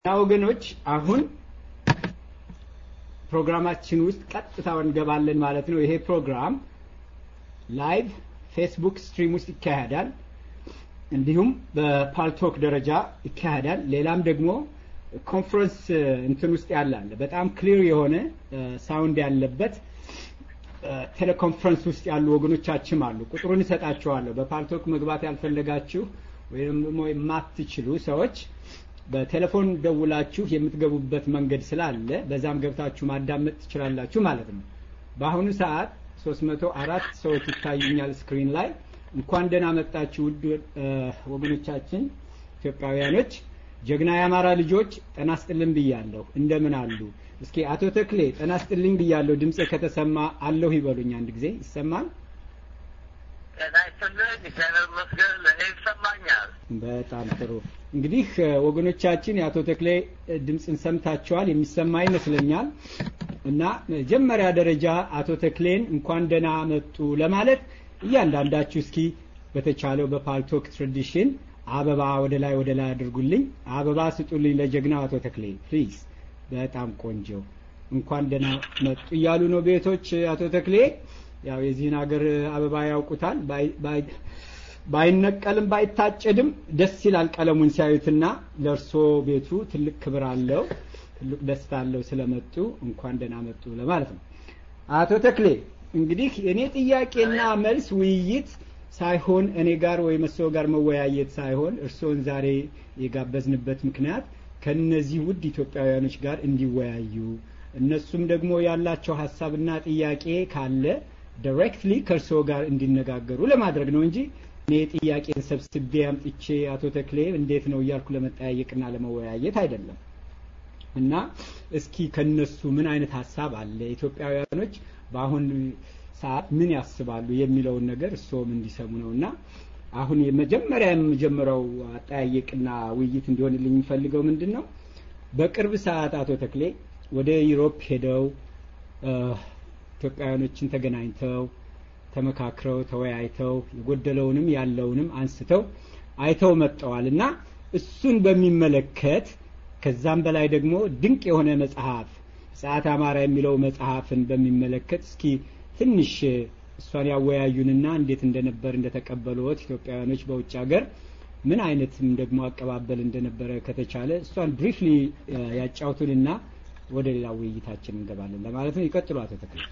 እና ወገኖች አሁን ፕሮግራማችን ውስጥ ቀጥታ እንገባለን ማለት ነው። ይሄ ፕሮግራም ላይቭ ፌስቡክ ስትሪም ውስጥ ይካሄዳል። እንዲሁም በፓልቶክ ደረጃ ይካሄዳል። ሌላም ደግሞ ኮንፈረንስ እንትን ውስጥ ያለ አለ። በጣም ክሊር የሆነ ሳውንድ ያለበት ቴሌኮንፈረንስ ውስጥ ያሉ ወገኖቻችን አሉ። ቁጥሩን እሰጣችኋለሁ። በፓልቶክ መግባት ያልፈለጋችሁ ወይም ደግሞ የማትችሉ ሰዎች በቴሌፎን ደውላችሁ የምትገቡበት መንገድ ስላለ በዛም ገብታችሁ ማዳመጥ ትችላላችሁ ማለት ነው። በአሁኑ ሰዓት 304 ሰዎች ይታዩኛል ስክሪን ላይ። እንኳን ደህና መጣችሁ ውድ ወገኖቻችን ኢትዮጵያውያኖች፣ ጀግና የአማራ ልጆች ጠና ስጥልን ብያለሁ። እንደምን አሉ? እስኪ አቶ ተክሌ ጠና ስጥልኝ ብያለሁ። ድምፄ ከተሰማ አለሁ ይበሉኝ። አንድ ጊዜ ይሰማል? ጤና ይስጥልኝ። እግዚአብሔር ይመስገን ለእኔ ይሰማኛል። በጣም ጥሩ። እንግዲህ ወገኖቻችን የአቶ ተክሌ ድምፅን ሰምታችኋል፣ የሚሰማ ይመስለኛል። እና መጀመሪያ ደረጃ አቶ ተክሌን እንኳን ደህና መጡ ለማለት እያንዳንዳችሁ እስኪ በተቻለው በፓልቶክ ትራዲሽን አበባ ወደ ላይ ወደ ላይ አድርጉልኝ። አበባ ስጡልኝ ለጀግናው አቶ ተክሌ ፕሊዝ። በጣም ቆንጆ እንኳን ደህና መጡ እያሉ ነው ቤቶች አቶ ተክሌ ያው የዚህን ሀገር አበባ ያውቁታል። ባይነቀልም ባይታጨድም ደስ ይላል ቀለሙን ሲያዩትና ለእርሶ ቤቱ ትልቅ ክብር አለው፣ ትልቅ ደስታ አለው ስለመጡ እንኳን ደህና መጡ ለማለት ነው። አቶ ተክሌ እንግዲህ እኔ ጥያቄና መልስ ውይይት ሳይሆን እኔ ጋር ወይ መሰው ጋር መወያየት ሳይሆን እርስዎን ዛሬ የጋበዝንበት ምክንያት ከነዚህ ውድ ኢትዮጵያውያኖች ጋር እንዲወያዩ እነሱም ደግሞ ያላቸው ሀሳብና ጥያቄ ካለ ዳይሬክትሊ ከእርስዎ ጋር እንዲነጋገሩ ለማድረግ ነው እንጂ እኔ ጥያቄን ሰብስቤ አምጥቼ አቶ ተክሌ እንዴት ነው እያልኩ ለመጠያየቅና ለመወያየት አይደለም። እና እስኪ ከነሱ ምን አይነት ሀሳብ አለ ኢትዮጵያውያኖች በአሁን ሰዓት ምን ያስባሉ የሚለውን ነገር እርስዎም እንዲሰሙ ነው እና አሁን የመጀመሪያ የምጀምረው አጠያየቅና ውይይት እንዲሆንልኝ የሚፈልገው ምንድን ነው በቅርብ ሰዓት አቶ ተክሌ ወደ ዩሮፕ ሄደው ኢትዮጵያውያኖችን ተገናኝተው ተመካክረው ተወያይተው የጎደለውንም ያለውንም አንስተው አይተው መጥተዋል እና እሱን በሚመለከት ከዛም በላይ ደግሞ ድንቅ የሆነ መጽሐፍ ሰዓት አማራ የሚለው መጽሐፍን በሚመለከት እስኪ ትንሽ እሷን ያወያዩንና እንዴት እንደነበር እንደተቀበሉት ኢትዮጵያውያኖች በውጭ ሀገር ምን አይነትም ደግሞ አቀባበል እንደነበረ ከተቻለ እሷን ብሪፍሊ ያጫውቱንና ወደ ሌላ ውይይታችን እንገባለን ለማለት ነው። ይቀጥሉ አቶ ተክለ።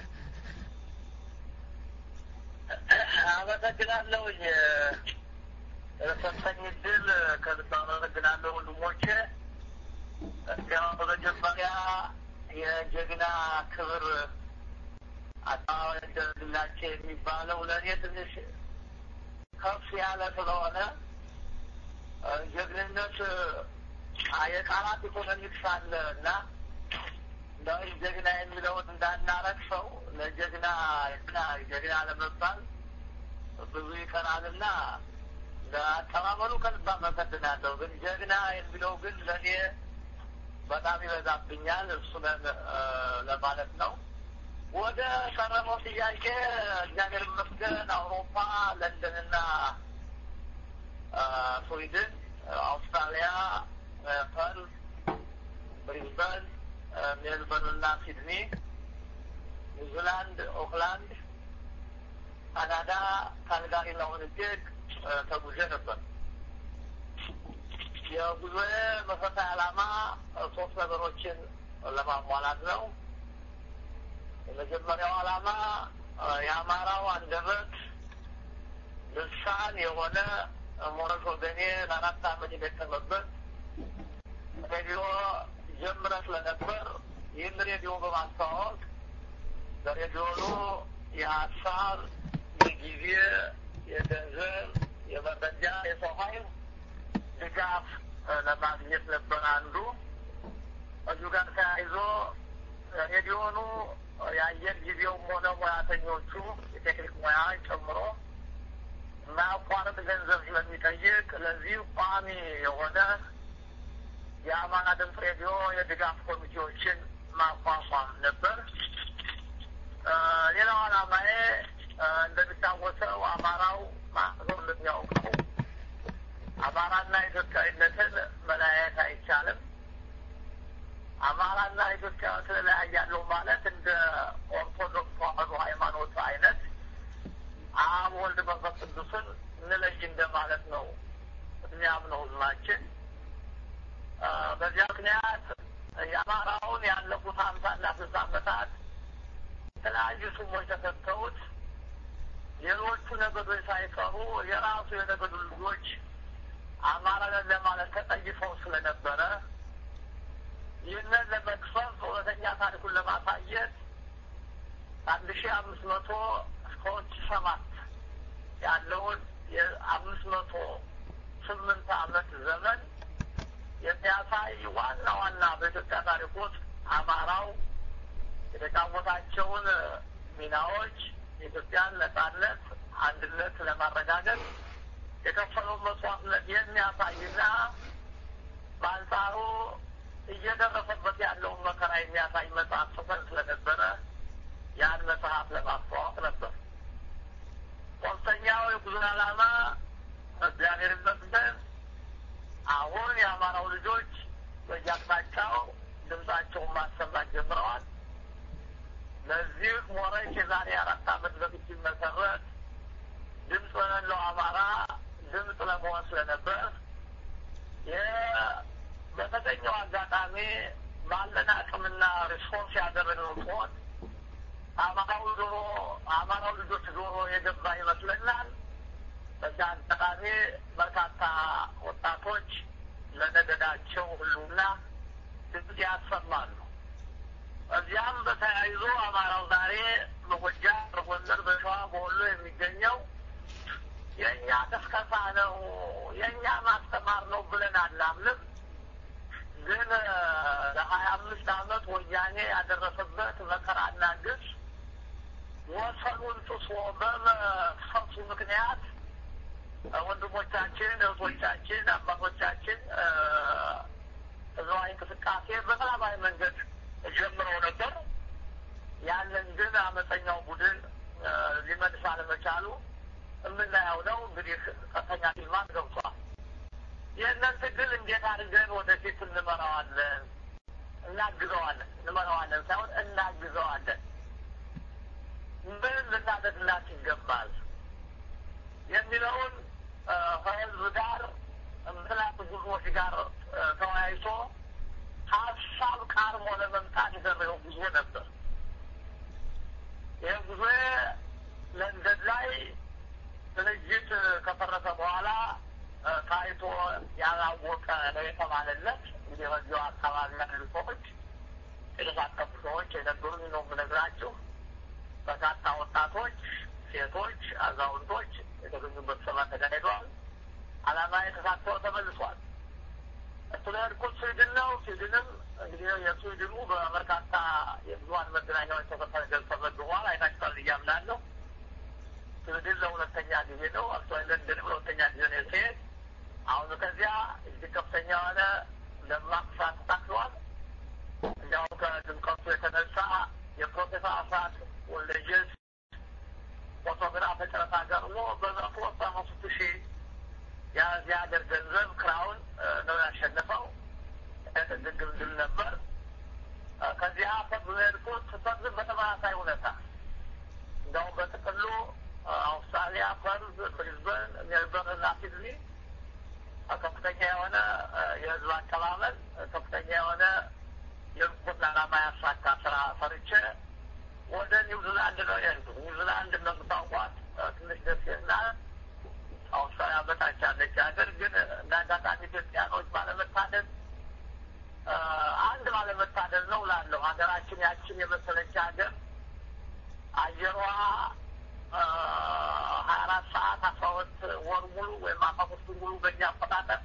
አመሰግናለሁኝ ሰጠኝ እድል ከልብ አመሰግናለሁ ወንድሞቼ። እንዲያው በመጀመሪያ የጀግና ክብር አጠባባይ ደረግላቸው የሚባለው ለእኔ ትንሽ ከፍ ያለ ስለሆነ ጀግንነት የቃላት ኢኮኖሚክስ አለ እና እንደው ጀግና የሚለውን እንዳናረግሰው ለጀግና ጀግና ለመባል ብዙ ይቀራልና ለአቀባበሉ ከልብ አመሰግናለሁ። ግን ጀግና የሚለው ግን ለእኔ በጣም ይበዛብኛል። እሱን ለማለት ነው። ወደ ቀረበው ጥያቄ እግዚአብሔር ይመስገን አውሮፓ፣ ለንደንና ስዊድን፣ አውስትራሊያ፣ ፐርዝ፣ ብሪዝበን፣ ሜልበርን እና ሲድኒ፣ ኒውዚላንድ፣ ኦክላንድ፣ ካናዳ፣ ካልጋሪ እና ዊኒፔግ ተጉዤ ነበር። የጉዞዬ መሰረታዊ ዓላማ ሶስት ነገሮችን ለማሟላት ነው። የመጀመሪያው ዓላማ የአማራው አንደበት ልሳን የሆነ ሞረሽ ወገኔ ለአራት ዓመት የደከመበት ሬዲዮ ጀምረ ስለነበር ይህን ሬዲዮ በማስተዋወቅ በሬዲዮኑ የሀሳብ፣ የጊዜ፣ የገንዘብ፣ የመረጃ፣ የሰው ኃይል ድጋፍ ለማግኘት ነበር አንዱ። እዚሁ ጋር ተያይዞ ሬዲዮኑ የአየር ጊዜውም ሆነ ሙያተኞቹ የቴክኒክ ሙያ ጨምሮ የማያቋርጥ ገንዘብ ስለሚጠይቅ ለዚህ ቋሚ የሆነ የአማራ ድምፅ ሬዲዮ የድጋፍ ኮሚቴዎችን ማቋቋም ነበር። ሌላው ዓላማዬ እንደሚታወሰው አማራው ማህበሩ እንደሚያውቀው አማራና ኢትዮጵያዊነትን መለያየት አይቻልም። ኤርትራና ኢትዮጵያ ተለያያለሁ ማለት እንደ ኦርቶዶክስ ተዋህዶ ሃይማኖት አይነት አብ ወልድ መንፈስ ቅዱስን እንለይ እንደማለት ነው የሚያምነው ህዝባችን። በዚያ ምክንያት የአማራውን ያለፉት ሀምሳና ስልሳ ዓመታት የተለያዩ ስሞች ተሰጥተውት ሌሎቹ ነገዶች ሳይቀሩ የራሱ የነገዱ ልጆች አማራ ነን ለማለት ተጠይፈው ስለነበረ ይህንን ለመክፈፍ እውነተኛ ታሪኩን ለማሳየት አንድ ሺ አምስት መቶ እስከ ሁለት ሺ ሰባት ያለውን የአምስት መቶ ስምንት ዓመት ዘመን የሚያሳይ ዋና ዋና በኢትዮጵያ ታሪክ ውስጥ አማራው የተጫወታቸውን ሚናዎች የኢትዮጵያን ነጻነት፣ አንድነት ለማረጋገጥ የከፈለውን መስዋዕትነት የሚያሳይና በአንጻሩ እየደረሰበት ያለውን መከራ የሚያሳይ መጽሐፍ ጽፈን ስለነበረ ያን መጽሐፍ ለማስተዋወቅ ነበር። ሶስተኛው የጉዞ ዓላማ እግዚአብሔር ይመስገን አሁን የአማራው ልጆች በየአቅጣጫው ድምጻቸውን ማሰማት ጀምረዋል። ለዚህ ሞረሽ የዛሬ አራት ዓመት በፊት ሲመሰረት ድምፅ ለሌለው አማራ ድምፅ ለመሆን ስለነበር በተገኘው አጋጣሚ ባለን አቅምና ሪስፖንስ ያደረግነው ሲሆን አማራው ጆሮ አማራው ልጆች ጆሮ የገባ ይመስለናል። በዚህ አጋጣሚ በርካታ ወጣቶች ለነገዳቸው ሁሉና ድምፅ ያሰማሉ። እዚያም በተያይዞ አማራው ዛሬ በጎጃም፣ በጎንደር፣ በሸዋ፣ በወሎ የሚገኘው የእኛ ቅስቀሳ ነው የእኛ ማስተማር ነው ብለን አናምንም። ግን ለሀያ አምስት ዓመት ወያኔ ያደረሰበት መከራና ግፍ ወሰኑን ጥሶ በመፈሱ ምክንያት ወንድሞቻችን፣ እህቶቻችን፣ አባቶቻችን ህዝባዊ እንቅስቃሴ በሰላማዊ መንገድ ጀምረው ነበር። ያንን ግን አመፀኛው ቡድን ሊመልስ አለመቻሉ የምናየው ነው። እንግዲህ ቀጥተኛ ፊልማት ገብቷል። ይህንን ትግል እንዴት አድርገን ወደፊት እንመራዋለን፣ እናግዘዋለን፣ እንመራዋለን ሳይሆን እናግዘዋለን፣ ምን ልናደርግላት ይገባል የሚለውን ከህዝብ ጋር ምክንያቱ ጉዞዎች ጋር ተወያይቶ ሀሳብ ቃርሞ ለመምጣት የደረገው ጉዞ ነበር። ይህ ጉዞ ለንደን ላይ ድርጅት ከፈረሰ በኋላ ታይቶ ያላወቀ ነው የተባለለት። እንግዲህ በዚሁ አካባቢ ያሉ ሰዎች የተሳተፉ ሰዎች የነገሩኝ ነው የምነግራችሁ። በርካታ ወጣቶች፣ ሴቶች፣ አዛውንቶች የተገኙበት ስብሰባ ተካሂዷል። ዓላማ የተሳተፈው ተመልሷል። ስለሄድኩት ስዊድን ነው። ስዊድንም እንግዲህ የስዊድኑ በበርካታ የብዙሀን መገናኛዎች ተገልጸበት በኋላ አይታችኋል እያምናለሁ። ስዊድን ለሁለተኛ ጊዜ ነው። አክቹዋሊ ለንደንም ለሁለተኛ ጊዜ ነው ሲሄድ አሁን ከዚያ እጅግ ከፍተኛ የሆነ ደማቅ ስርዓት ተሳክተዋል። እንዲያውም ከድምቀቱ የተነሳ የፕሮፌሰር አስራት ወልደየስ ፎቶግራፍ ጨረታ ገርሞ በመቶ ሰባ ሶስት ሺህ የዚህ ሀገር ገንዘብ ክራውን ነው ያሸነፈው። ድግም ድል ነበር። ከዚያ ፈርዝ ሄድኩት ፈርዝም በተመሳሳይ ሁኔታ እንዲያውም በጥቅሉ አውስትራሊያ፣ ፐርዝ፣ ብሪዝበን፣ ሜልበርን እና ሲድኒ ከፍተኛ የሆነ የህዝብ አቀባበል ከፍተኛ የሆነ የርቁት ዓላማ ያሳካ ስራ ሰርቼ ወደ ኒውዚላንድ ነው የሄድኩት። ኒውዚላንድ እንደምታውቋት ትንሽ ደስ ይላል። አውስትራሊያ በታች ያለች ሀገር ግን እንደ አጋጣሚ ኢትዮጵያኖች ባለመታደል አንድ ባለመታደል ነው ላለው ሀገራችን ያችን የመሰለች ሀገር አየሯ ሀያ አራት ሰዓት አስራ ሁለት ወር ሙሉ ወይም አስራ ሶስት ሙሉ በእኛ አቆጣጠር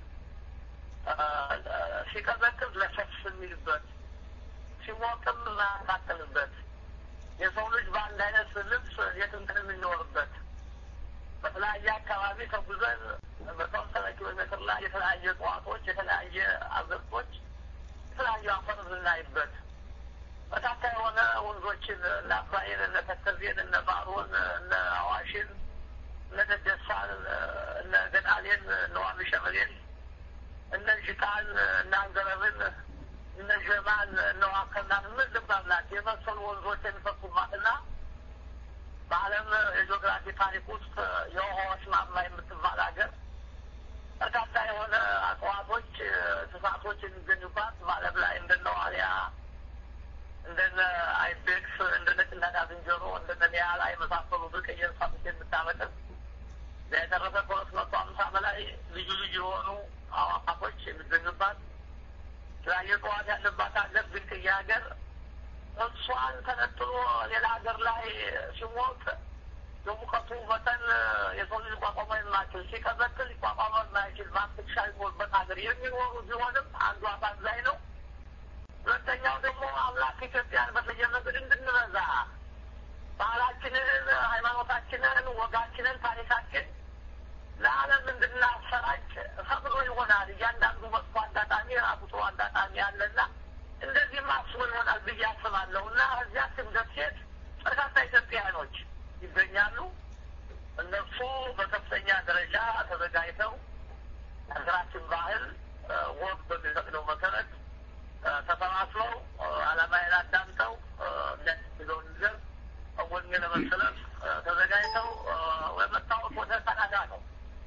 ሲቀዘቅዝ ለሰፍ የሚልበት ሲሞቅም ማያካክልበት የሰው ልጅ በአንድ አይነት ልብስ የትንትን የሚኖርበት በተለያየ አካባቢ ተጉዘን በተወሰነ ኪሎ ሜትር ላይ የተለያየ እጽዋቶች፣ የተለያየ አዘርቶች፣ የተለያዩ አፈር የምናይበት በርካታ የሆነ ወንዞችን እነ አባይን፣ እነ ተከዜን፣ እነ ባሮን፣ እነ አዋሽን፣ እነ ደደሳን፣ እነ ገዳሌን፣ እነ ዋሚ ሸበሌን፣ እነ ዥቃን፣ እነ አንገረብን፣ እነ ዠማ ከተማን እነዋከናን ምን ልባላት የመሰሉ ወንዞች የሚፈሱባትና በዓለም የጂኦግራፊ ታሪክ ውስጥ የውሃዎች ማማ የምትባል ሀገር በርካታ የሆነ እጽዋቶች፣ እንስሳቶች የሚገኙባት በዓለም ላይ እንደነ ዋልያ፣ እንደነ አይቤክስ፣ እንደነ ጭላዳ ዝንጀሮ፣ እንደነ ኒያላ የመሳሰሉ ብርቅዬ እንስሳቶች የምታመጥር የተረፈ ከሁለት መቶ አምሳ በላይ ልዩ ልዩ የሆኑ አዋፋቶች የሚገኙባት የተለያየ እጽዋት ያለባት ሀገር ብርቅዬ ሀገር እሷን ተነጥሎ ሌላ ሀገር ላይ ሲሞቅ የሙቀቱ መጠን የሰው ልጅ ቋቋማ የማይችል ሲቀዘቅዝ ቋቋማ የማይችል ማስሻ ይኖርበት ሀገር የሚኖሩ ቢሆንም አንዱ አሳዛኝ ነው። ሁለተኛው ደግሞ አምላክ ኢትዮጵያን በተለየ መንገድ እንድንበዛ ባህላችንን፣ ሃይማኖታችንን፣ ወጋችንን፣ ታሪካችን ለዓለም እንድናሰራጭ ፈቅዶ ይሆናል። እያንዳንዱ መጥፎ አጋጣሚ ራሱ ጥሩ አጋጣሚ አለና እንደዚህም አስቦ ይሆናል ብዬ አስባለሁ እና እዚያችን ደሴት በርካታ ኢትዮጵያውያኖች ይገኛሉ። እነሱ በከፍተኛ ደረጃ ተዘጋጅተው ሀገራችን ባህል ወግ በሚፈቅደው መሰረት ተሰባስበው ዓላማዬን አዳምጠው የሚያስፈልገውን ነገር ወኔ ለመሰለፍ ተዘጋጅተው መታወቅ ወደ ካናዳ ነው።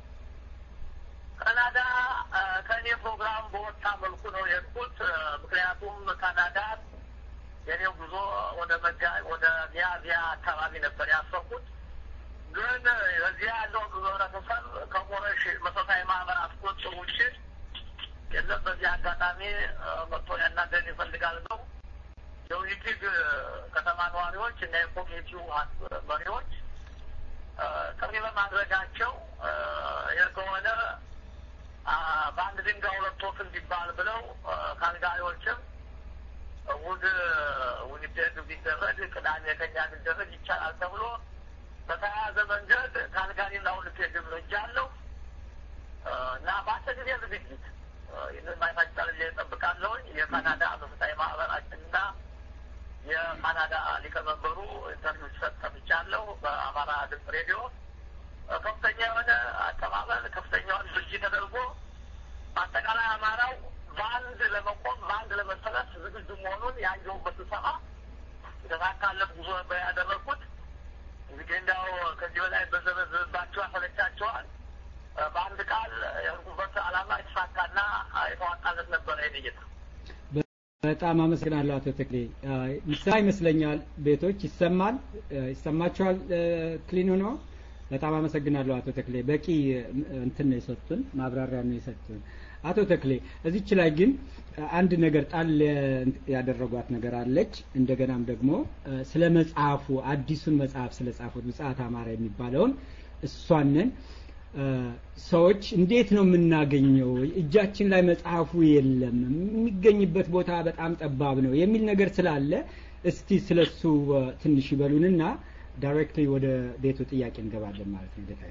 ካናዳ ከእኔ ፕሮግራም በወጣ መልኩ ነው የሄድኩት። ምክንያቱም ካናዳ የኔው ጉዞ ወደ መጋ ወደ ሚያዝያ አካባቢ ነበር ያሰብኩት። ግን በዚያ ያለው ህብረተሰብ ከሞረሽ መሰረታዊ ማህበራት ቁጥር ውጭ የለም። በዚህ አጋጣሚ መጥቶ ያናገር ይፈልጋል ነው የዊቲግ ከተማ ነዋሪዎች እና የኮሚኒቲው መሪዎች ጥሪ በማድረጋቸው ይህ ከሆነ በአንድ ድንጋይ ሁለት ወፍ እንዲባል ብለው ካልጋሪዎችም እሑድ ዊኒፔግ ቢደረግ ቅዳሜ ከኛ ቢደረግ ይቻላል ተብሎ በተያያዘ መንገድ ካልጋሪና ዊኒፔግ ሄጃለሁ እና በአጭር ጊዜ ዝግጅት ይህንን ማይታጫል እጠብቃለሁኝ። የካናዳ መፍታዊ ማህበራችንና የካናዳ ሊቀመንበሩ ኢንተርቪው ሰጥተብቻለሁ በአማራ ድምፅ ሬዲዮ ከፍተኛ የሆነ አቀባበል ከፍተኛውን ድርጅት ተደርጎ በአጠቃላይ አማራው በአንድ ለመቆም በአንድ ለመሰለፍ ዝግጁ መሆኑን ያየሁበት ስብሰባ የተሳካለት ጉዞ ነበር ያደረግኩት። እንግዲህ እንዲያው ከዚህ በላይ በዘበዝባቸው ያሰለቻቸዋል። በአንድ ቃል የህርጉበት ዓላማ የተሳካና የተዋጣለት ነበረ። ይንይታ በጣም አመሰግናለሁ አቶ ተክሌ። ይሰማ ይመስለኛል ቤቶች ይሰማል፣ ይሰማችኋል? ክሊኑ ነው። በጣም አመሰግናለሁ አቶ ተክሌ። በቂ እንትን ነው የሰጡን፣ ማብራሪያ ነው የሰጡን። አቶ ተክሌ እዚች ላይ ግን አንድ ነገር ጣል ያደረጓት ነገር አለች። እንደገናም ደግሞ ስለ መጽሐፉ አዲሱን መጽሐፍ ስለ ጻፉት ብጽዓት አማራ የሚባለውን እሷንን ሰዎች እንዴት ነው የምናገኘው? እጃችን ላይ መጽሐፉ የለም፣ የሚገኝበት ቦታ በጣም ጠባብ ነው የሚል ነገር ስላለ እስቲ ስለሱ ትንሽ ይበሉንና ዳይሬክትሊ ወደ ቤቱ ጥያቄ እንገባለን ማለት ነው። ጌታ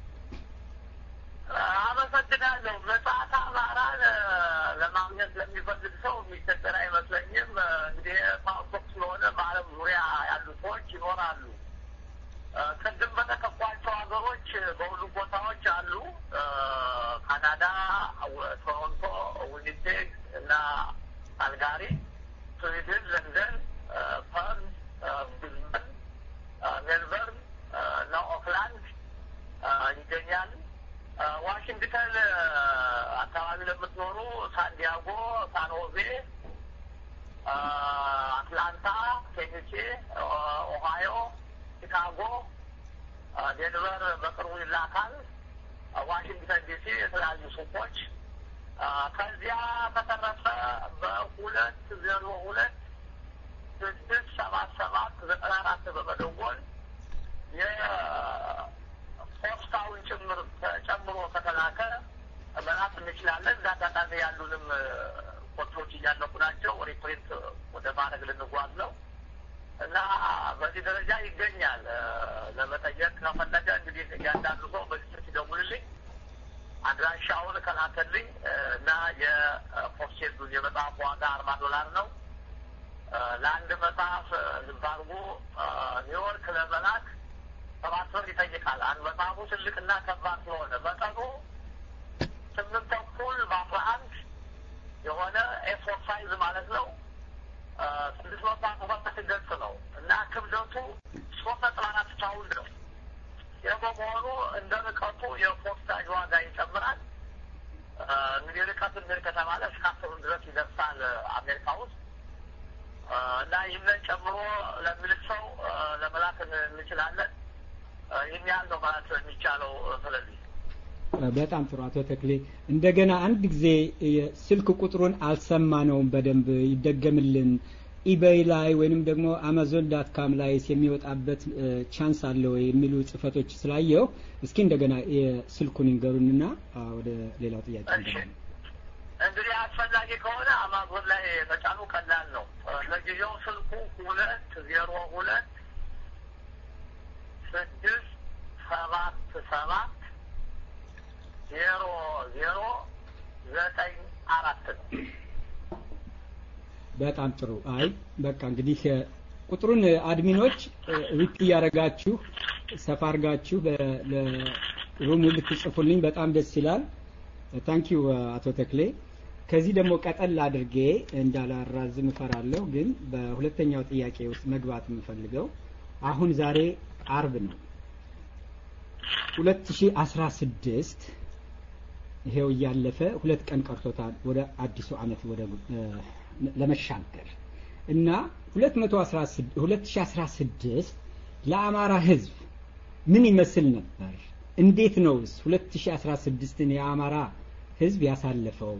አመሰግናለሁ። መጽሐፍ አማራን ለማግኘት ለሚፈልግ ሰው የሚቸገር አይመስለኝም። እንግዲህ ፓስፖርት ስለሆነ በዓለም ዙሪያ ያሉ ሰዎች ይኖራሉ። ቅድም በተከፏቸው ሀገሮች በሁሉም ቦታዎች አሉ። ካናዳ፣ ቶሮንቶ፣ ዊኒፔግ እና ካልጋሪ፣ ስዊድን፣ ለንደን፣ ፐርን፣ ብሪዝበን፣ ሜልበርን እና ኦክላንድ ይገኛል። ዋሽንግተን አካባቢ ለምትኖሩ ሳንዲያጎ፣ ሳንሆዜ፣ አትላንታ፣ ቴኒሲ፣ ኦሃዮ ቺካጎ፣ ዴንቨር በቅርቡ ይላካል። ዋሽንግተን ዲሲ የተለያዩ ሱቆች። ከዚያ በተረፈ በሁለት ዜሮ ሁለት ስድስት ሰባት ሰባት ዘጠና አራት በመደወል የፖስታውን ጭምር ጨምሮ ከተላከ መላክ እንችላለን። እንደ አጋጣሚ ያሉንም ኮቶች እያለቁ ናቸው። ሪፕሪንት ወደ ማድረግ ልንጓዝ ነው። እና በዚህ ደረጃ ይገኛል። ለመጠየቅ ከፈለገ እንግዲህ እያንዳንዱ ሰው በዚህ ስልክ ይደውልልኝ፣ አድራሻውን ከላከልኝ እና የፖስቴዱን የመጽሐፍ ዋጋ አርባ ዶላር ነው። ለአንድ መጽሐፍ ልብ አድርጎ ኒውዮርክ ለመላክ ሰባት ብር ይጠይቃል። አንድ መጽሐፉ ትልቅና ከባድ ስለሆነ መጠኑ ስምንት ተኩል በአስራ አንድ የሆነ ኤፎር ሳይዝ ማለት ነው ስድስት መቶ አርባ ሰባት ገጽ ነው እና ክብደቱ ሶስት ነጥብ አራት ፓውንድ ነው። ይህ በመሆኑ እንደ ርቀቱ የፖስታጅ ዋጋ ይጨምራል። እንግዲህ ርቀት እንድን ከተባለ እስከ አስሩን ድረስ ይደርሳል አሜሪካ ውስጥ እና ይህንን ጨምሮ ለሚልክ ሰው ለመላክ እንችላለን። ይህን ያህል ነው ማለት የሚቻለው። ስለዚህ በጣም ጥሩ አቶ ተክሌ፣ እንደገና አንድ ጊዜ ስልክ ቁጥሩን አልሰማነውም፣ በደንብ ይደገምልን። ኢቤይ ላይ ወይንም ደግሞ አማዞን ዳት ካም ላይ የሚወጣበት ቻንስ አለ ወይ የሚሉ ጽፈቶች ስላየው እስኪ እንደገና ስልኩን ይንገሩንና ወደ ሌላው ጥያቄ እንግዲህ አስፈላጊ ከሆነ አማዞን ላይ መጫኑ ቀላል ነው። ለጊዜው ስልኩ ሁለት ዜሮ ሁለት ስድስት ሰባት ሰባት ዜሮ ዜሮ ዘጠኝ አራት ነው። በጣም ጥሩ። አይ በቃ እንግዲህ ቁጥሩን አድሚኖች ሪፕ እያደረጋችሁ ሰፋ አድርጋችሁ ለሩሙ ልትጽፉልኝ በጣም ደስ ይላል። ታንኪዩ አቶ ተክሌ። ከዚህ ደግሞ ቀጠል አድርጌ እንዳላራዝም እፈራለሁ፣ ግን በሁለተኛው ጥያቄ ውስጥ መግባት የምፈልገው አሁን ዛሬ አርብ ነው 2016 ይሄው እያለፈ ሁለት ቀን ቀርቶታል ወደ አዲሱ ዓመት ወደ ለመሻገር እና 2016 ለአማራ ሕዝብ ምን ይመስል ነበር? እንዴት ነውስ 2016ን የአማራ ሕዝብ ያሳለፈው?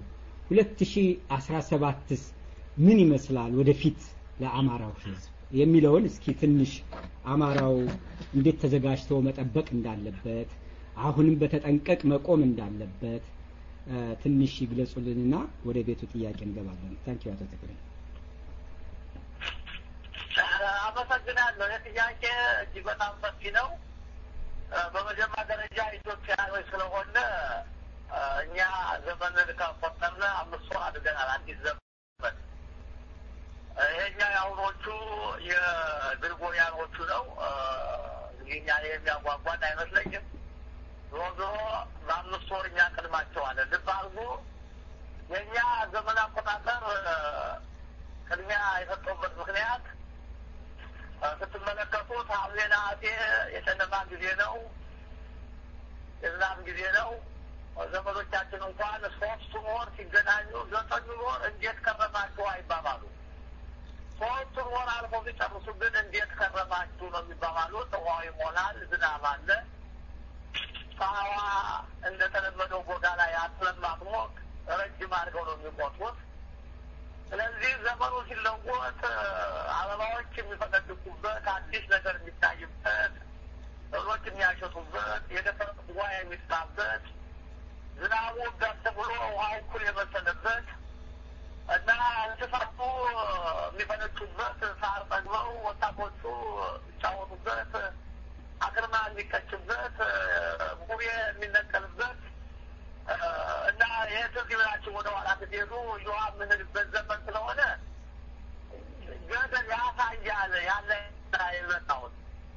2017ስ ምን ይመስላል ወደፊት ለአማራው ሕዝብ የሚለውን እስኪ ትንሽ አማራው እንዴት ተዘጋጅቶ መጠበቅ እንዳለበት አሁንም በተጠንቀቅ መቆም እንዳለበት ትንሽ ይግለጹልንና ወደ ቤቱ ጥያቄ እንገባለን። ታንኪዩ አቶ ተክሌ። አመሰግናለሁ። የጥያቄ እጅግ በጣም ሰፊ ነው። በመጀመሪያ ደረጃ ኢትዮጵያኖች ስለሆነ እኛ ዘመንን ከቆጠርን አምስት ወር አድርገናል። አዲስ ዘመን ይሄኛ የአሁኖቹ የግሪጎሪያኖቹ ነው። እንግዲህ እኛ የሚያጓጓን አይመስለኝም። ዞሮ ዞሮ በአምስት ወር እኛ ቀድማቸዋለን። ልብ አድርጎ የእኛ ዘመን አቆጣጠር ቅድሚያ የሰጠውበት ምክንያት ስትመለከቱት ሐምሌ ነሐሴ የጨለማ ጊዜ ነው፣ የዝናብ ጊዜ ነው። ዘመዶቻችን እንኳን ሶስቱን ወር ሲገናኙ ዘጠኙን ወር እንዴት ከረማችሁ አይባባሉ። ሶስቱን ወር አልፎ ሲጨርሱ ግን እንዴት ከረማችሁ ነው የሚባባሉት። ውሃው ይሞላል፣ ዝናብ አለ። ፀሐዋ እንደተለመደው ቦታ ላይ አትለማትሞቅ ረጅም አድርገው ነው የሚቆጥሩት። ስለዚህ ዘመኑ ሲለወጥ አበባዎች የሚፈነድቁበት፣ አዲስ ነገር የሚታይበት፣ ሰብሎች የሚያሸቱበት፣ የደፈረስ ውሃ የሚጥፋበት፣ ዝናቡ ገት ብሎ ውሃው እኩል የመሰለበት እና እንስሳቱ የሚፈነጩበት፣ ሳር ጠግበው ወጣቶቹ የሚጫወቱበት፣ አክርማ የሚቀጭበት፣ ቡሬ የሚነቀልበት እና ይህ ትዝ ይበላችሁ ወደ ኋላ ስትሄዱ እዮሃ የምንልበት ዘመን ስለሆነ ገደል ያሳያል ያለ የመጣሁት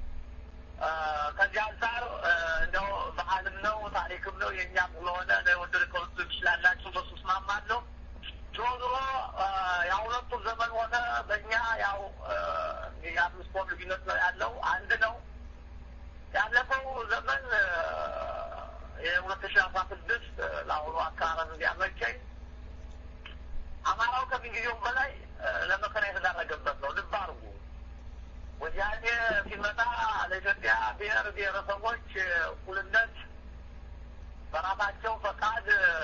ከዚህ አንጻር እንደው ባህልም ነው ታሪክም ነው የእኛም ስለሆነ ለወደድ ከወጡ ይችላላችሁ በሱ እስማማለሁ። ዞሮ ዞሮ የሁለቱም ዘመን ሆነ በእኛ ያው የአምስት ወር ልዩነት ነው ያለው አንድ ነው። ያለፈው ዘመን የሁለት ሺ አስራ ስድስት ለአሁኑ አካባቢ እንዲያመቸኝ አማራው ከምንጊዜውም በላይ ለመከራ የተዳረገበት ነው። ልብ አድርጉ። ወያኔ ሲመጣ ለኢትዮጵያ ብሔር ብሔረሰቦች እኩልነት በራሳቸው ፈቃድ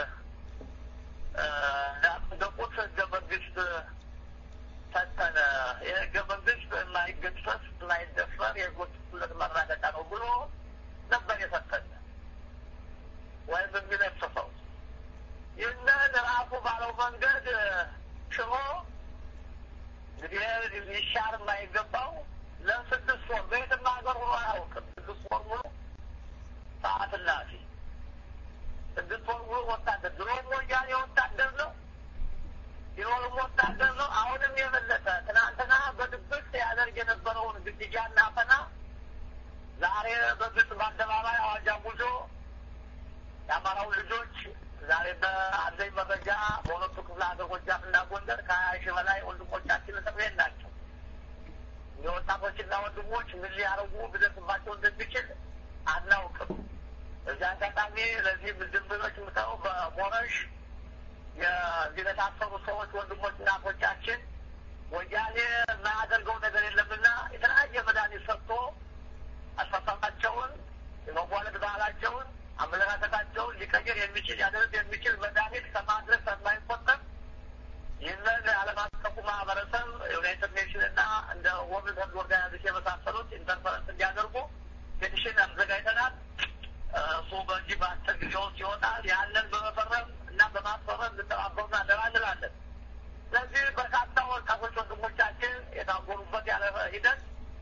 ያጸደቁት ህገ መንግስት ሰጠነ። ይህ ህገ መንግስት የማይገሰስ የማይደፈር የህጎች እኩልነት መረጋገጫ ነው ብሎ ነበር የሰጠን ወይም የሚለጥፈው ይህንን ራሱ ባለው መንገድ ሽሮ እንግዲህ ሊሻር የማይገባው ለስድስት ወር በየትም ሀገር ሆኖ አያውቅም። ስድስት ወር ሙሉ ሰዓት እላፊ፣ ስድስት ወር ሙሉ ወታደር። ድሮም ወያኔ ወታደር ነው፣ ሲኖርም ወታደር ነው። አሁንም የበለጠ ትናንትና በድብቅ ያደርግ የነበረውን ግድያና አፈና ዛሬ በግልጽ በአደባባይ አዋጅ አውጆ የአማራው ልጆች ዛሬ በአንደኝ መረጃ በሁለቱ ክፍለ ሀገር ጎጃምና ጎንደር ከሀያ ሺህ በላይ ወንድሞቻችን እስር ቤት ናቸው። የወጣቶችና ወንድሞች ምን ሊያደርጉ ቢደርስባቸው እንደሚችል አናውቅም። እዚህ አጋጣሚ ለዚህ ድንብሎች ምተው በሞረሽ የዚህ ለታሰሩ ሰዎች ወንድሞች እናቶቻችን ወያኔ የማያደርገው ነገር የለምና የተለያየ መድኃኒት ሰጥቶ አስተሳሰባቸውን የመዋለድ ባህላቸውን አመለካከታቸውን ሊቀይር የሚችል ያደርግ የሚችል መድኃኒት ከማድረስ የማይቆጠብ ይህንን ዓለም አቀፉ ማህበረሰብ ዩናይትድ ኔሽን እና እንደ ወርልድ ሄልዝ ኦርጋናይዜሽን የመሳሰሉት ኢንተርፈረንስ እንዲያደርጉ ፔቲሽን አዘጋጅተናል። እሱ በዚህ በአጭር ጊዜ ውስጥ ይወጣል። ያንን በመፈረም እና በማስፈረም እንድተባበሩና አደራ እንላለን። ስለዚህ በርካታ ወጣቶች ወንድሞቻችን የታጎሩበት ያለ ሂደት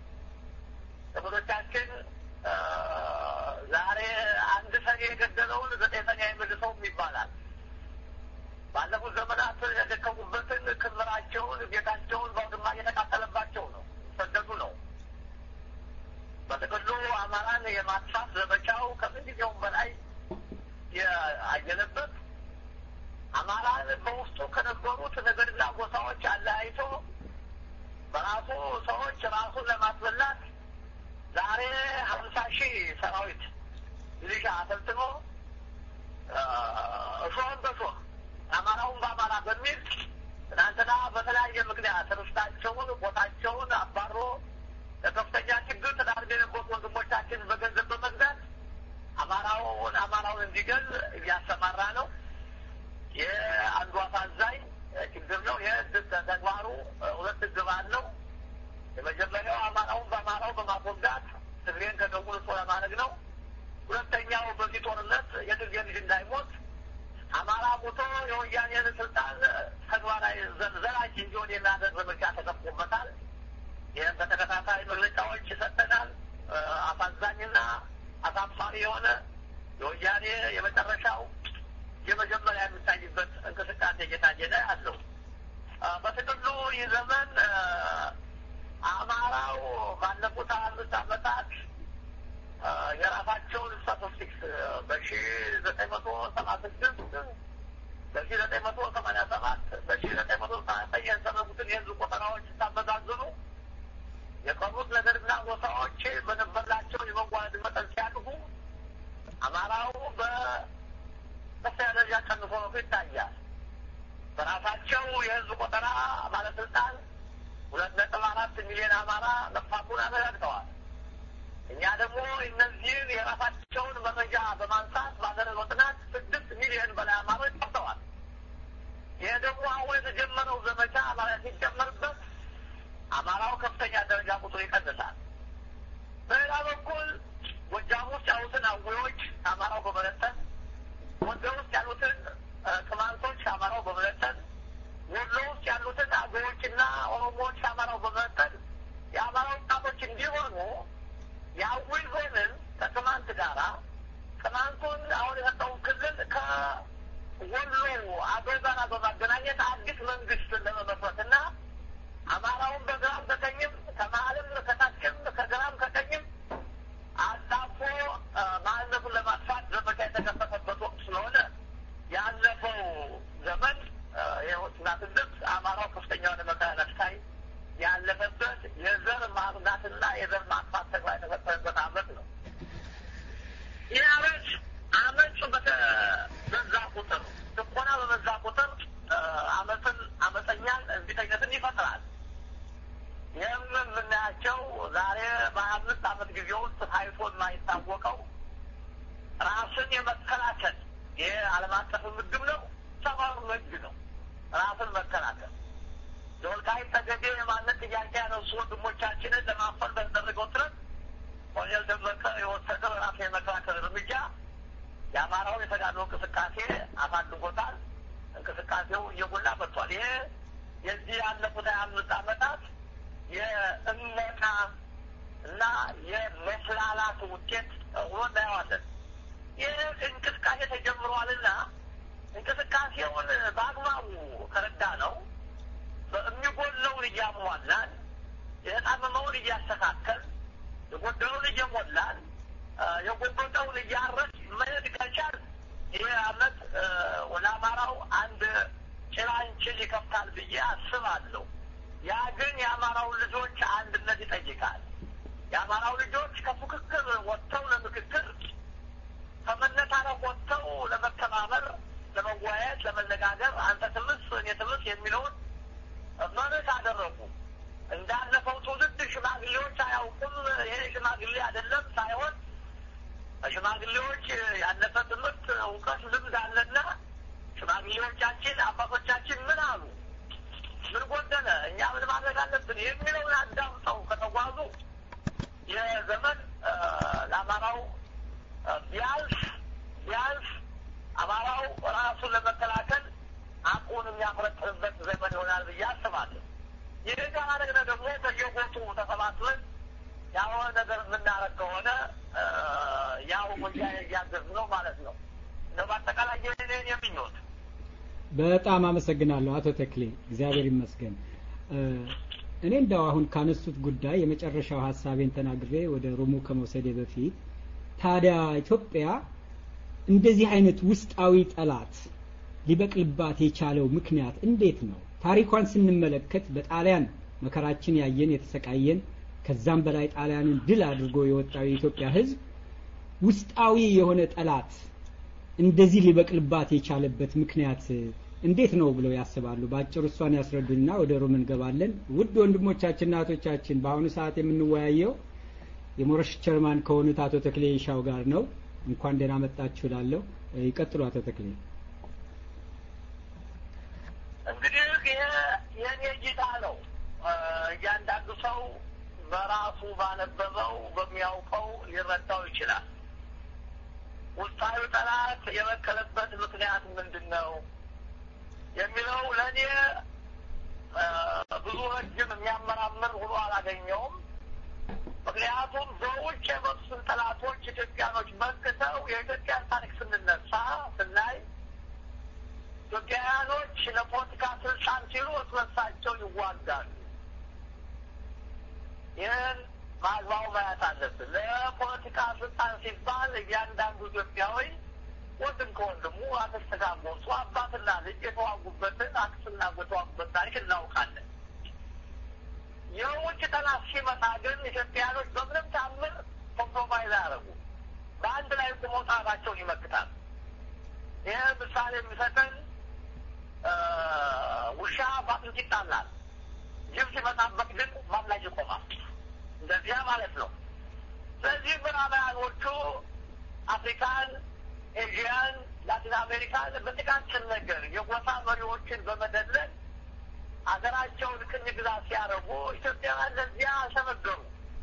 ዘመዶቻችን ዛሬ አንድ ሰኔ የገደለውን ዘጠኝ ሰኔ አይመልሰውም ይባላል። ባለፉት ዘመናት የደከሙበትን ክምራቸውን፣ ቤታቸውን በአውድማ እየተቃጠለባቸው ነው፣ ሰደዱ ነው። በጥቅሉ አማራን የማጥፋት ዘመቻው ከምን ጊዜውም በላይ ያየለበት አማራን በውስጡ ከነበሩት ነገድና ጎሳዎች አለያይቶ በራሱ ሰዎች ራሱን ለማስበላት ዛሬ ሀምሳ ሺህ ሰራዊት ሚሊሻ አሰልጥኖ እሾህን በሾህ አማራውን በአማራ በሚል ትናንትና በተለያየ ምክንያት ርስታቸውን ቦታቸውን አባሮ ለከፍተኛ ችግር ተዳርገ የነበሩት ወንድሞቻችን በገንዘብ በመግዛት አማራውን አማራውን እንዲገል እያሰማራ ነው። ይህ አንዱ አሳዛኝ ችግር ነው። ይህ ተግባሩ ሁለት ግብ አለው። የመጀመሪያው አማራውን በአማራው በማስወጋት ትግሬን ከደቡብ ልሶ ለማድረግ ነው። ሁለተኛው በዚህ ጦርነት የትግሬ ልጅ እንዳይሞት አማራ ሞቶ የወያኔን ስልጣን ተግባራዊ ዘላቂ እንዲሆን የሚያደርግ ዘመቻ ተከፍቶበታል። ይህም በተከታታይ መግለጫዎች ይሰጠናል። አሳዛኝና አሳፋሪ የሆነ የወያኔ የመጨረሻው የመጀመሪያ የሚታይበት እንቅስቃሴ እየታየ ነው ያለው። በጥቅሉ ይህ ዘመን አማራው ባለፉት አምስት ዓመታት የራሳቸውን ስታቲስቲክስ በሺ ዘጠኝ መቶ ሰባ ስድስት በሺ ዘጠኝ መቶ ሰማንያ ሰባት በሺ ዘጠኝ መቶ ዘጠኝ ያደረጉትን የህዝብ ቆጠራዎች ስታመዛዝኑ የቀሩት ነገርና ጎሳዎች በነበራቸው የመዋለድ መጠን ሲያድጉ አማራው በከፍተኛ ደረጃ ቀንሶ ይታያል። በራሳቸው የህዝብ ቆጠራ ባለስልጣን ሁለት ነጥብ አራት ሚሊዮን አማራ መጥፋቱን አረጋግጠዋል። እኛ ደግሞ እነዚህን የራሳቸውን መረጃ በማንሳት ባደረገው ጥናት ስድስት ሚሊዮን በላይ አማሮች ጠፍተዋል። ይህ ደግሞ አሁን የተጀመረው ዘመቻ ማለት ሲጀመርበት አማራው ከፍተኛ ደረጃ ቁጥሩ ይቀንሳል። በሌላ በኩል ጎጃም ውስጥ ያሉትን አዊዎች አማራው በመለጠን፣ ጎንደር ውስጥ ያሉትን ቅማንቶች አማራው በመለጠን፣ ወሎ ውስጥ ያሉትን አገዎችና ኦሮሞዎች አማራው በመለጠን የአማራ ወጣቶች እንዲሆኑ የአዊ ዞንን ከቅማንት ጋራ ቅማንቱን አሁን የሰጠውን ክልል ከወሎ አገው ጋራ በማገናኘት አዲስ መንግስት ለመመስረትና አማራውን በግራም ከቀኝም ከመሀልም ከታችም ከግራም ከቀኝም አጣፎ ማንነቱን ለማጥፋት ዘመቻ የተከፈተበት ወቅት ስለሆነ ያለፈው ዘመን የወጥናትነት አማራው ከፍተኛ የሆነ መከራ ነፍሳይ ያለፈበት የዘር ማጽዳትና የዘር ማጥፋት ተግባር የተፈጠረበት አመት ነው። ይህ አመት አመፅ በበዛ ቁጥር ጭቆና በበዛ ቁጥር አመፅን አመፀኛን እንቢተኝነትን ይፈጥራል። ይህም የምናያቸው ዛሬ በሀያ አምስት አመት ጊዜ ውስጥ ታይቶ የማይታወቀው ራስን የመከላከል ይህ ዓለም አቀፍ ምግብ ነው፣ ሰብአዊ መብት ነው። ራስን መከላከል የወልቃይት ጠገዴ የማንነት ጥያቄ ያነሱ ወንድሞቻችንን ለማፈን በተደረገው ጥረት ኮሎኔል ደመቀ የወሰደው ራስ የመከላከል እርምጃ የአማራው የተጋድሎ እንቅስቃሴ አሳድጎታል። እንቅስቃሴው እየጎላ መጥቷል። ይሄ የዚህ ያለፉት ሀያ አምስት ዓመታት የእመቃ እና የመስላላት ውጤት ሆኖ እናየዋለን። ይህ እንቅስቃሴ ተጀምሯልና እንቅስቃሴውን በአግባቡ ከረዳ ነው የሚጎለውን እያሟላን የተጣመመውን እያስተካከል የጎደለውን እየሞላን የጎበጠውን እያረስ መሄድ ከቻል ይህ አመት ወደ አማራው አንድ ጭላንጭል ይከፍታል ብዬ አስባለሁ። ያ ግን የአማራው ልጆች አንድነት ይጠይቃል። የአማራው ልጆች ከፉክክር ወጥተው ለምክክር ከመነታረቅ ወጥተው ለመተማመር፣ ለመወያየት፣ ለመነጋገር አንተ ትምስ እኔ ትምስ የሚለውን መርህ አደረጉ። እንዳለፈው ትውልድ ሽማግሌዎች አያውቁም፣ ይሄ ሽማግሌ አይደለም ሳይሆን ሽማግሌዎች ያለፈ ትምህርት፣ እውቀት፣ ልምድ አለና ሽማግሌዎቻችን አባቶቻችን ምን አሉ፣ ምን ጎደለ፣ እኛ ምን ማድረግ አለብን የሚለውን አዳምጠው ከተጓዙ የዘመን ለአማራው ቢያልፍ ቢያልፍ አማራው ራሱን ለመከላከል አቁን የሚያፈረጥርበት ዘመን ይሆናል ብዬ አስባለሁ። ይህ ካላደግነ ደግሞ በየቦቱ ተሰባስበን ያሆነ ነገር የምናረግ ከሆነ ያው ወያ እያገዝ ነው ማለት ነው። እንደ በአጠቃላይ የኔን የሚኞት በጣም አመሰግናለሁ አቶ ተክሌ እግዚአብሔር ይመስገን። እኔ እንደው አሁን ካነሱት ጉዳይ የመጨረሻው ሀሳቤን ተናግሬ ወደ ሩሙ ከመውሰዴ በፊት ታዲያ ኢትዮጵያ እንደዚህ አይነት ውስጣዊ ጠላት ሊበቅልባት የቻለው ምክንያት እንዴት ነው? ታሪኳን ስንመለከት በጣሊያን መከራችን ያየን የተሰቃየን ከዛም በላይ ጣሊያንን ድል አድርጎ የወጣው የኢትዮጵያ ሕዝብ ውስጣዊ የሆነ ጠላት እንደዚህ ሊበቅልባት የቻለበት ምክንያት እንዴት ነው ብለው ያስባሉ? በአጭሩ እሷን ያስረዱና ወደ ሮም እንገባለን። ውድ ወንድሞቻችንና እህቶቻችን በአሁኑ ሰዓት የምንወያየው የሞረሽ ቸርማን ከሆኑት አቶ ተክሌ ይሻው ጋር ነው። እንኳን ደህና መጣችሁ እላለሁ። ይቀጥሉ አቶ ተክሌ። እንግዲህ ይሄ የኔ እይታ ነው። እያንዳንዱ ሰው በራሱ ባነበበው በሚያውቀው ሊረዳው ይችላል። ውስጣዊ ጠላት የበቀለበት ምክንያት ምንድን ነው የሚለው ለእኔ ብዙ ረጅም የሚያመራምር ሆኖ አላገኘውም። ምክንያቱም በውጭ የመጡትን ጠላቶች ኢትዮጵያኖች መንክተው የኢትዮጵያን ታሪክ ስንነሳ ስናይ ኢትዮጵያውያኖች ለፖለቲካ ስልጣን ሲሉ እርስ በርሳቸው ይዋጋሉ። ይህን በአግባቡ ማየት አለብን። ለፖለቲካ ስልጣን ሲባል እያንዳንዱ ኢትዮጵያዊ ወንድም ከወንድሙ አክስት ከአጎቱ አባትና ልጅ የተዋጉበትን አክስትና አጎት የተዋጉበት ታሪክ እናውቃለን። የውጭ ጠላት ሲመጣ ግን ኢትዮጵያኖች በምንም ታምር ኮምፕሮማይዝ አያደርጉ በአንድ ላይ ቁሞ ጣታቸውን ይመክታል። ይህ ምሳሌ የሚሰጠን ውሻ በአጥንት ይጣላል፣ ጅብ ሲመጣበት ግን ማን ላይ ይቆማል? እንደዚያ ማለት ነው። ስለዚህ ምዕራባውያኖቹ አፍሪካን፣ ኤዥያን፣ ላቲን አሜሪካን በጥቃቅን ነገር የጎሳ መሪዎችን በመደለል ሀገራቸውን ቅኝ ግዛት ሲያደርጉ ኢትዮጵያውያን ለዚያ አልተመገሩ።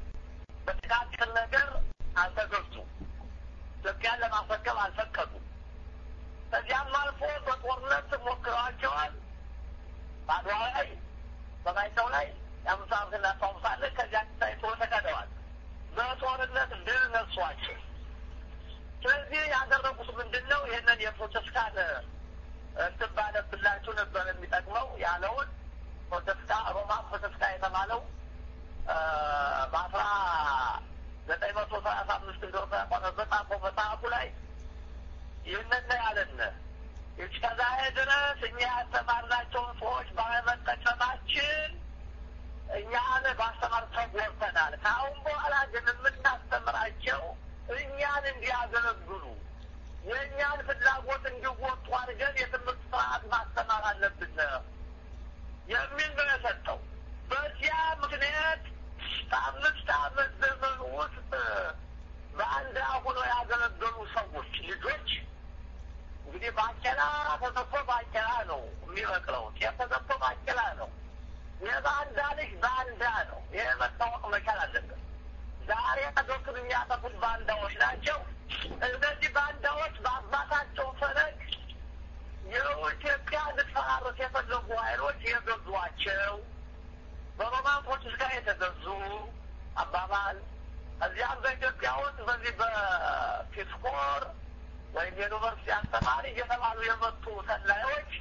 በጥቃቅን ነገር አልተገዙ። ኢትዮጵያን ለማስረከብ አልፈቀዱ። ከዚያም አልፎ በጦርነት ሞክረዋቸዋል። በአድዋ ላይ በማይጨው ላይ የአምሳ ዓመት እናስታውሳለን። ከዚያ ታይቶ ተቀደዋል። በጦርነት ድል ነሷቸው። ስለዚህ ያደረጉት ምንድን ነው? ይህንን የፕሮቴስታን እንትን ባነብላችሁ ነበር የሚጠቅመው ያለውን ፕሮቴስታ ሮማ ፕሮቴስታ የተባለው በአስራ ዘጠኝ መቶ ሰላሳ አምስት እንደሆነ በጻፈው መጽሐፉ ላይ ይህንን ያለን እስከዛሬ ድረስ እኛ ያስተማርናቸውን ሰዎች ባለመጠቀማችን እኛን ማስተማር ተጎድተናል። ከአሁን በኋላ ግን የምናስተምራቸው እኛን እንዲያገለግሉ የእኛን ፍላጎት እንዲወጡ አድርገን የትምህርት ስርዓት ማስተማር አለብን የሚል ነው የሰጠው። በዚያ ምክንያት በአምስት ዓመት ዘመን ውስጥ በአንድ አሁኖ ያገለገሉ ሰዎች ልጆች እንግዲህ ባቄላ ተዘርቶ ባቄላ ነው የሚበቅለው። ጤፍ ተዘርቶ ባቄላ ነው። የባንዳ ልጅ ባንዳ ነው። ይህ መታወቅ መቻል አለበት። ዛሬ ሀገሪቱን የሚያጠፉት ባንዳዎች ናቸው። እነዚህ ባንዳዎች በአባታቸው ፈለግ የኢትዮጵያ ልትፈራረስ የፈለጉ ኃይሎች የገዟቸው በሮማንቶች ጋር የተገዙ አባባል እዚያም በኢትዮጵያ ውስጥ በዚህ በፒስኮር ወይም የዩኒቨርሲቲ አስተማሪ እየተባሉ የመጡ ሰላዮች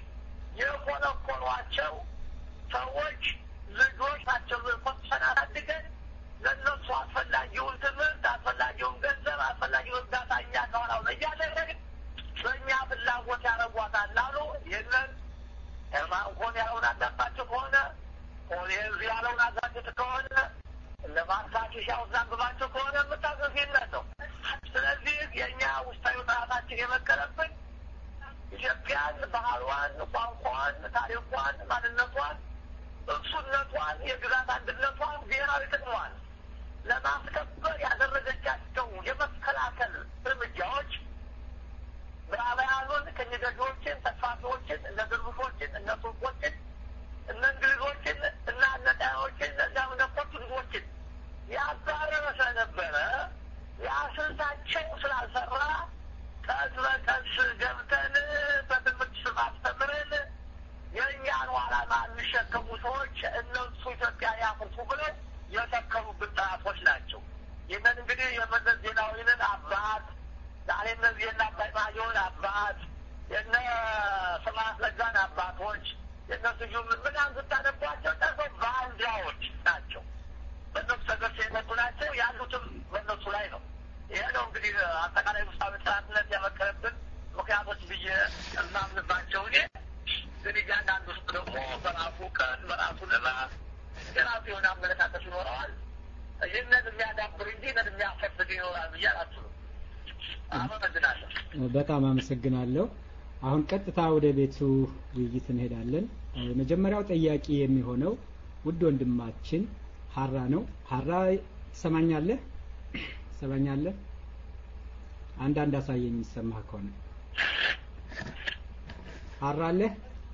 የኮለኮሏቸው ሰዎች ልጆች ናቸው። ኮሰን አሳድገን ለእነሱ አስፈላጊውን ትምህርት፣ አስፈላጊውን ገንዘብ፣ አስፈላጊውን እርዳታ እኛ ከሆናው ነው እያደረግን በእኛ ፍላጎት ያደረጓታል አሉ። ይህንን ኤርማንኮን ያለውን አዳባቸው ከሆነ ኦሌንዝ ያለውን አዛግጥ ከሆነ እነ ማርሳኪሻ አንብባቸው ከሆነ የምታዘፊነት ነው። ስለዚህ የእኛ ውስጣዊ ጥራታችን የመከረብን ኢትዮጵያን ባህሏን፣ ቋንቋን፣ ታሪኳን፣ ማንነቷን፣ እሱነቷን፣ የግዛት አንድነቷን፣ ብሔራዊ ጥቅሟን ለማስከበር ያደረገቻቸው የመከላከል እርምጃዎች ምዕራባውያኑን ቅኝ ገዢዎችን፣ ተስፋፊዎችን፣ እነ ድርቡሾችን፣ እነ ቱርኮችን፣ እነ እንግሊዞችን እና አነቃዮችን እነዚያም እነ ፖርቱጊዞችን ያባረረ ስለነበረ ያ ስልታቸው ስላልሰራ ቀስ በቀስ ገብተን በትምህርት ስም አስተምረን የእኛን ዓላማ የሚሸከሙ ሰዎች እነሱ ኢትዮጵያ ያፍርሱ ብለው የተከሉብን ጠላቶች ናቸው። ይህንን እንግዲህ የመለስ ዜናዊንን አባት ዛሬ እነዚህ የነ አባይ ማየውን አባት የነ ስብሐት ነጋን አባቶች የነ ስዩም ምናምን ስታነቧቸው ጠርሰው ባንዲያዎች ናቸው። በእነሱ ተገርሰ የመጡ ናቸው። ያሉትም በእነሱ ላይ ነው። ይሄ ነው እንግዲህ አጠቃላይ ውስጣዊ ጥራትነት ያመከረብን ምክንያቶች ብዬ እማምንባቸው እኔ ግን እያንዳንዱ ውስጥ ደግሞ በራሱ ቀን በራሱ ልማት የራሱ የሆነ አመለካከት ይኖረዋል። ይህንን የሚያዳብር እንጂ ይህንን የሚያፈስግ ይኖራል ብዬ አላስብም። አመሰግናለሁ። በጣም አመሰግናለሁ። አሁን ቀጥታ ወደ ቤቱ ውይይት እንሄዳለን። የመጀመሪያው ጠያቂ የሚሆነው ውድ ወንድማችን ሀራ ነው። ሀራ ትሰማኛለህ? ትሰማኛለህ? አንዳንድ አሳየኝ የሚሰማህ ከሆነ ሀራ አለህ?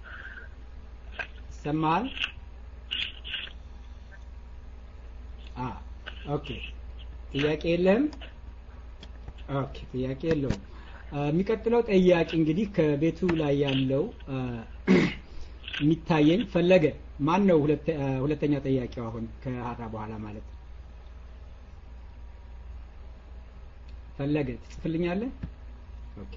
ይሰማሃል? አ ኦኬ። ጥያቄ የለህም? ኦኬ፣ ጥያቄ የለውም። የሚቀጥለው ጠያቂ እንግዲህ ከቤቱ ላይ ያለው የሚታየኝ ፈለገ ማን ነው? ሁለተኛ ጠያቂው አሁን ከሀራ በኋላ ማለት ነው። ፈለገ ትጽፍልኛለህ? ኦኬ።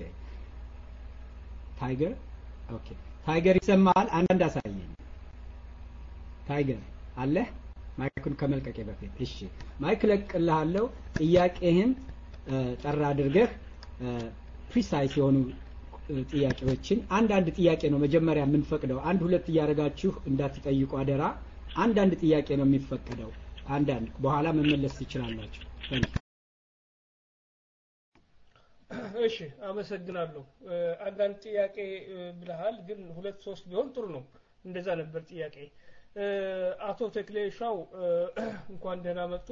ታይገር ኦኬ። ታይገር ይሰማሃል? አንዳንድ አሳየኝ። ታይገር አለህ? ማይኩን ከመልቀቄ በፊት እሺ፣ ማይክ ለቅልሃለሁ። ጥያቄህን ጠራ አድርገህ ፕሪሳይስ የሆኑ ጥያቄዎችን አንዳንድ ጥያቄ ነው መጀመሪያ የምንፈቅደው። አንድ ሁለት እያደረጋችሁ እንዳትጠይቁ አደራ። አንዳንድ ጥያቄ ነው የሚፈቀደው። አንዳንድ በኋላ መመለስ ትችላላችሁ። እሺ፣ አመሰግናለሁ። አንዳንድ ጥያቄ ብለሃል፣ ግን ሁለት ሶስት ቢሆን ጥሩ ነው። እንደዛ ነበር ጥያቄ። አቶ ተክሌ ሻው እንኳን ደህና መጡ።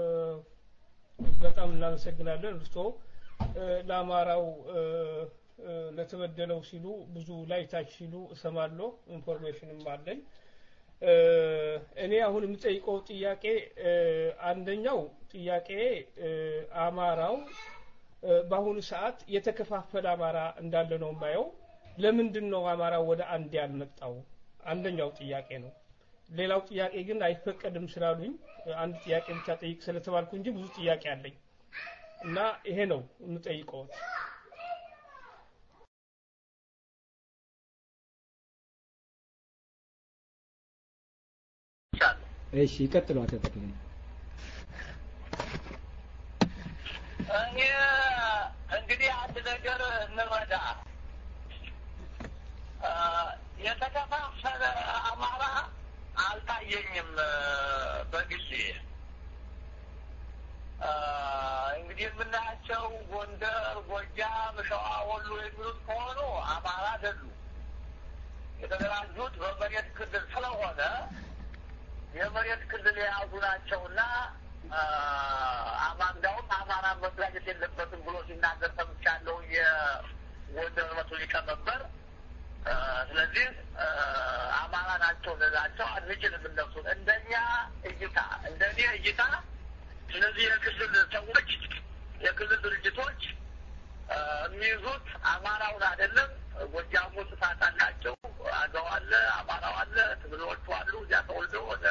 በጣም እናመሰግናለን። እርስዎ ለአማራው ለተበደለው ሲሉ ብዙ ላይ ታች ሲሉ እሰማለሁ፣ ኢንፎርሜሽንም አለኝ። እኔ አሁን የምጠይቀው ጥያቄ አንደኛው ጥያቄ አማራው በአሁኑ ሰዓት የተከፋፈለ አማራ እንዳለ ነው የማየው። ለምንድን ነው አማራው ወደ አንድ ያልመጣው? አንደኛው ጥያቄ ነው። ሌላው ጥያቄ ግን አይፈቀድም ስላሉኝ አንድ ጥያቄ ብቻ ጠይቅ ስለተባልኩ እንጂ ብዙ ጥያቄ አለኝ እና ይሄ ነው የምጠይቀውት። እሺ ይቀጥሉ አቶ ተክሌ። እኔ እንግዲህ አንድ ነገር እንረዳ። የተከፋፈለ አማራ አልታየኝም በግሌ። እንግዲህ የምናያቸው ጎንደር፣ ጎጃም፣ ሸዋ፣ ወሎ የሚሉት ከሆኑ አማራ አይደሉም። የተደራጁት በመሬት ክልል ስለሆነ የመሬት ክልል የያዙ ናቸውና አማንዳውም አማራ መደራጀት የለበትም ብሎ ሲናገር ሰምቻለሁ የጎንደር መቶ ሊቀመንበር። ስለዚህ አማራ ናቸው ልላቸው አንችልም። እነሱን እንደኛ እይታ እንደኔ እይታ እነዚህ የክልል ሰዎች የክልል ድርጅቶች የሚይዙት አማራውን አይደለም። ጎጃሙ ስፋት አላቸው። አገው አለ፣ አማራው አለ፣ ትግሬዎቹ አሉ። እዚያ ተወልደው ወደ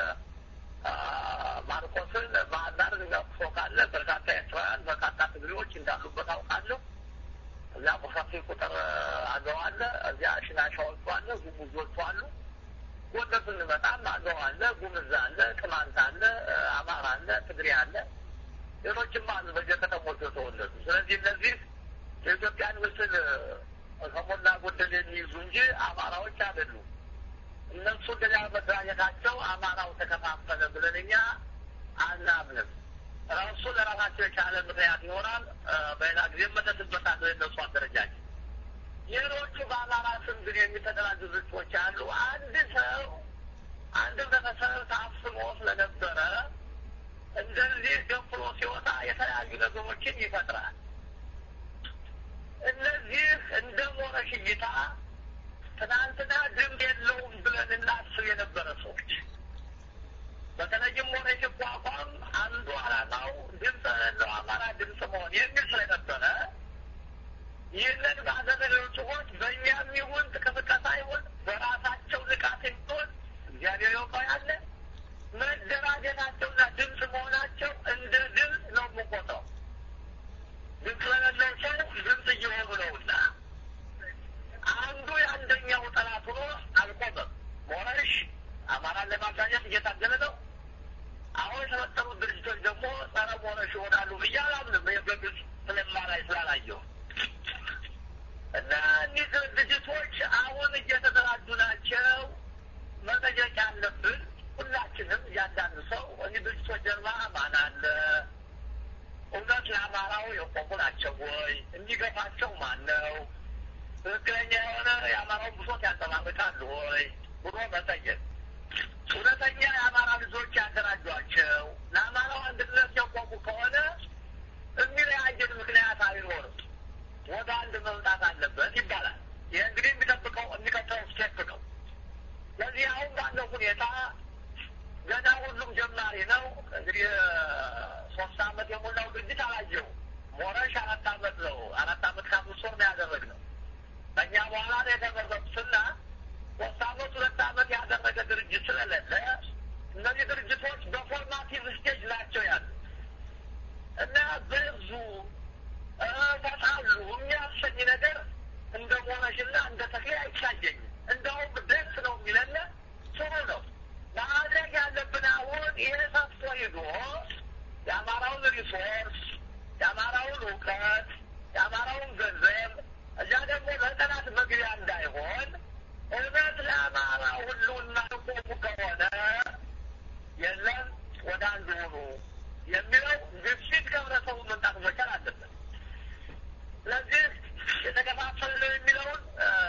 ማርቆስን ባህር ዳር ፎ ካለ በርካታ ኤርትራውያን በርካታ ትግሬዎች እንዳሉበት አውቃለሁ። እዚያ በሰፊ ቁጥር አገው አለ። እዚያ ሽናሻዎቹ አለ፣ ጉሙዞቹ አሉ። ጎንደር ስንመጣም አገው አለ፣ ጉምዝ አለ፣ ቅማንት አለ፣ አማራ አለ፣ ትግሬ አለ፣ ሌሎችም አሉ በየከተሞቹ የተወለዱ። ስለዚህ እነዚህ የኢትዮጵያን ምስል ከሞላ ጎደል የሚይዙ እንጂ አማራዎች አይደሉም። እነሱ እንደዚያ መደራጀታቸው አማራው ተከፋፈለ ብለን እኛ አናምንም። ራሱ ለራሳቸው የቻለ ምክንያት ይሆናል። በሌላ ጊዜ መለስበታል። የነሱ አደረጃጀት ሌሎቹ በአማራ ስም ግን የሚተደራጁ ድርጅቶች አሉ። አንድ ሰው አንድ ህብረተሰብ ታፍኖ ስለነበረ እንደዚህ ገንፍሎ ሲወጣ የተለያዩ ነገሮችን ይፈጥራል። እነዚህ እንደ ሞረሽ እይታ ትናንትና ድምፅ የለውም ብለን እናስብ የነበረ ሰዎች በተለይም ሞረሽ ሲቋቋም አንዱ ዓላማው ድምፅ የሌለው አማራ ድምፅ መሆን የሚል ስለነበረ ይህንን ባደረገው ጽሁፎች በእኛም ይሁን ቅስቀሳ ይሁን በራሳቸው ንቃት ይሁን እግዚአብሔር ያውቀው ያለ መደራጀታቸውና ድምፅ መሆናቸው እንደ ድምፅ ነው የምቆጥረው። ድምፅ ለሌለው ሰው ድምፅ እየሆኑ ነውና አንዱ የአንደኛው ጠላት ሆኖ አልቆመም። ሞረሽ አማራን ለማጋኘት እየታገለ ነው። አሁን የተፈጠሩት ድርጅቶች ደግሞ ጸረ ሞረሽ ይሆናሉ ብዬ አላምንም። በግልጽ ስለማላይ ስላላየው እና እኒህ ድርጅቶች አሁን እየተደራጁ ናቸው። መጠየቅ ያለብን ሁላችንም እያንዳንዱ ሰው እኒህ ድርጅቶች ጀርባ ማን አለ? እውነት ለአማራው የቆሙ ናቸው ወይ? የሚገፋቸው ማን ነው? ትክክለኛ የሆነ የአማራውን ብሶት ያንጸባርቃሉ ወይ ብሎ መጠየቅ። እውነተኛ የአማራ ልጆች ያደራጇቸው ለአማራው አንድነት የቆሙ ከሆነ የሚለያየን ምክንያት አይኖርም። ወደ አንድ መምጣት አለበት ይባላል። ይህ እንግዲህ የሚጠብቀው የሚቀጥለው ስቴፕ ነው። ስለዚህ አሁን ባለው ሁኔታ ገና ሁሉም ጀማሪ ነው። እንግዲህ ሶስት አመት የሞላው ድርጅት አላየው። ሞረሽ አራት አመት ነው። አራት አመት ከአምስት ወር ነው ያደረግነው። ከእኛ በኋላ ነው የተመረጡትና ሶስት አመት ሁለት አመት ያደረገ ድርጅት ስለሌለ እነዚህ ድርጅቶች በፎርማቲቭ ስቴጅ ናቸው ያሉት እና ብዙ ተጣሉ የሚያሰኝ ነገር እንደ ሞረሽና እንደ ተክሌ አይታየኝም። እንደውም ደስ ነው የሚለን ጥሩ ነው። ማድረግ ያለብን አሁን ይሄ ሰፍቶ ሂዶ የአማራውን ሪሶርስ፣ የአማራውን እውቀት፣ የአማራውን ገንዘብ እዚያ ደግሞ ለጠላት መግቢያ እንዳይሆን እውነት ለአማራ ሁሉና ቆሙ ከሆነ የለም ወደ አንድ ሆኑ የሚለው ግፊት ከህብረተሰቡ መምጣት መቻል አለበት። ስለዚህ የተከፋፈለ ነው የሚለውን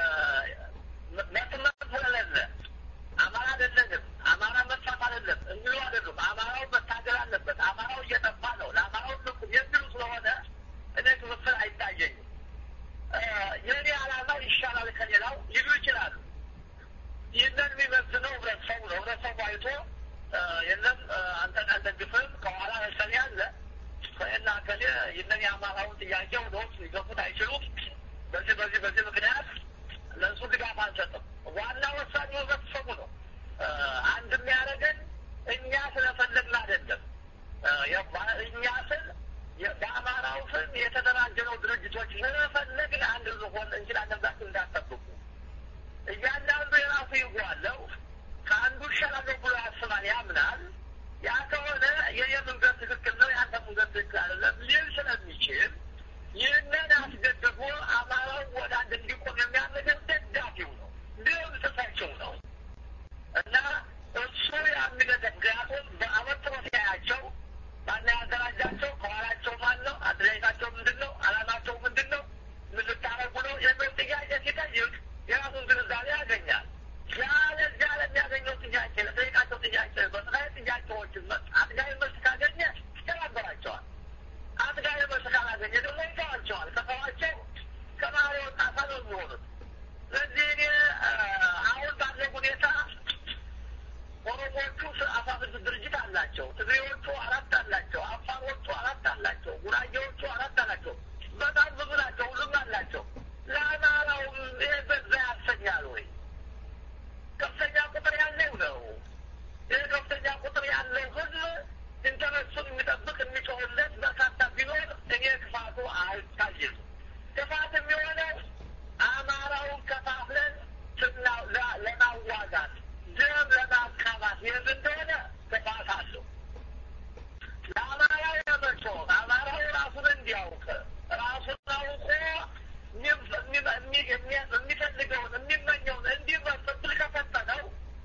መስመር ስለሌለ አማራ አይደለንም፣ አማራ መጥፋት አይደለም የሚሉ አይደሉም። አማራው መታገል አለበት፣ አማራው እየጠፋ ነው፣ ለአማራው ልቁም የሚሉ ስለሆነ እኔ ክፍፍል አይታየኝም። የእኔ ዓላማ ይሻላል ከሌላው ሊሉ ይችላሉ። ይህንን የሚመዝነው ህብረተሰቡ ነው። ህብረተሰቡ አይቶ የለም አንተን አንደግፍም ከኋላ ከሌ አለ ከና ከሌ ይህንን የአማራውን ጥያቄ ወደ ውስጥ ሊገፉት አይችሉም። በዚህ በዚህ በዚህ ምክንያት ለእሱ ድጋፍ አንሰጥም። ዋና ወሳኙ ህብረተሰቡ ነው። አንድ የሚያደርገን እኛ ስለፈለግን አይደለም። እኛ ስል በአማራው ስም የተደራጀነው ድርጅቶች ስለፈለግን አንድ ልሆን እንችላለን ብላችሁ እንዳትጠብቁ። እያንዳንዱ የራሱ ይጓለው ከአንዱ ይሻላለሁ ብሎ ያስባል፣ ያምናል። ያ ከሆነ የኔ መንገድ ትክክል ነው፣ የአንተ መንገድ ትክክል አይደለም ሊል ስለሚችል ይህንን አስገድቦ አማራው ወደ አንድ እንዲቆም የሚያደርገን ደጋፊው ነው፣ ድምፅ ሰጪው ነው እና እሱ የሚገደ ምክንያቱም በአመት ሲያያቸው ማና ያደራጃቸው ከኋላቸው ማን ነው? አደረጃጀታቸው ምንድን ነው? አላማቸው ምንድን ነው? ምን ልታረጉ ነው? የሚል ጥያቄ ሲጠይቅ የራሱን ግንዛቤ ያገኛል። ያለዚያ ለሚያገኘው ጥያቄ ለጠይቃቸው ጥያቄ በጥቃይ ጥያቄዎችን አጥጋቢ መልስ ካገኘ ይተባበራቸዋል። አጥጋቢ መልስ ካላገኘ ደግሞ ይተዋቸዋል። ከተዋቸው ከመሀል የወጣ አካል ነው የሚሆኑት። ስለዚህ እኔ አሁን ባለው ሁኔታ ኦሮሞዎቹ አስራ ስድስት ድርጅት አላቸው። ትግሬዎቹ አራት አላቸው። አፋሮቹ አራት አላቸው። ጉራጌዎቹ አራት አላቸው። በጣም ብዙ ናቸው። ሁሉም አላቸው። ለአማራውም ይሄ በዛ ያሰኛል ወይ? ከፍተኛ ቁጥር ያለው ነው። ይህ ከፍተኛ ቁጥር ያለው ህዝብ ኢንተረስቱን የሚጠብቅ የሚጮህለት በርካታ ቢኖር እኔ ክፋቱ አይታይም። ክፋት የሚሆነው አማራውን ከፋፍለን ለማዋጋት ደም ለማካባት ይህ እንደሆነ ክፋት አለው። ለአማራው የመጮ አማራው ራሱን እንዲያውቅ ራሱን አውቆ የሚፈልገውን የሚመኘውን እንዲመርጥ እድል ከሰጠነው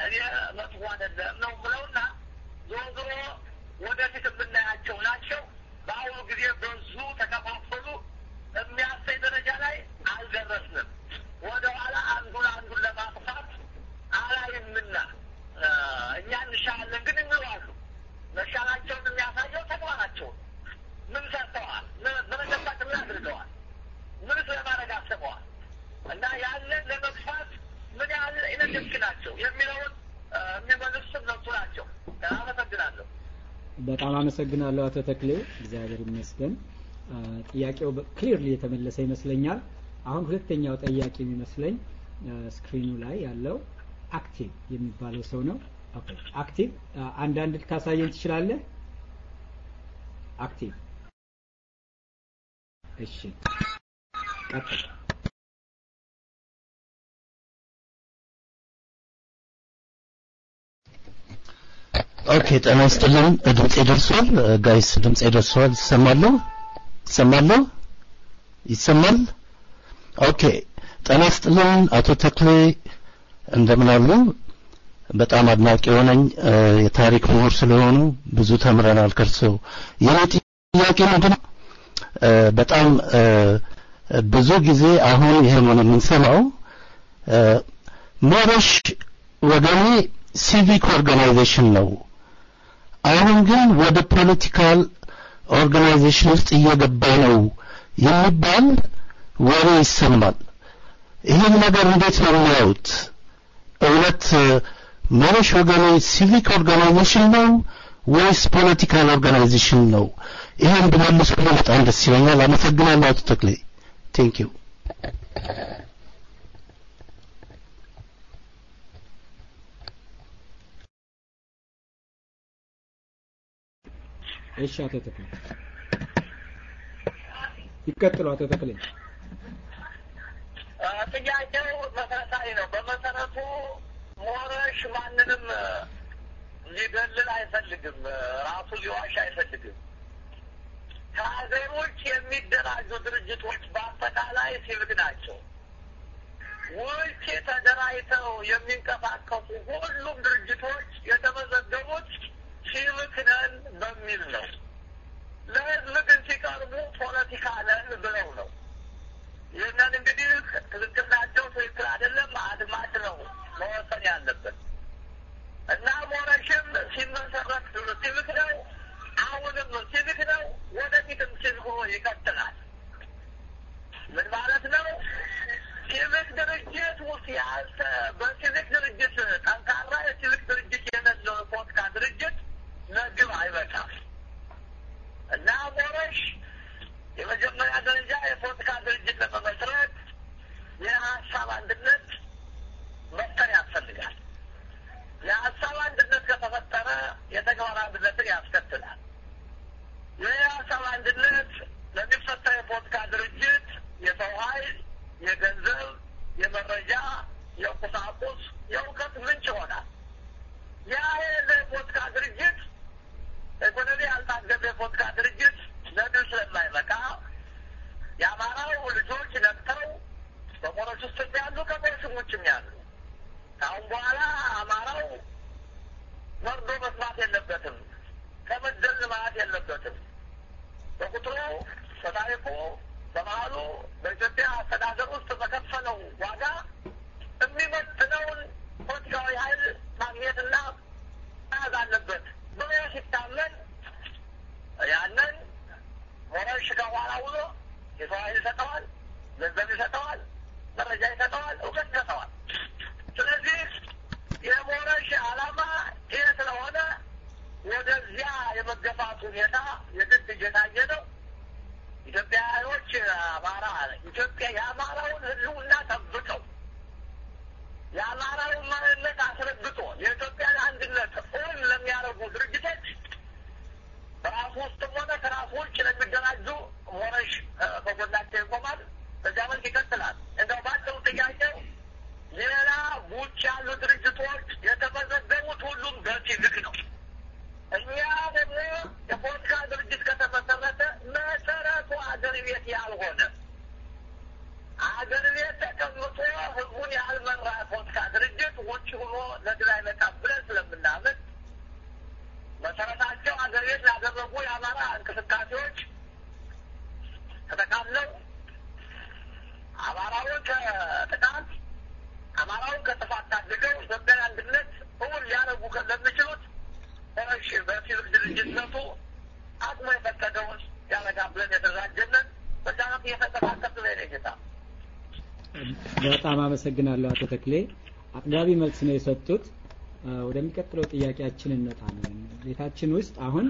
እኔ መጥፎ አይደለም ነው ብለውና ዞሮ ዞሮ ወደፊት የምናያቸው ናቸው። በአሁኑ ጊዜ በዙ ተከፋፈሉ የሚያሳይ ደረጃ ላይ አልደረስንም። ወደኋላ አንዱን አንዱን ለማጥፋት አላይምና እኛ እንሻላለን ግን እንለዋሉ። መሻላቸውን የሚያሳየው ተግባራቸውን ምን ሰርተዋል፣ በመገባት ምን አድርገዋል፣ ምን ስለማድረግ አስበዋል እና ያንን ለመግፋት ምን ያህል ኢነደምክ ናቸው የሚለውን የሚመልሱ እነሱ ናቸው። አመሰግናለሁ። በጣም አመሰግናለሁ አቶ ተክሌ፣ እግዚአብሔር ይመስገን። ጥያቄው ክሊርሊ የተመለሰ ይመስለኛል። አሁን ሁለተኛው ጠያቂ የሚመስለኝ ስክሪኑ ላይ ያለው አክቲቭ የሚባለው ሰው ነው። ኦኬ አክቲቭ አንዳንድ ልታሳየን ትችላለህ? አክቲቭ እሺ፣ ቀጥል። ኦኬ ጤና ይስጥልን። ድምጼ ደርሷል ጋይስ? ድምጼ ደርሷል? ይሰማለሁ? ይሰማለሁ? ይሰማል? ኦኬ ጤና ይስጥልን አቶ ተክሌ እንደምን አሉ? በጣም አድናቂ የሆነኝ የታሪክ ምሁር ስለሆኑ ብዙ ተምረናል ከርሰው። የኔ ጥያቄ ምንድነው? በጣም ብዙ ጊዜ አሁን ይሄን የምንሰማው ሞረሽ ወገኔ ሲቪክ ኦርጋናይዜሽን ነው። አሁን ግን ወደ ፖለቲካል ኦርጋናይዜሽን ውስጥ እየገባ ነው የሚባል ወሬ ይሰማል። ይህን ነገር እንዴት ነው የሚያዩት? እውነት ሞረሽ ወገኔ ሲቪክ ኦርጋናይዜሽን ነው ወይስ ፖለቲካል ኦርጋናይዜሽን ነው? ይሄን ብመልሱ በጣም ደስ ይለኛል። አመሰግናለሁ አቶ ተክሌ። ቴንክ ዩ። እሺ አቶ ተክሌ ይቀጥሉ። አቶ ተክሌ ጥያቄው መሰረታዊ ነው። በመሰረቱ ሞረሽ ማንንም ሊደልል አይፈልግም። ራሱ ሊዋሽ አይፈልግም። ከሀገር ውጭ የሚደራጁ ድርጅቶች በአጠቃላይ ሲቪክ ናቸው። ውጭ ተደራጅተው የሚንቀሳቀሱ ሁሉም ድርጅቶች የተመዘገቡት ሲቪክ ነን በሚል ነው። ለህዝብ ግን ሲቀርቡ ፖለቲካ ነን ብለው ነው። ይህንን እንግዲህ ትክክል ናቸው፣ ትክክል አይደለም አድማጭ ነው መወሰን ያለበት እና ሞረሽም ሲመሰረት ሲቪክ ነው፣ አሁንም ሲቪክ ነው፣ ወደፊትም ሲቪክ ሆኖ ይቀጥላል። ምን ማለት ነው? ሲቪክ ድርጅት ውስጥ ያልተ በሲቪክ ድርጅት ጠንካራ የሲቪክ ድርጅት የሌለው ፖለቲካ ድርጅት ለግብ አይበቃም እና ሞረሽ የመጀመሪያ ደረጃ የፖለቲካ ድርጅት ለመመስረት የሀሳብ አንድነት መፍጠር ያስፈልጋል። የሀሳብ አንድነት ከተፈጠረ የተግባር አንድነትን ያስከትላል። ይህ የሀሳብ አንድነት ለሚፈጠር የፖለቲካ ድርጅት የሰው ኃይል፣ የገንዘብ፣ የመረጃ፣ የቁሳቁስ፣ የእውቀት ምንጭ ይሆናል። ያ የሌለ የፖለቲካ ድርጅት ኢኮኖሚ ያልታገዘ የፖለቲካ ድርጅት ለድል ስለማይበቃ የአማራው ልጆች ነቅተው በሞሮች ውስጥ ያሉ ከሞሮችም ውጭም ያሉ ከአሁን በኋላ አማራው መርዶ መስማት የለበትም። ከመደል ማለት የለበትም። በቁጥሩ በታሪኩ በባህሉ በኢትዮጵያ አስተዳደር ውስጥ በከፈለው ዋጋ የሚመጥነውን ፖለቲካዊ ኃይል ማግኘትና መያዝ አለበት ብሎ ሲታመን ያንን ሞረሽ ከኋላ ውሎ የሰው ኃይል ይሰጠዋል፣ ገንዘብ ይሰጠዋል፣ መረጃ ይሰጠዋል፣ እውቀት ይሰጠዋል። ስለዚህ የሞረሽ ዓላማ ይህ ስለሆነ ወደዚያ የመገፋት ሁኔታ የግድ እየታየ ነው። ኢትዮጵያውያኖች አማራ ኢትዮጵያ የአማራውን ሕልውና ጠብቀው የአማራውን ማንነት አስረግጦ የኢትዮጵያን አንድነት እውን ለሚያደርጉ ድርጅቶች በራሱ ውስጥም ሆነ ከራሱ ውጭ ለሚደራጁ ሞረሽ ከጎናቸው ይቆማል። በዚያ መልክ ይቀጥላል። እንደው ባጭሩ ጥያቄው ሌላ ውጭ ያሉ ድርጅቶች የተመዘገቡት ሁሉም በሲቪክ ነው። እኛ ደግሞ የፖለቲካ ድርጅት ከተመሰረተ መሰረቱ አገር ቤት ያልሆነ አገር ቤት ተቀምጦ ህዝቡን ያልመራ የፖለቲካ ድርጅት ውጭ ሆኖ ለድል አይመጣም። እንቅስቃሴዎች ተጠቃለው አማራውን ከጥቃት አማራውን ከጥፋት ታድገው ኢትዮጵያን አንድነት እውን ሊያደርጉ ለሚችሉት እሺ በሲቪክ ድርጅትነቱ አቅሙ የፈቀደውን ያደርጋል ብለን የተዘጋጀንን በዛት እየተንቀሳቀስ ነው የኔ ጌታ። በጣም አመሰግናለሁ አቶ ተክሌ አጥጋቢ መልስ ነው የሰጡት። ወደሚቀጥለው ጥያቄያችን እንመጣለን። ቤታችን ውስጥ አሁን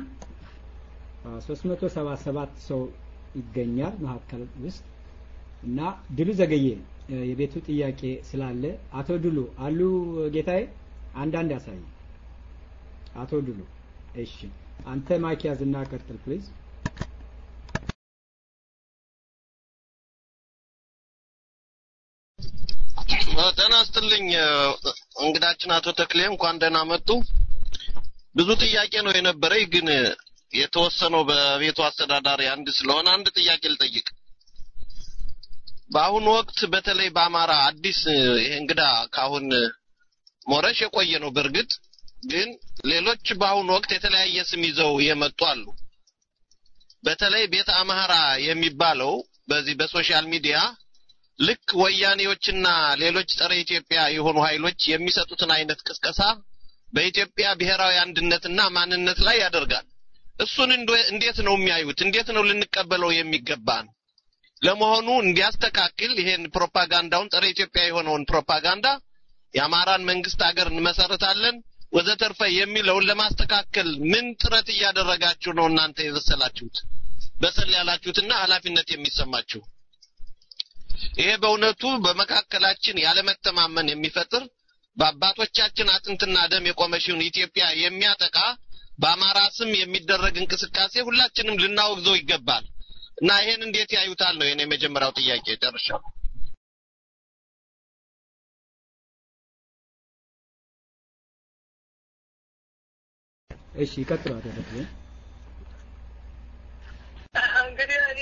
377 ሰው ይገኛል መካከል ውስጥ እና ድሉ ዘገየ የቤቱ ጥያቄ ስላለ አቶ ድሉ አሉ ጌታዬ አንዳንድ ያሳይ አቶ ድሉ እሺ አንተ ማይክ ያዝና ቀጥል ፕሊዝ ጤና ይስጥልኝ እንግዳችን አቶ ተክሌ እንኳን ደህና መጡ ብዙ ጥያቄ ነው የነበረኝ ግን የተወሰነው በቤቱ አስተዳዳሪ አንድ ስለሆነ አንድ ጥያቄ ልጠይቅ በአሁኑ ወቅት በተለይ በአማራ አዲስ ይሄ እንግዳ ካሁን ሞረሽ የቆየ ነው በእርግጥ ግን ሌሎች በአሁኑ ወቅት የተለያየ ስም ይዘው የመጡ አሉ በተለይ ቤተ አማራ የሚባለው በዚህ በሶሻል ሚዲያ ልክ ወያኔዎችና ሌሎች ጸረ ኢትዮጵያ የሆኑ ኃይሎች የሚሰጡትን አይነት ቅስቀሳ በኢትዮጵያ ብሔራዊ አንድነትና ማንነት ላይ ያደርጋል እሱን እንዴት ነው የሚያዩት እንዴት ነው ልንቀበለው የሚገባን ለመሆኑ እንዲያስተካክል ይሄን ፕሮፓጋንዳውን ጸረ ኢትዮጵያ የሆነውን ፕሮፓጋንዳ የአማራን መንግስት ሀገር እንመሰርታለን ወዘተርፈ የሚለውን ለማስተካከል ምን ጥረት እያደረጋችሁ ነው እናንተ የበሰላችሁት በሰል ያላችሁትና ኃላፊነት የሚሰማችሁ ይሄ በእውነቱ በመካከላችን ያለመተማመን የሚፈጥር በአባቶቻችን አጥንትና ደም የቆመችውን ኢትዮጵያ የሚያጠቃ በአማራ ስም የሚደረግ እንቅስቃሴ ሁላችንም ልናወግዘው ይገባል እና ይሄን እንዴት ያዩታል ነው የኔ የመጀመሪያው ጥያቄ ጨርሻለሁ እሺ ይቀጥሉ አቶ ተክሌ እንግዲህ እኔ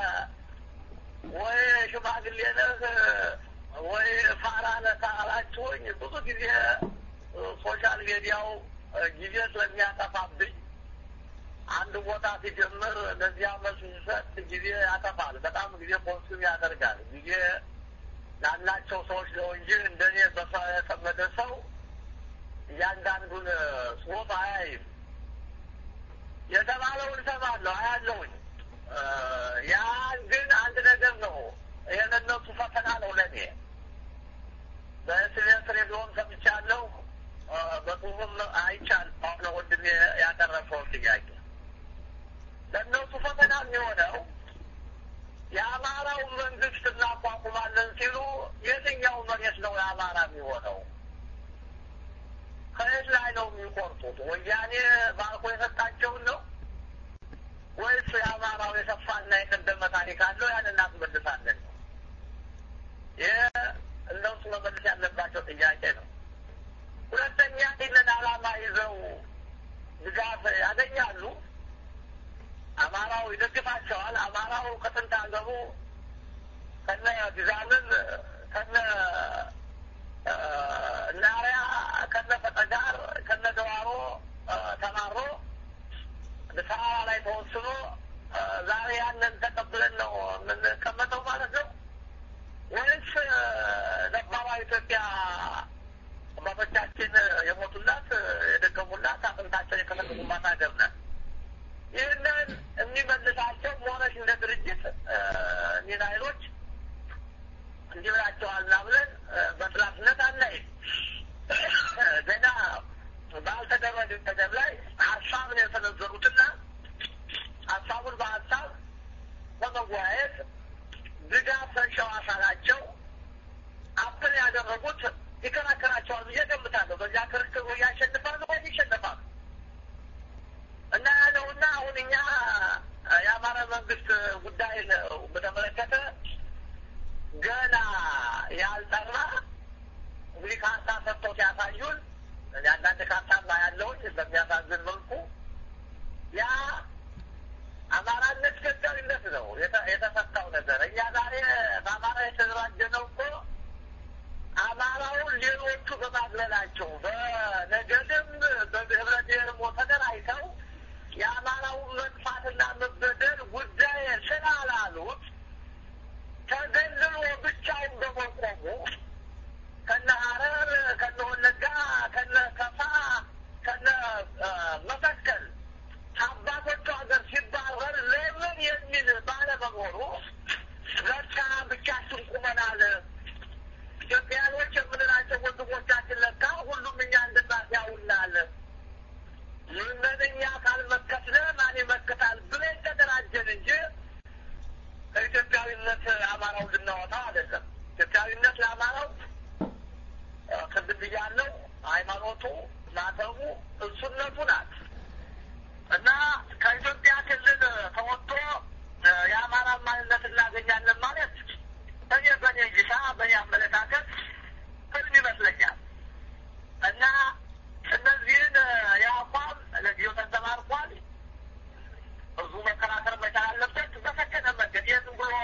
ወይ ሽማግሌ ነህ ወይ ፋራ ነህ ካላችሁኝ ብዙ ጊዜ ሶሻል ሚዲያው ጊዜ ስለሚያጠፋብኝ አንድ ቦታ ሲጀምር ለዚያ መልስ ሲሰጥ ጊዜ ያጠፋል። በጣም ጊዜ ኮንሱም ያደርጋል። ጊዜ ላላቸው ሰዎች ነው እንጂ እንደኔ በሰው የተጠመደ ሰው እያንዳንዱን ጽሁፍ አያይም። የተባለውን እሰማለሁ፣ አያለሁኝ። ያ ግን አንድ ነገር ነው። የእነሱ ፈተና ነው ለእኔ። በኤስቢኤስ ሬዲዮም ሰምቻለሁ፣ በጽሁፍም አይቻለሁ። አሁን ወንድሜ ያቀረበውን ጥያቄ ለእነሱ ፈተና የሚሆነው የአማራው መንግስት እናቋቁማለን ሲሉ የትኛው መሬት ነው የአማራ የሚሆነው? ከየት ላይ ነው የሚቆርጡት? ወያኔ ባርኮ የሰጣቸውን ነው ወይስ የአማራው የሰፋና የቀደመ ታሪክ አለው? ያን እናስመልሳለን ነው። ይህ እነሱ መመልስ ያለባቸው ጥያቄ ነው። ሁለተኛ ይህንን ዓላማ ይዘው ድጋፍ ያገኛሉ። አማራው ይደግፋቸዋል። አማራው ከጥንት አገሩ ከነ ግዛምን ከነ ናሪያ ከነ ፈጠጋር ከነ ደዋሮ ተማሮ አዲስ አበባ ላይ ተወስኖ ዛሬ ያንን ተቀብለን ነው የምንቀመጠው ማለት ነው ወይስ ነባሯ ኢትዮጵያ አባቶቻችን የሞቱላት የደገሙላት አጥንታቸውን የከሰከሱባት ሀገር ናት። ይህንን የሚመልሳቸው ሞረሽ እንደ ድርጅት እኒህን ኃይሎች እንዲህ ብላቸዋልና ብለን በጥላትነት አናይም። ገና ባልተደረገ ነገር ላይ ሀሳብ ነው የሰነዘሩትና ሀሳቡን በሀሳብ በመወያየት ድጋፍ ሰንሸው አካላቸው አፕል ያደረጉት ይከራከራቸዋል ብዬ ገምታለሁ። በዚያ ክርክር ወይ ያሸንፋሉ ወይ ይሸነፋሉ። እና ያለውና አሁን እኛ የአማራ መንግስት ጉዳይ በተመለከተ ገና ያልጠራ እንግዲህ ካርታ ሰጥተው ሲያሳዩን አንዳንድ ካርታማ ያለውን በሚያሳዝን መልኩ ያ አማራነት ገዳዊነት ነው የተፈታው ነገር። እኛ ዛሬ በአማራ የተደራጀ ነው እኮ አማራውን ሌሎቹ በማግለላቸው በነገድም በህብረ ብሔርም ተደራጅተው የአማራውን መጥፋት መርዳትና መበደል ጉዳይ ስላላሉት ተገልሎ ብቻውን በመቆሙ ከነ ሀረር ከነ ወለጋ ከነ ከፋ ከነ መተከል ከአባቶቹ ሀገር ሲባረር ለምን የሚል ባለመኖሩ ለካ ብቻችን ቁመናል። ኢትዮጵያኖች የምንላቸው ወንድሞቻችን ለካ ሁሉም እኛ እንድናት ያውናል። ይህንን እኛ ካልመከትነ ማን ይመክታል ብለን ተደራጀን እንጂ ከኢትዮጵያዊነት አማራው ልናወጣው አይደለም። ኢትዮጵያዊነት ለአማራው ቅድም ብያለሁ፣ ሃይማኖቱ፣ ማተቡ፣ እሱነቱ ናት እና ከኢትዮጵያ ክልል ተወጥቶ የአማራ ማንነት እናገኛለን ማለት እኔ በእኔ እይታ በእኔ አመለካከት ህልም ይመስለኛል እና እነዚህን የአቋም ለጊዜው ተንጸባርቋል። ብዙ መከራከር መቻል አለበት በሰከነ መንገድ ይህ ዝም ብሎ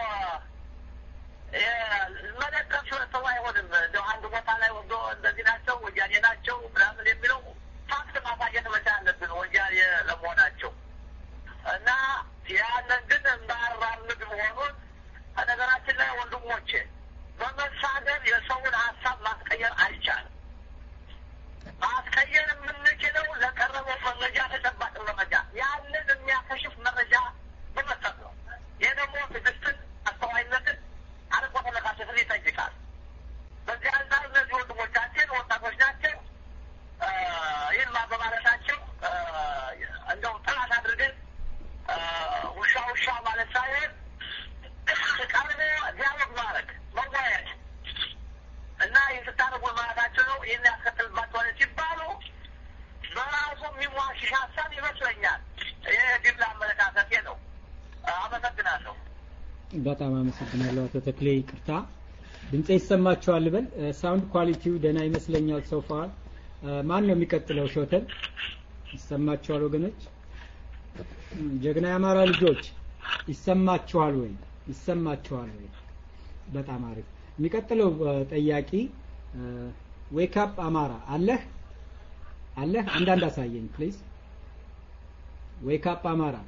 መደገፍ ሰው አይሆንም። እንደው አንድ ቦታ ላይ ወዶ እንደዚህ ናቸው ወያኔ ናቸው ምናምን የሚለው ፋክት ማሳየት መቻል አለብን ወያኔ ለመሆናቸው እና ያንን ግን እንዳራምድ መሆኑን ከነገራችን ላይ ወንድሞቼ በመሳደብ የሰውን ሀሳብ ማስቀየር አይቻልም። ማስቀየር የምንችለው ለቀረበው መረጃ ተጨባጭ መረጃ ያንን የሚያከሽፍ መረጃ በመስጠት ነው። ይህ ደግሞ ትዕግስትን፣ አስተዋይነትን፣ አርቆ ተመለካከትን ይጠይቃል። በዚህ አንጻር እነዚህ ወንድሞቻችን ወጣቶች ናቸው። ይህን በማለታቸው እንደው ጥናት አድርገን ውሻ ውሻ ማለት ሳይሆን ቀርቦ ዲያሎግ ማድረግ መወያየት እና ይህ ስታደርጉ ማለታቸው ነው። ይህን ያስከትልባቸዋል ሲባሉ በራሱ የሚሟሽሽ ሀሳብ ይመስለኛል። ይህ ግል አመለካከቴ ነው። አመሰግናለሁ። በጣም አመሰግናለሁ አቶ ተክሌ። ይቅርታ ድምጼ ይሰማችኋል ልበል? ሳውንድ ኳሊቲው ደህና ይመስለኛል። ሶፋር ማን ነው የሚቀጥለው? ሾተል ይሰማችኋል ወገኖች? ጀግና የአማራ ልጆች ይሰማችኋል ወይ? ይሰማችኋል ወይ? በጣም አሪፍ። የሚቀጥለው ጠያቂ ዌክ አፕ አማራ አለህ አለህ? አንዳንድ አሳየኝ ፕሊዝ። ዌክ አፕ አማራ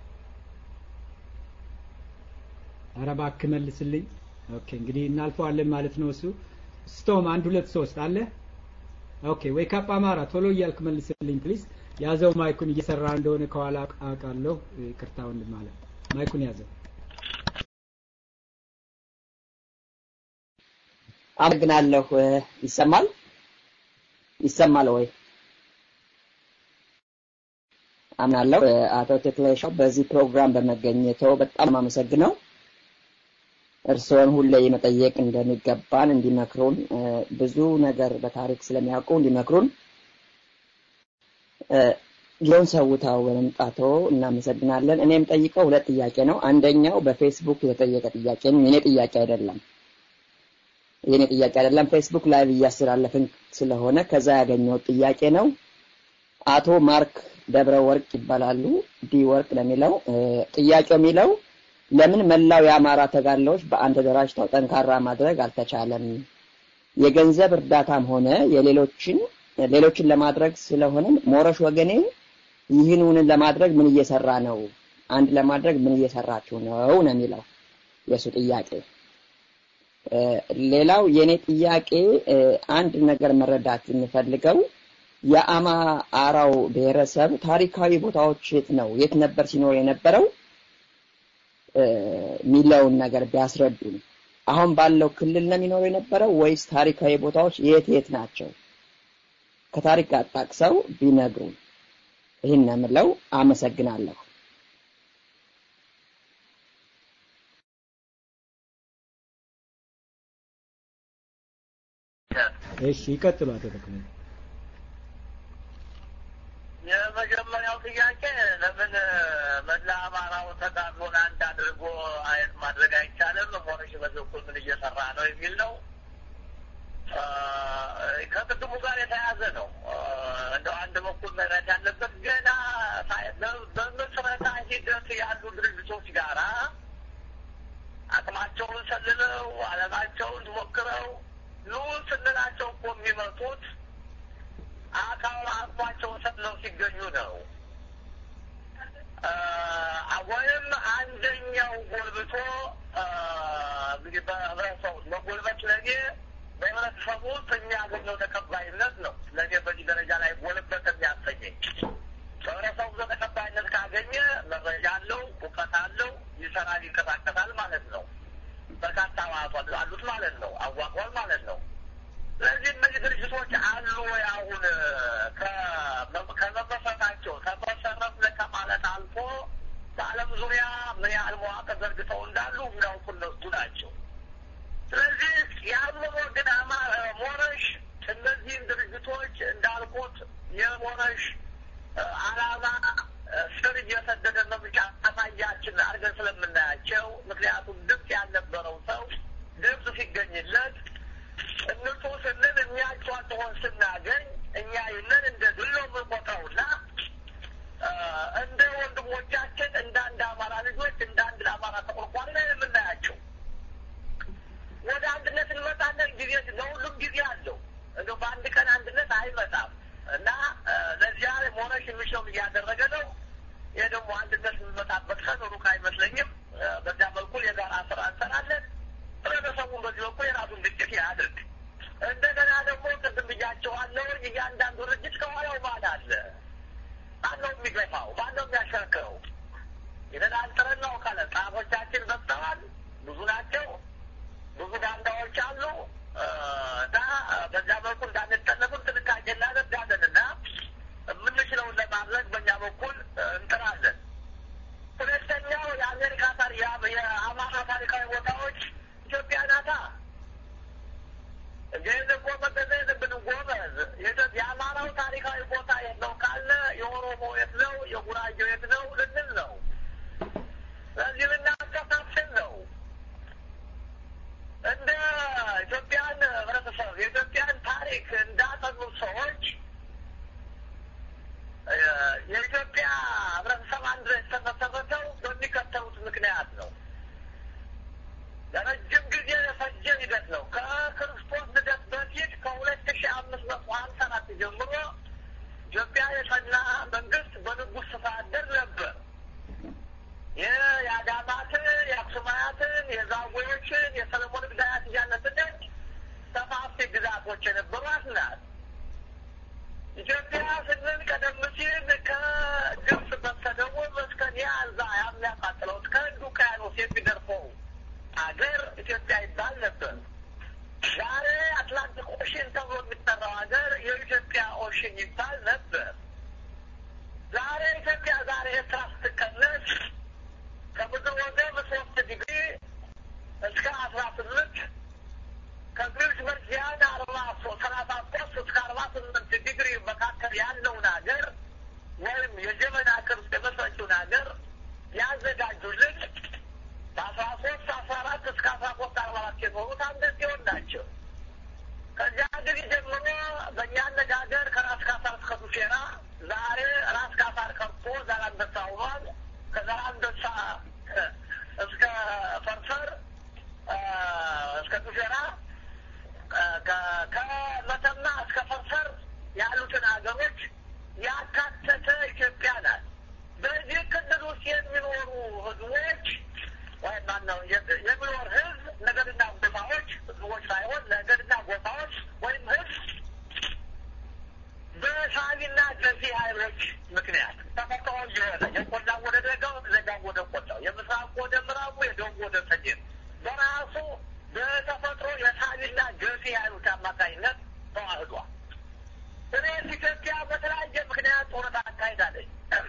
ኧረ እባክህ መልስልኝ። ኦኬ እንግዲህ እናልፈዋለን ማለት ነው። እሱ ስቶም አንድ ሁለት ሶስት አለ። ኦኬ ዌክ አፕ አማራ ቶሎ እያልክ መልስልኝ ፕሊዝ። ያዘው ማይኩን እየሰራ እንደሆነ ከኋላ አውቃለሁ። ይቅርታ ወንድም ማለት ማይኩን ያዘው። አመሰግናለሁ። ይሰማል ይሰማል ወይ? አምናለሁ። አቶ ተክለሻው በዚህ ፕሮግራም በመገኘተው በጣም አመሰግነው። እርስዎን ሁሌ መጠየቅ እንደሚገባን እንዲመክሩን ብዙ ነገር በታሪክ ስለሚያውቁ እንዲመክሩን ጊዜውን ሰውተው በመምጣቶ እናመሰግናለን። እኔም ጠይቀው ሁለት ጥያቄ ነው። አንደኛው በፌስቡክ የተጠየቀ ጥያቄ ነው። የኔ ጥያቄ አይደለም። የኔ ጥያቄ አይደለም። ፌስቡክ ላይቭ እያስተላለፍን ስለሆነ ከዛ ያገኘው ጥያቄ ነው። አቶ ማርክ ደብረ ወርቅ ይባላሉ። ዲ ወርቅ ለሚለው ጥያቄው የሚለው ለምን መላው የአማራ ተጋድሎዎች በአንድ ተደራጅተው ጠንካራ ማድረግ አልተቻለም? የገንዘብ እርዳታም ሆነ የሌሎችን ሌሎችን ለማድረግ ስለሆነ ሞረሽ ወገኔ ይህንን ለማድረግ ምን እየሰራ ነው? አንድ ለማድረግ ምን እየሰራችሁ ነው ነው የሚለው የእሱ ጥያቄ። ሌላው የኔ ጥያቄ አንድ ነገር መረዳት የምፈልገው የአማራው ብሔረሰብ ታሪካዊ ቦታዎች የት ነው የት ነበር ሲኖር የነበረው የሚለውን ነገር ቢያስረዱን። አሁን ባለው ክልል ነው የሚኖረው የነበረው ወይስ ታሪካዊ ቦታዎች የት የት ናቸው? ከታሪክ ጋር ጠቅሰው ቢነግሩን። ይህን ነው የምለው። አመሰግናለሁ። እሺ ይቀጥሉ አቶ ተክለ። የመጀመሪያው ጥያቄ ለምን መላ አማራው ተጋድሎን አንድ አድርጎ አይነት ማድረግ አይቻልም? ሞረሽ በበኩል ምን እየሰራ ነው የሚል ነው። ከቅድሙ ጋር የተያያዘ ነው። እንደው አንድ በኩል መረት ያለበት ገና በምስረታ ሂደት ያሉ ድርጅቶች ጋራ አቅማቸውን ሰልለው አለማቸውን ሞክረው ኑ ስንላቸው እኮ የሚመጡት አካል አቅሟቸውን ሰልለው ሲገኙ ነው። ወይም አንደኛው ጎልብቶ እንግዲህ በህብረተሰቡ መጎልበት ለእኔ በህብረተሰቡ ውስጥ የሚያገኘው ተቀባይነት ነው። ለእኔ በዚህ ደረጃ ላይ ጎልበት የሚያሰኘኝ በህብረተሰቡ ውስጥ ተቀባይነት ካገኘ መረጃ አለው፣ እውቀት አለው፣ ይሰራል፣ ይንቀሳቀሳል ማለት ነው። በርካታ አባላት አሉት ማለት ነው። አዋቅሯል ማለት ነው። ስለዚህ እነዚህ ድርጅቶች አሉ ወይ አሁን ከመመሰረታቸው ተመሰረትን ከማለት አልፎ በዓለም ዙሪያ ምን ያህል መዋቅር ዘርግተው እንዳሉ የሚያውቁ እነሱ ናቸው። ስለዚህ የአእምሮ ግን ሞረሽ እነዚህን ድርጅቶች እንዳልኩት የሞረሽ ዓላማ ስር እየሰደደ መምጫ አሳያችን አድርገን ስለምናያቸው ምክንያቱም ድምፅ ያልነበረው ሰው ድምፅ ሲገኝለት እነሱ ስንል የሚያጫጭሆን ስናገኝ እኛ ይህንን እንደ ድል ነው የምንቆጥረውና እንደ ወንድሞቻችን እንደ አንድ አማራ ልጆች እንደ አንድ ለአማራ ተቆርቋሪ ላይ የምናያቸው ወደ አንድነት እንመጣለን። ጊዜ ለሁሉም ጊዜ አለው። እንደ በአንድ ቀን አንድነት አይመጣም እና ለዚያ ሞረሽ የሚችለውን እያደረገ ነው። ይህ ደግሞ አንድነት የሚመጣበት ቀን ሩቅ አይመስለኝም። በዚያ በኩል የጋራ ስራ እንሰራለን። ህብረተሰቡን በዚህ በኩል የራሱን ግጭት ያድርግ። እንደገና ደግሞ ቅድም ብያቸዋለሁ፣ እያንዳንዱ ድርጅት ከኋላው ማን አለ? ማነው የሚገፋው? ማነው የሚያሸርክረው? የተዳንጥረን ነው ካለ ጻፎቻችን በዝተዋል፣ ብዙ ናቸው፣ ብዙ ባንዳዎች አሉ እና በዚያ በኩል እንዳንጠለፍም ጥንቃቄ እናደርጋለን እና የምንችለውን ለማድረግ በእኛ በኩል እንጥራለን። ሁለተኛው የአሜሪካ ታሪ የአማራ ታሪካዊ ቦታዎች ኢትዮጵያ ናታ። ግን እኮ መገዘ የለብንም ጎበዝ። የአማራው ታሪካዊ ቦታ የት ነው ካለ የኦሮሞ የት ነው፣ የጉራጌው የት ነው ልንል ነው። ስለዚህ ልናከፋፍል ነው። እንደ ኢትዮጵያን ህብረተሰብ የኢትዮጵያን ታሪክ እንዳጠኑ ሰዎች የኢትዮጵያ ህብረተሰብ አንድ የተመሰረተው በሚከተሉት ምክንያት ነው። ለረጅም ጊዜ የፈጀ ሂደት ነው። ከክርስቶስ ልደት በፊት ከሁለት ሺ አምስት መቶ ሀምሳ አራት ጀምሮ ኢትዮጵያ የጸና መንግስት በንጉሥ ስፋደር ነበር። ይህ የአዳማትን፣ የአክሱማያትን፣ የዛጉዎችን፣ የሰለሞን ግዳያት እያነስነች ሰፋፊ ግዛቶች የነበሯት ናት። ኢትዮጵያ ስንል ቀደም ሲል ከግብጽ በስተደቡብ እስከ ኒያዛ የሚያቃጥለው እስከ ህንድ ውቅያኖስ የሚደርሰው አገር ኢትዮጵያ ይባል ነበር። ዛሬ አትላንቲክ ኦሽን ተብሎ የሚጠራው ሀገር የኢትዮጵያ ኦሽን ይባል ነበር። ዛሬ ኢትዮጵያ ዛሬ ኤርትራ ስትቀነስ ከምድር ወገብ ሶስት ዲግሪ እስከ አስራ ስምንት ከግሪች መርዚያን አርባ ሰላሳ ሶስት እስከ አርባ ስምንት ዲግሪ መካከል ያለውን ሀገር ወይም የጀመና ቅርጽ የመሰረችውን ሀገር ያዘጋጁልን በአስራ ሶስት አስራ አራት እስከ አስራ ሶስት አርባ አራት የኖሩት አንድ ሲሆን ናቸው። ከዚያ ጊዜ ጀምሮ በእኛ አነጋገር ከራስ ካሳር እስከ ዱሴራ ዛሬ ራስ ካሳር ቀርቶ ዛላንበሳ ሆኗል። ከዛላንበሳ እስከ ፈርፈር እስከ ዱሴራ ከመተማ እስከ ፈርፈር ያሉትን ሀገሮች ያካተተ ኢትዮጵያ ናት። በዚህ ክልል ውስጥ የሚኖሩ ህዝቦች ወይም ማነው የሚኖር ህዝብ ነገድና ጎሳዎች ህዝቦች ሳይሆን ነገድና ጎሳዎች ወይም ህዝብ በሳቢና ገፊ ኃይሎች ምክንያት ተፈጥሮ የሆነ የቆላ ወደ ደጋው ደጋ ወደ ቆላው የምስራቅ ወደ ምዕራቡ የደቡብ ወደ ሰሜን በራሱ በተፈጥሮ የሳቢና ገፊ ኃይሎች አማካኝነት ተዋህዷል። እኔስ ኢትዮጵያ በተለያየ ምክንያት ጦርነት አካሂዳለች።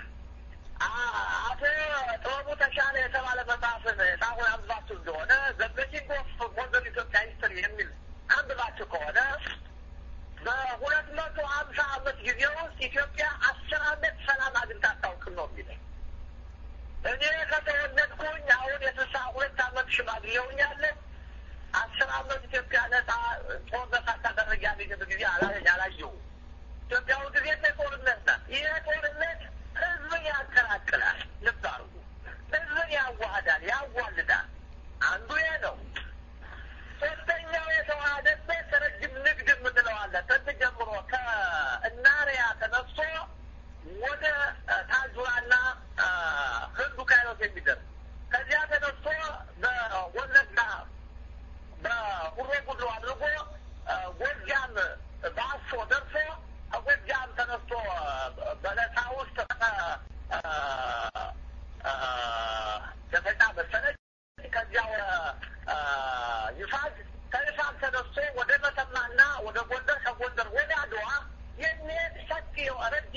አቶ ጥበቡ ተሻለ የተባለ መጽሐፍን ሳሁን አንብባችሁ እንደሆነ ዘበሲንግ ኦፍ ሞደርን ኢትዮጵያ ሂስትሪ የሚል አንብባችሁ ከሆነ በሁለት መቶ ሀምሳ አመት ጊዜ ውስጥ ኢትዮጵያ አስር አመት ሰላም አግኝታ አታውቅም ነው የሚለኝ። እኔ ከተወለድኩኝ አሁን የስልሳ ሁለት አመት ሽማግሌ ሆኛለሁ። አስር አመት ኢትዮጵያ ነጻ ጦርነት ሳታደረግ ያገኘበት ጊዜ አላየሁም። ኢትዮጵያ ሁልጊዜ ጦርነት ናት። ይህ ጦርነት ህዝብን ያቀላቅላል። ልብ አድርጉ። ህዝብን ያዋህዳል፣ ያዋልዳል። አንዱ ይሄ ነው። ሶስተኛው የተዋሃደበት ረጅም ንግድ የምንለው አለ። ጥንት ጀምሮ ከእናሪያ ተነስቶ ወደ ታጁራና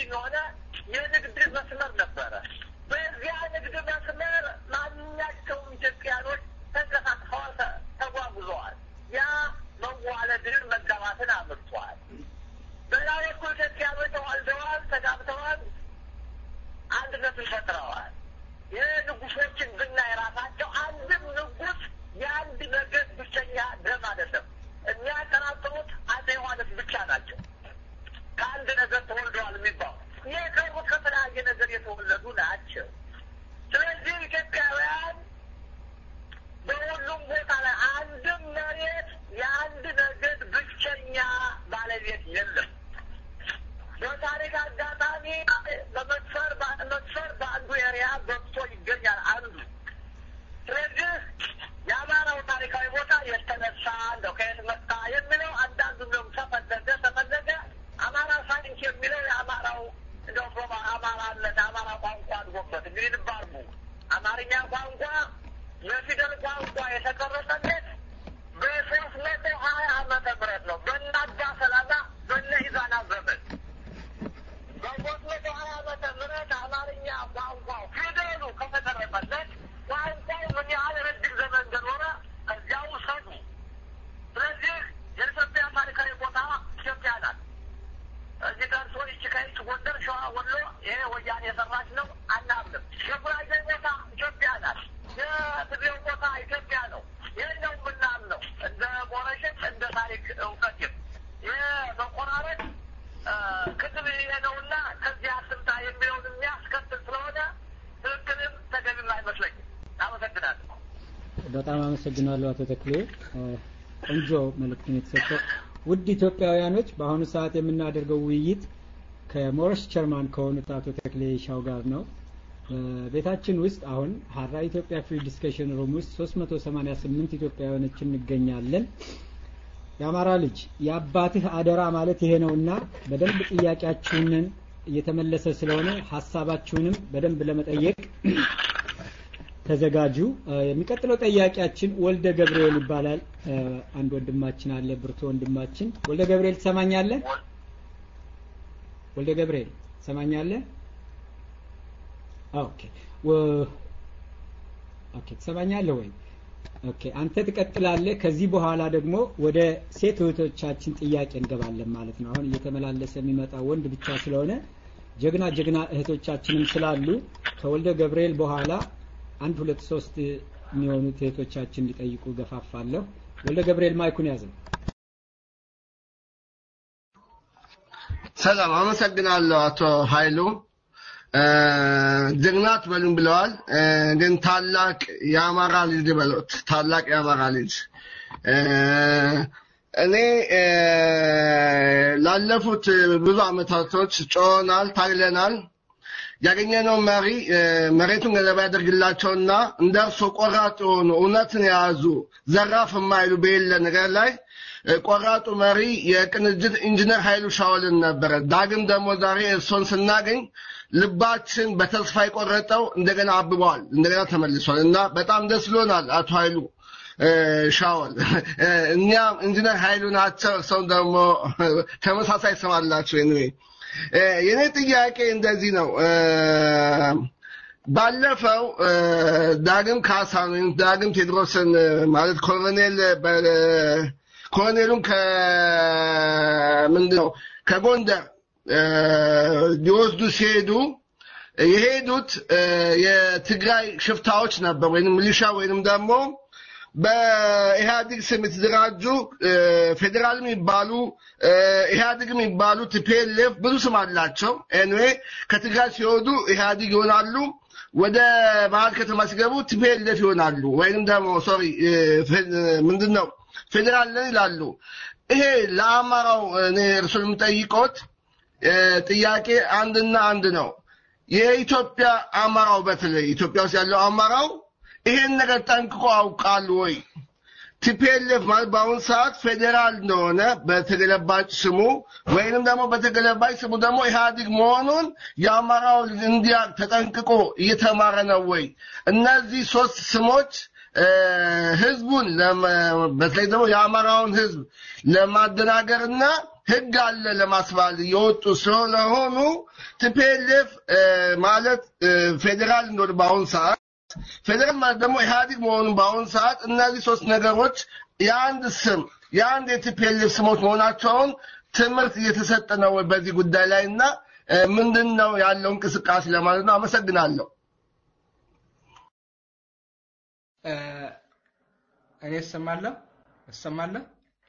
የሆነ የንግድ መስመር ነበረ። በዚያ ንግድ መስመር ማንኛቸውም ኢትዮጵያኖች ተንቀሳቅሰዋል፣ ተ- ተጓጉዘዋል። ያ መዋለድን መጋባትን አምርቷል። በሌላ በኩል ኢትዮጵያኖች ተዋልደዋል፣ ተጋብተዋል፣ አንድነትን ፈጥረዋል። የንጉሶችን ብናይ ራሳቸው አንድም ንጉስ የአንድ ነገድ ብቸኛ ደም አይደለም። የሚያጠራጥሩት አፄ ዮሐንስ ብቻ ናቸው። ከአንድ ነገር ተወልደዋል የሚባሉ የቀሩት ከተለያየ ነገር የተወለዱ ናቸው። ስለዚህ ኢትዮጵያውያን በሁሉም ቦታ ላይ አንድም መሬት የአንድ ነገድ ብቸኛ ባለቤት የለም። በታሪክ አጋጣሚ በመስፈር መስፈር በአንዱ ኤሪያ ገብቶ ይገኛል አንዱ። ስለዚህ የአማራው ታሪካዊ ቦታ የተነሳ እንደው ከየት መጣ የሚለው አንዳንዱ ነው ተፈለገ ተፈለገ አማራ ሳይንስ የሚለው የአማራው እንደው ሮማ አማራነት አማራ ቋንቋ አድጎበት እንግዲህ ልብ አድርጉ አማርኛ ቋንቋ የፊደል ቋንቋ የተቀረጸለት በሶስት መቶ ሀያ ዓመተ ምህረት ነው በእነ አባ ሰላማ በእነ ኢዛና ዘመን በሶስት መቶ ሀያ ዓመተ ምህረት አማርኛ ቋንቋው ፊደሉ ከተቀረጸለት ቋንቋው ምን ያህል ረጅም ዘመን እንደኖረ እዚያው ሰዱ። ስለዚህ የኢትዮጵያ ታሪካዊ ቦታ ኢትዮጵያ ናት። እዚህ ደርሶ ይቺ ከይች ጎንደር፣ ሸዋ፣ ወሎ ይሄ ወያኔ የሰራች ነው አናምንም። የጉራጌ ቦታ ኢትዮጵያ ናት። የትግሬው ቦታ ኢትዮጵያ ነው። ይህን ነው የምናምነው እንደ ሞረሽም እንደ ታሪክ እውቀትም ይህ መቆራረጥ ክትል ይሄ ነውና ከዚህ አስምታ የሚለውን የሚያስከትል ስለሆነ ትክክልም ተገቢም አይመስለኝም። አመሰግናለሁ። በጣም አመሰግናለሁ አቶ ተክሌ እ፣ ቆንጆ መልእክትን የተሰጠው ውድ ኢትዮጵያውያኖች በአሁኑ ሰዓት የምናደርገው ውይይት ከሞረስ ቸርማን ከሆኑት አቶ ተክሌ ሻው ጋር ነው በቤታችን ውስጥ አሁን ሀራ ኢትዮጵያ ፍሪ ዲስከሽን ሩም ውስጥ 388 ኢትዮጵያውያኖች እንገኛለን የአማራ ልጅ የአባትህ አደራ ማለት ይሄ ነውና በደንብ ጥያቄያችሁንን እየተመለሰ ስለሆነ ሀሳባችሁንም በደንብ ለመጠየቅ ተዘጋጁ። እ፣ የሚቀጥለው ጠያቂያችን ወልደ ገብርኤል ይባላል። እ፣ አንድ ወንድማችን አለ፣ ብርቱ ወንድማችን። ወልደ ገብርኤል ትሰማኛለህ? ወልደ ገብርኤል ትሰማኛለህ? ኦኬ ወ- ኦኬ ትሰማኛለህ ወይ? ኦኬ አንተ ትቀጥላለህ። ከዚህ በኋላ ደግሞ ወደ ሴት እህቶቻችን ጥያቄ እንገባለን ማለት ነው። አሁን እየተመላለሰ የሚመጣ ወንድ ብቻ ስለሆነ ጀግና ጀግና እህቶቻችንም ስላሉ ከወልደ ገብርኤል በኋላ አንድ ሁለት ሶስት የሚሆኑት እህቶቻችን እንዲጠይቁ ገፋፋለሁ። ወልደ ገብርኤል ማይኩን ያዘው። ሰላም አመሰግናለሁ አቶ ኃይሉ እ፣ ጀግና አትበሉም ብለዋል እ፣ ግን ታላቅ የአማራ ልጅ ልበሎት ታላቅ የአማራ ልጅ እ፣ እኔ እ፣ ላለፉት ብዙ አመታቶች ጮኸናል ታግለናል ያገኘነው መሪ እ፣ መሬቱን ገለባ ያደርግላቸውና እንደ እርሶ ቆራጥ የሆኑ እውነትን የያዙ ዘራፍ የማይሉ በሌለ ነገር ላይ እ፣ ቆራጡ መሪ የቅንጅት ኢንጂነር ኃይሉ ሻወልን ነበረ። ዳግም ደግሞ ዛሬ እርሶን ስናገኝ ልባችን በተስፋ የቆረጠው እንደገና አብበዋል፣ እንደገና ተመልሷል እና በጣም ደስ ብሎናል አቶ ኃይሉ እ፣ ሻወል እ፣ እኛም ኢንጂነር ኃይሉ ናቸው፣ እርሶም ደግሞ ተመሳሳይ ስም አላቸው። ኤኒዌይ እ፣ የኔ ጥያቄ እንደዚህ ነው እ፣ ባለፈው እ፣ ዳግም ካሳን ወይም ዳግም ቴድሮስን እ፣ ማለት ኮሎኔል በ- ኮሎኔሉን ከምንድን ነው ከጎንደር እ፣ ሊወስዱ ሲሄዱ የሄዱት እ፣ የትግራይ ሽፍታዎች ነበር ወይም ሚሊሻ ወይንም ደግሞ በኢህአዲግ ስም የተደራጁ እ፣ ፌዴራል የሚባሉ እ፣ ኢህአዲግ የሚባሉ ቲፒኤልኤፍ ብዙ ስም አላቸው። ኤንዌይ ከትግራይ ሲወዱ ኢህአዲግ ይሆናሉ። ወደ መሀል ከተማ ሲገቡ ቲፒኤልኤፍ ይሆናሉ። ወይንም ደግሞ ሶሪ ምንድን ነው ፌዴራል ነን ይላሉ። ይሄ ለአማራው እኔ እርሱን የምጠይቆት እ፣ ጥያቄ አንድና አንድ ነው። የኢትዮጵያ አማራው በተለይ ኢትዮጵያ ውስጥ ያለው አማራው ይሄን ነገር ጠንቅቆ አውቃሉ ወይ? ቲፒኤልኤፍ ማለት በአሁኑ ሰዓት ፌዴራል እንደሆነ በተገለባጭ ስሙ ወይንም ደግሞ በተገለባጭ ስሙ ደግሞ ኢህአዲግ መሆኑን የአማራው እንዲያ ተጠንቅቆ እየተማረ ነው ወይ? እነዚህ ሶስት ስሞች እ፣ ህዝቡን ለመ- በተለይ ደግሞ የአማራውን ህዝብ ለማደናገርና ህግ አለ ለማስባል የወጡ ስለሆኑ ቲፒኤልኤፍ ማለት ፌዴራል እንደሆነ በአሁኑ ሰዓት ፌዴራል ማለት ደግሞ ኢህአዲግ መሆኑን በአሁኑ ሰዓት እነዚህ ሶስት ነገሮች የአንድ ስም የአንድ የቲፒኤልኤፍ ስሞች መሆናቸውን ትምህርት እየተሰጠ ነው በዚህ ጉዳይ ላይ እና ምንድን ነው ያለው እንቅስቃሴ ለማለት ነው። አመሰግናለሁ። እኔ እሰማለሁ እሰማለሁ።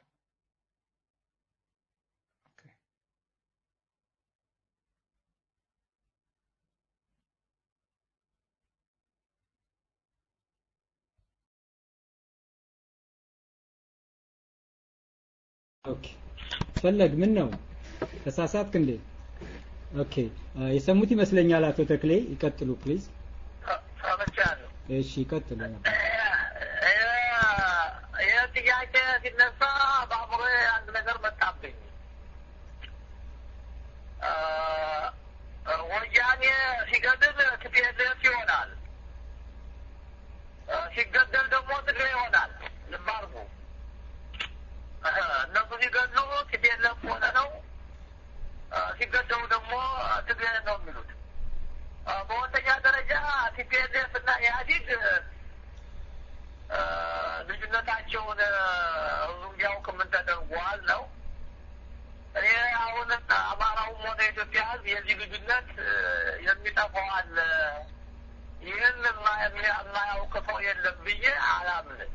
ኦኬ ፈለግ ምን ነው ተሳሳትክ እንዴ? ኦኬ የሰሙት ይመስለኛል። አቶ ተክሌ ይቀጥሉ ፕሊዝ። ሰምቻለሁ። እሺ ይቀጥሉ። ይህ ጥያቄ ሲነሳ በአእምሮ አንድ ነገር መጣብኝ። ወያኔ ሲገድል ቲፒኤልኤፍ ይሆናል፣ ሲገደል ደግሞ ትግሬ ይሆናል። ልብ አድርጉ። እነሱ ሲገድሉ ቲፒኤልኤፍ ሆነ ነው፣ ሲገደሉ ደግሞ ትግሬ ነው የሚሉት። በሁለተኛ ደረጃ ቲፒኤልኤፍ እና ኢህአዲግ ልዩነታቸውን ህዝቡ እንዲያውቅ ምን ተደርጓል ነው። እኔ አሁን አማራውም ሆነ የኢትዮጵያ ህዝብ የዚህ ልዩነት የሚጠፋው አለ፣ ይህን የማያውቅ ሰው የለም ብዬ አላምንም።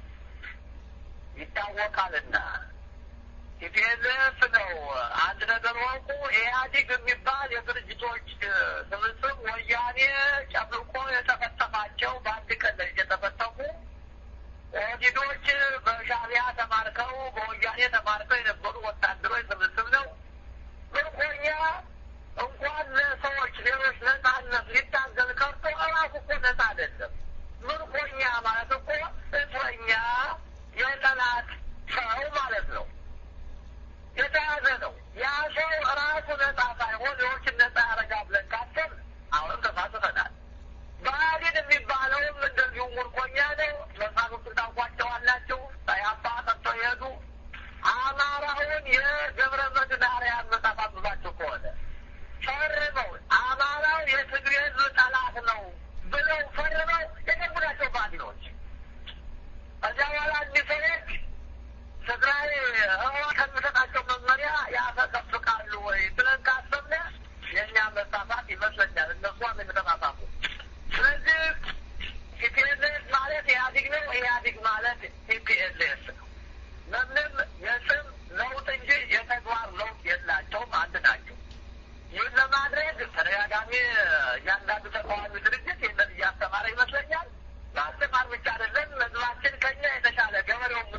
ይታወቃልና ቲፒኤልኤፍ ነው። አንድ ነገር ወቁ። ኢህአዲግ የሚባል የድርጅቶች ስብስብ ወያኔ ጨፍልቆ የተፈተፋቸው በአንድ ቀን ላይ የተፈተፉ ኦህዴዶች በሻዕቢያ ተማርከው በወያኔ ተማርከው የነበሩ ወታደሮች ስብስብ ነው። ምርኮኛ እንኳን ለሰዎች ሌሎች ነጻነት ሊታገል ቀርቶ እራሱ እኮ ነጻ አይደለም። ምርኮኛ ማለት እኮ እስረኛ የጠላት ሰው ማለት ነው። የተያዘ ነው። ያ ሰው ራሱ ነጻ ሳይሆን ሌሎችን ነጻ ያደረጋ ብለን ካሰብ አሁንም ተሳስተናል። ብአዴን የሚባለውም እንደዚሁ ምርኮኛ ነው። መሳፍንቱን ታውቋቸዋላችሁ። ያባ ጠጥቶ የሄዱ አማራውን የገብረ መድኅን አርአያን መጽሐፍ አንብባችሁ ከሆነ ፈርመው አማራው የትግሬ ሕዝብ ጠላት ነው ብለው ፈርመው የገቡ ናቸው ብአዴኖች። ከዚያ በኋላ እኒህ ሰዎች ትግራይ ህወሓት ከሚሰጣቸው መመሪያ ያፈቀፍቃሉ ወይ ብለን ካሰብነ የእኛ መሳሳት ይመስለኛል። እነሱ አንድ የተሳሳቱ። ስለዚህ ቲፒኤልኤፍ ማለት ኢህአዲግ ነው፣ ኢህአዲግ ማለት ቲፒኤልኤፍ ነው። ምንም የስም ለውጥ እንጂ የተግባር ለውጥ የላቸውም፣ አንድ ናቸው። ይህን ለማድረግ ተደጋጋሚ እያንዳንዱ ተቃዋሚ ድርጅት ይህንን እያስተማረ ይመስለኛል። ማስተማር ብቻ አይደለም፣ ህዝባችን ከኛ የተሻለ ገበሬውም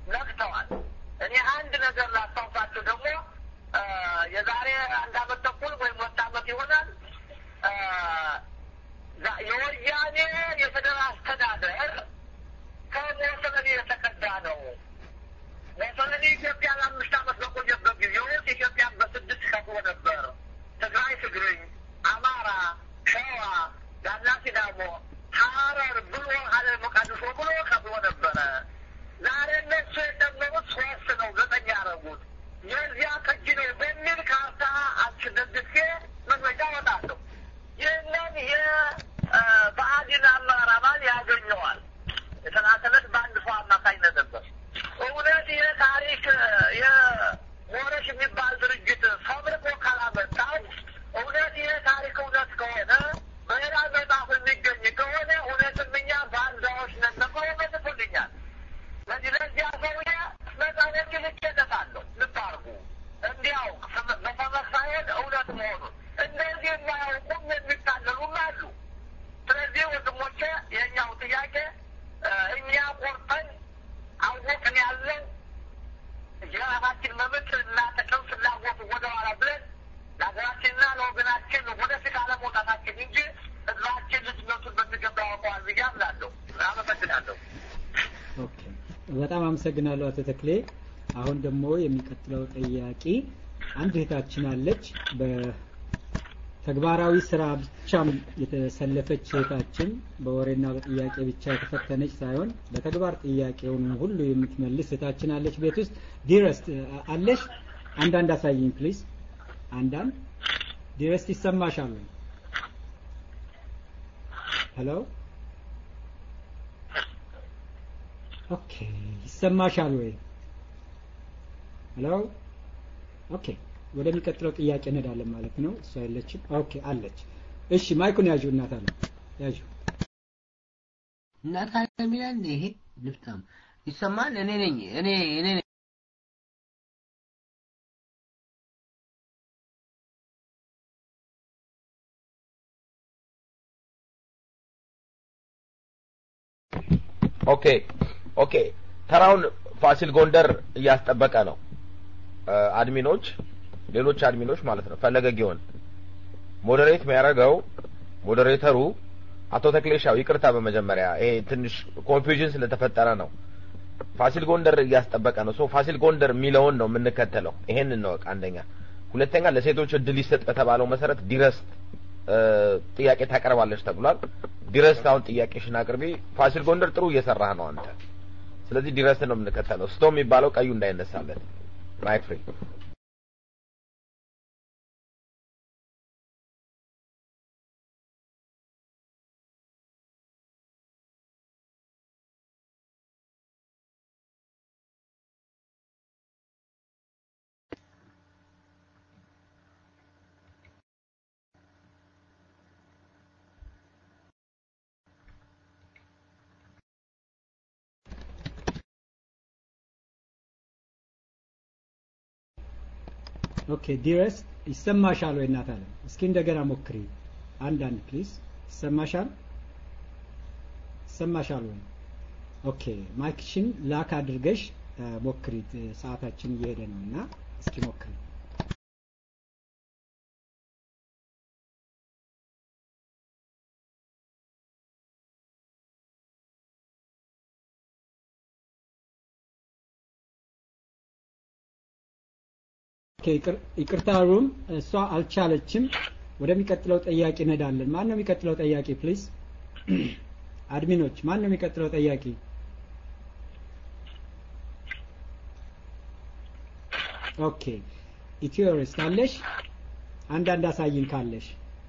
ነግተዋል። እኔ አንድ ነገር ላስታውሳቸው ደግሞ የዛሬ አንድ አመት ተኩል ወይም ሁለት አመት ይሆናል የወያኔ የፌደራል አስተዳደር ከሞሰለኒ የተቀዳ ነው። ሞሰለኒ ኢትዮጵያ ለአምስት አመት በቆየበት ጊዜ ውስጥ ኢትዮጵያን በስድስት ከፍሎ ነበር። ትግራይ ትግርኝ፣ አማራ፣ ሸዋ፣ ጋላ ሲዳሞ፣ ሀረር ብሎ ሀረር መቃዲሾ ብሎ ከፍሎ ነበረ። ዛሬ እነሱ የጨመሩት ሶስት ነው፣ ዘጠኝ ያደረጉት የዚያ ቅጅ ነው በሚል ካርታ አስደግፌ መግለጫ ወጣለሁ። ይህንን የብአዴን አመራር አባል ያገኘዋል። የተላከለት በአንድ ሰው አማካኝነት ነበር። እውነት ይህ ታሪክ የሞረሽ የሚባል ድርጅት ፈብርቆ ካላመጣው እውነት ይህ ታሪክ እውነት ከሆነ በሌላ መጽሐፍ የሚገኝ ከሆነ እውነትም እኛ ባንዳዎች ነን ተብሎ መልሶልኛል። ለዚህ ለዚያ ሰውዬ መጽሐፎች ልኬለታለሁ። ልብ አድርጉ እንዲያውቅ በሰበክ ሳይሆን እውነት መሆኑን እንደዚህ የማያውቁም የሚታለሉም አሉ። ስለዚህ ወንድሞቼ የእኛው ጥያቄ እኛ ቆርጠን አወቅን ያለን የራሳችን መብት እና ጥቅም ፍላጎት ወደኋላ ብለን ለሀገራችንና ለወገናችን ወደፊት አለመውጣታችን እንጂ ህዝባችን ልጅነቱን በሚገባ ያውቀዋል ብዬ አምናለሁ። አመሰግናለሁ። ኦኬ፣ በጣም አመሰግናለሁ አቶ ተክሌ። አሁን ደግሞ የሚቀጥለው ጠያቂ አንድ እህታችን አለች። በተግባራዊ ስራ ብቻም የተሰለፈች እህታችን በወሬና በጥያቄ ብቻ የተፈተነች ሳይሆን በተግባር ጥያቄውን ሁሉ የምትመልስ እህታችን አለች። ቤት ውስጥ ዲረስት አለሽ? አንዳንድ አሳይኝ ፕሊዝ። አንዳንድ ዲረስት ይሰማሻል ወይ? ሄሎ ኦኬ፣ ይሰማሻል ወይ? ሄሎ ኦኬ፣ ወደሚቀጥለው ጥያቄ እንሄዳለን ማለት ነው። እሷ የለችም። ኦኬ፣ አለች። እሺ፣ ማይኩን ያዡ እናት አለ ያዡ። እናት አለ የሚላል ይሄ ልፍታም ይሰማል። እኔ ነኝ እኔ እኔ ነኝ። ኦኬ ኦኬ ተራውን ፋሲል ጎንደር እያስጠበቀ ነው። አድሚኖች ሌሎች አድሚኖች ማለት ነው። ፈለገ ጊዮን ሞዴሬት የሚያደርገው ሞዴሬተሩ አቶ ተክሌሻው ይቅርታ፣ በመጀመሪያ ይሄ ትንሽ ኮንፊውዥን ስለተፈጠረ ነው። ፋሲል ጎንደር እያስጠበቀ ነው። ሶ ፋሲል ጎንደር የሚለውን ነው የምንከተለው። ይሄን እንወቅ። አንደኛ፣ ሁለተኛ ለሴቶች እድል ይሰጥ በተባለው መሰረት ዲረስት ጥያቄ ታቀርባለች ተብሏል። ዲረስት አሁን ጥያቄሽን አቅርቢ። ፋሲል ጎንደር ጥሩ እየሰራህ ነው አንተ። ስለዚህ ዲረስት ነው የምንከተለው። ስቶ የሚባለው ቀዩ እንዳይነሳለት ማይክ ፍሪ ኦኬ ዲረስት ይሰማሻል ወይ እናት አለ እስኪ እንደገና ሞክሪ አንድ አንድ ፕሊዝ ይሰማሻል ይሰማሻል ወይ ኦኬ ማይክሽን ላክ አድርገሽ ሞክሪ ሰዓታችን እየሄደ ነው እና እስኪ ሞክሪ ይቅርታ ሩም እሷ አልቻለችም። ወደሚቀጥለው ጠያቂ እንሄዳለን። ማን ነው የሚቀጥለው ጠያቂ ፕሊዝ? አድሚኖች ማን ነው የሚቀጥለው ጠያቂ? ኦኬ ኢትዮሪስት አለሽ? አንዳንድ አሳይን ካለሽ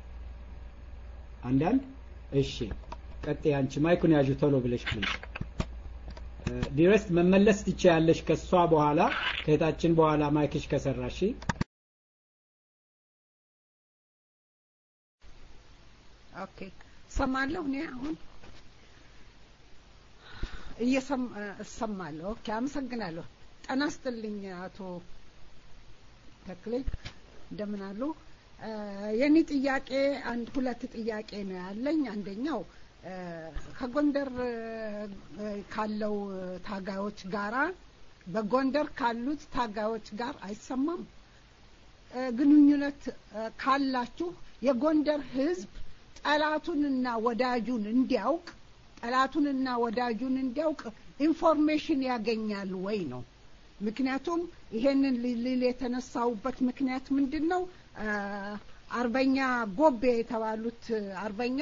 አንዳንድ። እሺ ቀጥይ አንቺ ማይኩን ያዡ ቶሎ ብለሽ ፕሊዝ። ዲረስት መመለስ ትችያለሽ ከሷ በኋላ ከእህታችን በኋላ ማይክሽ ከሰራሽ ኦኬ ሰማለሁ እኔ አሁን እየሰማ እሰማለሁ ኦኬ አመሰግናለሁ ጠና ስትልኝ አቶ ተክሌ እንደምን አሉ የኔ ጥያቄ አንድ ሁለት ጥያቄ ነው ያለኝ አንደኛው ከጎንደር ካለው ታጋዮች ጋራ በጎንደር ካሉት ታጋዮች ጋር አይሰማም? ግንኙነት ካላችሁ የጎንደር ህዝብ ጠላቱንና ወዳጁን እንዲያውቅ ጠላቱንና ወዳጁን እንዲያውቅ ኢንፎርሜሽን ያገኛል ወይ ነው። ምክንያቱም ይሄንን ልል የተነሳውበት ምክንያት ምንድን ነው? አርበኛ ጎቤ የተባሉት አርበኛ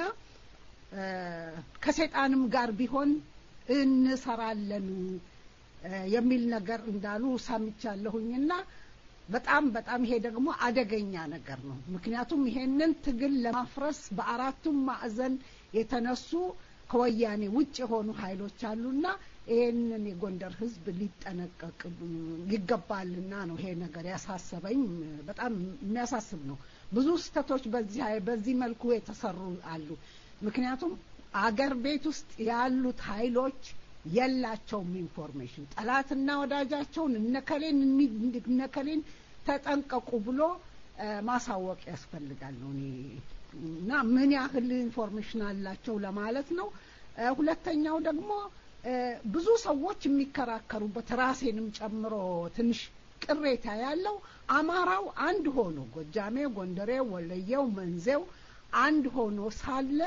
ከሰይጣንም ጋር ቢሆን እንሰራለን የሚል ነገር እንዳሉ ሰምቻለሁኝና በጣም በጣም ይሄ ደግሞ አደገኛ ነገር ነው። ምክንያቱም ይሄንን ትግል ለማፍረስ በአራቱም ማዕዘን የተነሱ ከወያኔ ውጭ የሆኑ ኃይሎች አሉና ይሄንን የጎንደር ህዝብ ሊጠነቀቅ ይገባልና ነው ይሄ ነገር ያሳሰበኝ። በጣም የሚያሳስብ ነው። ብዙ ስህተቶች በዚህ በዚህ መልኩ የተሰሩ አሉ። ምክንያቱም አገር ቤት ውስጥ ያሉት ኃይሎች የላቸውም ኢንፎርሜሽን ጠላትና ወዳጃቸውን እነከሌን እነከሌን ተጠንቀቁ ብሎ ማሳወቅ ያስፈልጋል ነው እኔ እና ምን ያህል ኢንፎርሜሽን አላቸው ለማለት ነው። ሁለተኛው ደግሞ ብዙ ሰዎች የሚከራከሩበት ራሴንም ጨምሮ ትንሽ ቅሬታ ያለው አማራው አንድ ሆኖ ጎጃሜው፣ ጎንደሬው፣ ወለየው፣ መንዜው አንድ ሆኖ ሳለ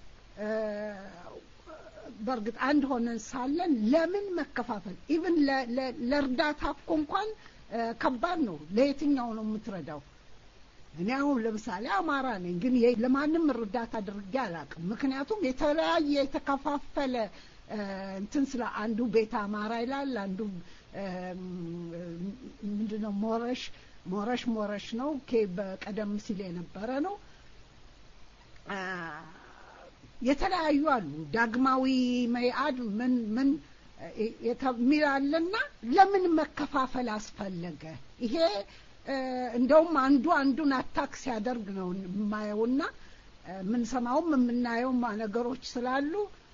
በእርግጥ አንድ ሆነን ሳለን ለምን መከፋፈል? ኢቭን ለእርዳታ እኮ እንኳን ከባድ ነው። ለየትኛው ነው የምትረዳው? እኔ አሁን ለምሳሌ አማራ ነኝ፣ ግን ለማንም እርዳታ አድርጌ አላውቅም። ምክንያቱም የተለያየ የተከፋፈለ እንትን ስለ አንዱ ቤተ አማራ ይላል፣ አንዱ ምንድነው ሞረሽ ሞረሽ ሞረሽ ነው በቀደም ሲል የነበረ ነው። የተለያዩ አሉ። ዳግማዊ መኢአድ ምን ምን የሚል አለና ለምን መከፋፈል አስፈለገ? ይሄ እንደውም አንዱ አንዱን አታክ ሲያደርግ ነው የማየውና የምንሰማውም የምናየውም ነገሮች ስላሉ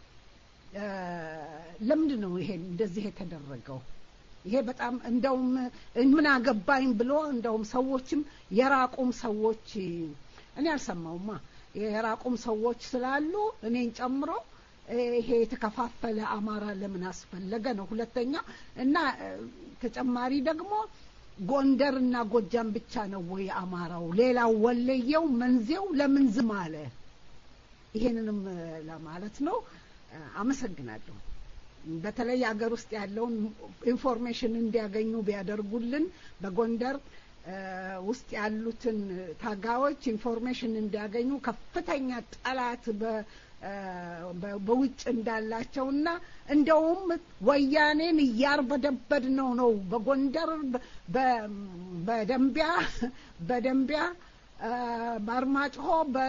ለምንድን ነው ይሄ እንደዚህ የተደረገው? ይሄ በጣም እንደውም ምን አገባኝ ብሎ እንደውም ሰዎችም የራቁም ሰዎች እኔ አልሰማውማ የራቁም ሰዎች ስላሉ እኔን ጨምሮ ይሄ የተከፋፈለ አማራ ለምን አስፈለገ ነው ሁለተኛ እና ተጨማሪ ደግሞ ጎንደር እና ጎጃም ብቻ ነው ወይ አማራው ሌላው ወለየው መንዜው ለምን ዝም አለ ይሄንንም ለማለት ነው አመሰግናለሁ በተለይ ሀገር ውስጥ ያለውን ኢንፎርሜሽን እንዲያገኙ ቢያደርጉልን በጎንደር ውስጥ ያሉትን ታጋዮች ኢንፎርሜሽን እንዲያገኙ ከፍተኛ ጠላት በውጭ እንዳላቸውና እንደውም ወያኔን እያርበደበድ ነው ነው በጎንደር በደንቢያ በደንቢያ በአርማጭሆ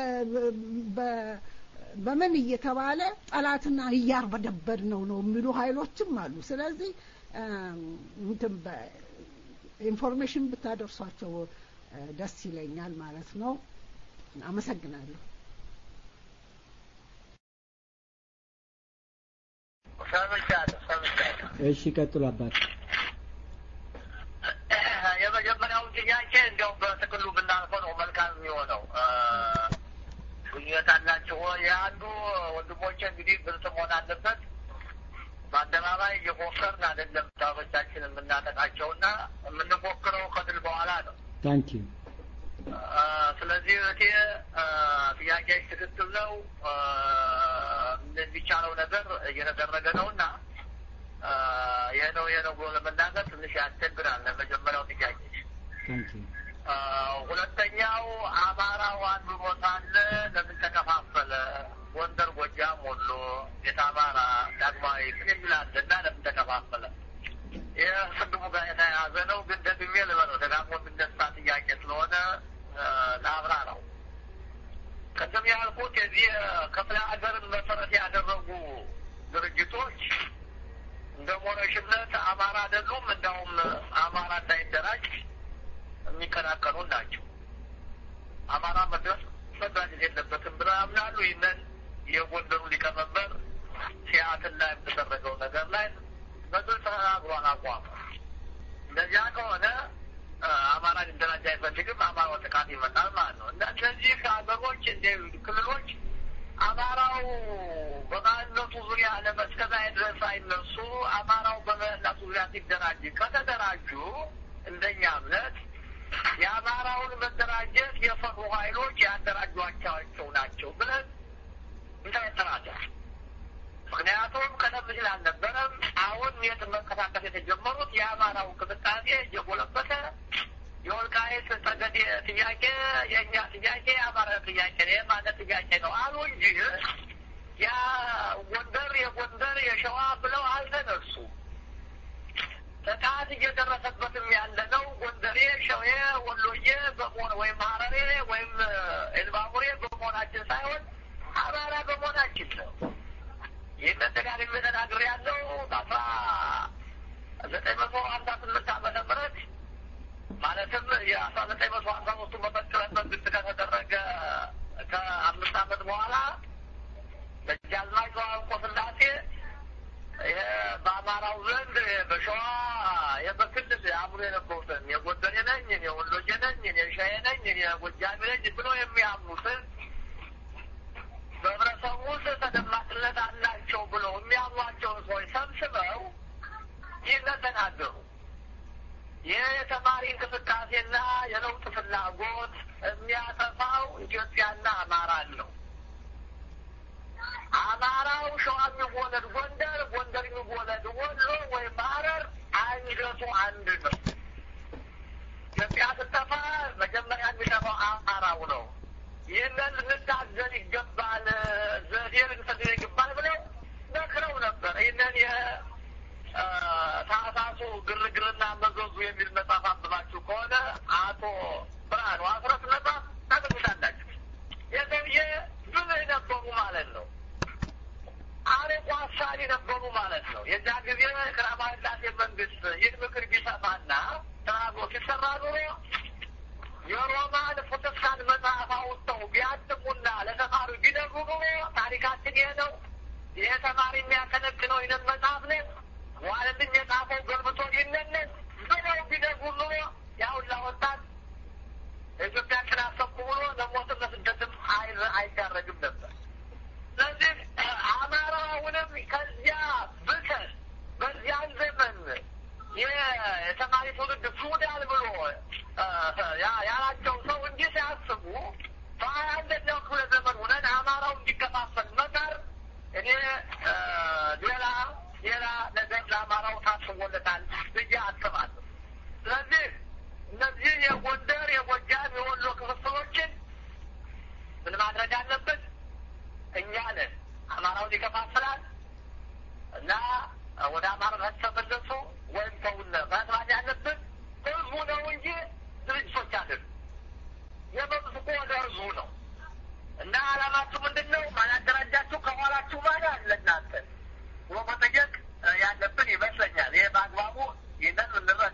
በምን እየተባለ ጠላትና እያርበደበድ ነው ነው የሚሉ ኃይሎችም አሉ። ስለዚህ እንትን ኢንፎርሜሽን ብታደርሷቸው ደስ ይለኛል ማለት ነው። አመሰግናለሁ። ሰምቻለሁ ሰምቻለሁ። እሺ ቀጥሉ አባት። የመጀመሪያውን ጥያቄ እንዲያው በጥቅሉ ብናልፈው ነው መልካም የሚሆነው። ግንኙነት አላችሁ ወይ? የአንዱ ወንድሞቼ እንግዲህ ግልጽ መሆን አለበት። በአደባባይ እየፎከርን አይደለም ታቦቻችን የምናጠቃቸውና የምንፎክረው ከድል በኋላ ነው። ታንክ ዩ ስለዚህ እቴ ጥያቄዎች ትክክል ነው። የሚቻለው ነገር እየተደረገ ነው እና ይህ ነው ይህ ነው ብሎ ለመናገር ትንሽ ያስቸግራል። ለመጀመሪያው ጥያቄ ታንክ ዩ ሁለተኛው አማራው አንዱ ቦታ አለ፣ ለምን ተከፋፈለ? ጎንደር፣ ጎጃም፣ ወሎ፣ ቤተ አማራ፣ ዳግማዊ ምን የሚል አለ እና ለምን ተከፋፈለ? ይህ ስድቡ ጋር የተያያዘ ነው። ግን ደግሜ ልበለው ደጋግሞ የሚነሳ ጥያቄ ስለሆነ ለአብራ ነው። ቅድም ያልኩት የዚህ ክፍለ ሀገርን መሰረት ያደረጉ ድርጅቶች እንደ ሞረሽነት አማራ አይደሉም። እንዳውም አማራ እንዳይደራጅ የሚከላከሉ ናቸው። አማራ መድረስ መደራጀት የለበትም ብለው ያምናሉ። ይህንን የጎንደሩ ሊቀመንበር ሲያትል ላይ የተደረገው ነገር ላይ በግልጽ ተናግሯል አቋም። እንደዚያ ከሆነ አማራ ሊደራጅ አይፈልግም፣ አማራው ጥቃት ይመጣል ማለት ነው። እና እነዚህ ሀገሮች እንደ ክልሎች አማራው በማንነቱ ዙሪያ ለመስከዛ ድረስ አይነሱ አማራው በማንነቱ ዙሪያ ሲደራጅ ከተደራጁ እንደኛ እምነት የአማራውን መደራጀት የፈሩ ኃይሎች ያደራጇቸው ናቸው ብለን እንጠረጥራለን። ምክንያቱም ቀደም ሲል አልነበረም። አሁን የት መንቀሳቀስ የተጀመሩት የአማራው እንቅስቃሴ እየጎለበተ የወልቃይት ጠገዴ ጥያቄ የእኛ ጥያቄ የአማራ ጥያቄ ነው፣ የማለት ጥያቄ ነው አሉ እንጂ ያ ጎንደር የጎንደር የሸዋ ብለው አልተነሱም። ጥቃት እየደረሰበትም ያለ ነው። ጎንደሬ፣ ሸዌ፣ ወሎዬ በመሆን ወይም ሀረሬ ወይም ኤልባቡሬ በመሆናችን ሳይሆን አማራ በመሆናችን ነው። ይህንን ደጋግሜ ተናግሬያለሁ። በአስራ ዘጠኝ መቶ ሀምሳ ስምንት ዓመተ ምህረት ማለትም የአስራ ዘጠኝ መቶ ሀምሳ ሶስቱ መፈንቅለ መንግስት ከተደረገ ከአምስት ዓመት በኋላ ደጃዝማች ተዋንቆ ስላሴ ይሄ በአማራው ዘንድ በሸዋ የበክልል አብሮ የነበሩትን የጎንደሬ ነኝ፣ እኔ ወሎዬ ነኝ፣ እኔ ሸዬ ነኝ፣ እኔ ጎጃሜ ነኝ ብሎ የሚያምኑትን በህብረተሰቡ ውስጥ ተደማጭነት አላቸው ብለው የሚያምኗቸውን ሰዎች ሰብስበው ይህንን ተናገሩ። ይህ የተማሪ እንቅስቃሴና የለውጥ ፍላጎት የሚያጠፋው ኢትዮጵያና አማራን ነው። አማራው ሸዋ የሚወለድ ጎንደር፣ ጎንደር የሚወለድ ወሎ ወይም ሐረር አንገቱ አንድ ነው። ኢትዮጵያ ስትጠፋ መጀመሪያ የሚጠፋው አማራው ነው። ይህንን ልንታገል ይገባል፣ ዘዴ ልንሰግድ ይገባል ብለው መክረው ነበር። ይህንን የታህሳሱ ግርግርና መዘዙ የሚል መጽሐፍ አንብባችሁ ከሆነ አቶ ብርሃኑ አስረት መጽሐፍ ታገኙታላችሁ። የሰውዬ ብልህ ነበሩ ማለት ነው። አርቆ አሳቢ ነበሩ ማለት ነው። የዛ ጊዜ ቀዳማዊ ሥላሴ መንግስት ይህን ምክር ቢሰማና ተናግሮ ሲሰራ ኑሮ የሮማን ፕሮቴስታንት መጽሐፍ አውጥተው ቢያትሙና ለተማሪው ቢነግሩ ኑሮ ታሪካችን ይሄ ነው፣ ይሄ ተማሪ የሚያከነክነው ይህንን መጽሐፍ ነው፣ ዋለልኝ የጻፈው ገልብቶ ይነነን ብለው ቢነግሩ ኑሮ ያሁላ ወጣት ኢትዮጵያችን አሰብኩ ብሎ ለሞትም ለስደትም አይዳረግም ነበር። ስለዚህ አማራውንም ከዚያ ብተን በዚያን ዘመን የተማሪ ትውልድ ሱዳን ብሎ ያላቸው ሰው እንዲህ ሲያስቡ በሀያ አንደኛው ክፍለ ዘመን ሁነን አማራው እንዲከፋፈል መቀር እኔ ሌላ ሌላ ነገር ለአማራው ታስቦለታል ብዬ አስባለሁ። ስለዚህ እነዚህ የጎንደር፣ የጎጃም፣ የወሎ ክፍፍሎችን ምን ማድረግ አለበት? እኛ ነን። አማራውን ይከፋፍላል እና ወደ አማራነት ተመለሱ ወይም ተውነ መስራት ያለብን ህዝቡ ነው እንጂ ድርጅቶች አይደሉም። የመብት እኮ ወደ ህዝቡ ነው እና አላማችሁ ምንድን ነው? ማን ያደራጃችሁ? ከኋላችሁ ማን አለ እናንተ ብሎ መጠየቅ ያለብን ይመስለኛል። ይህ በአግባቡ ይህንን ልንረዳ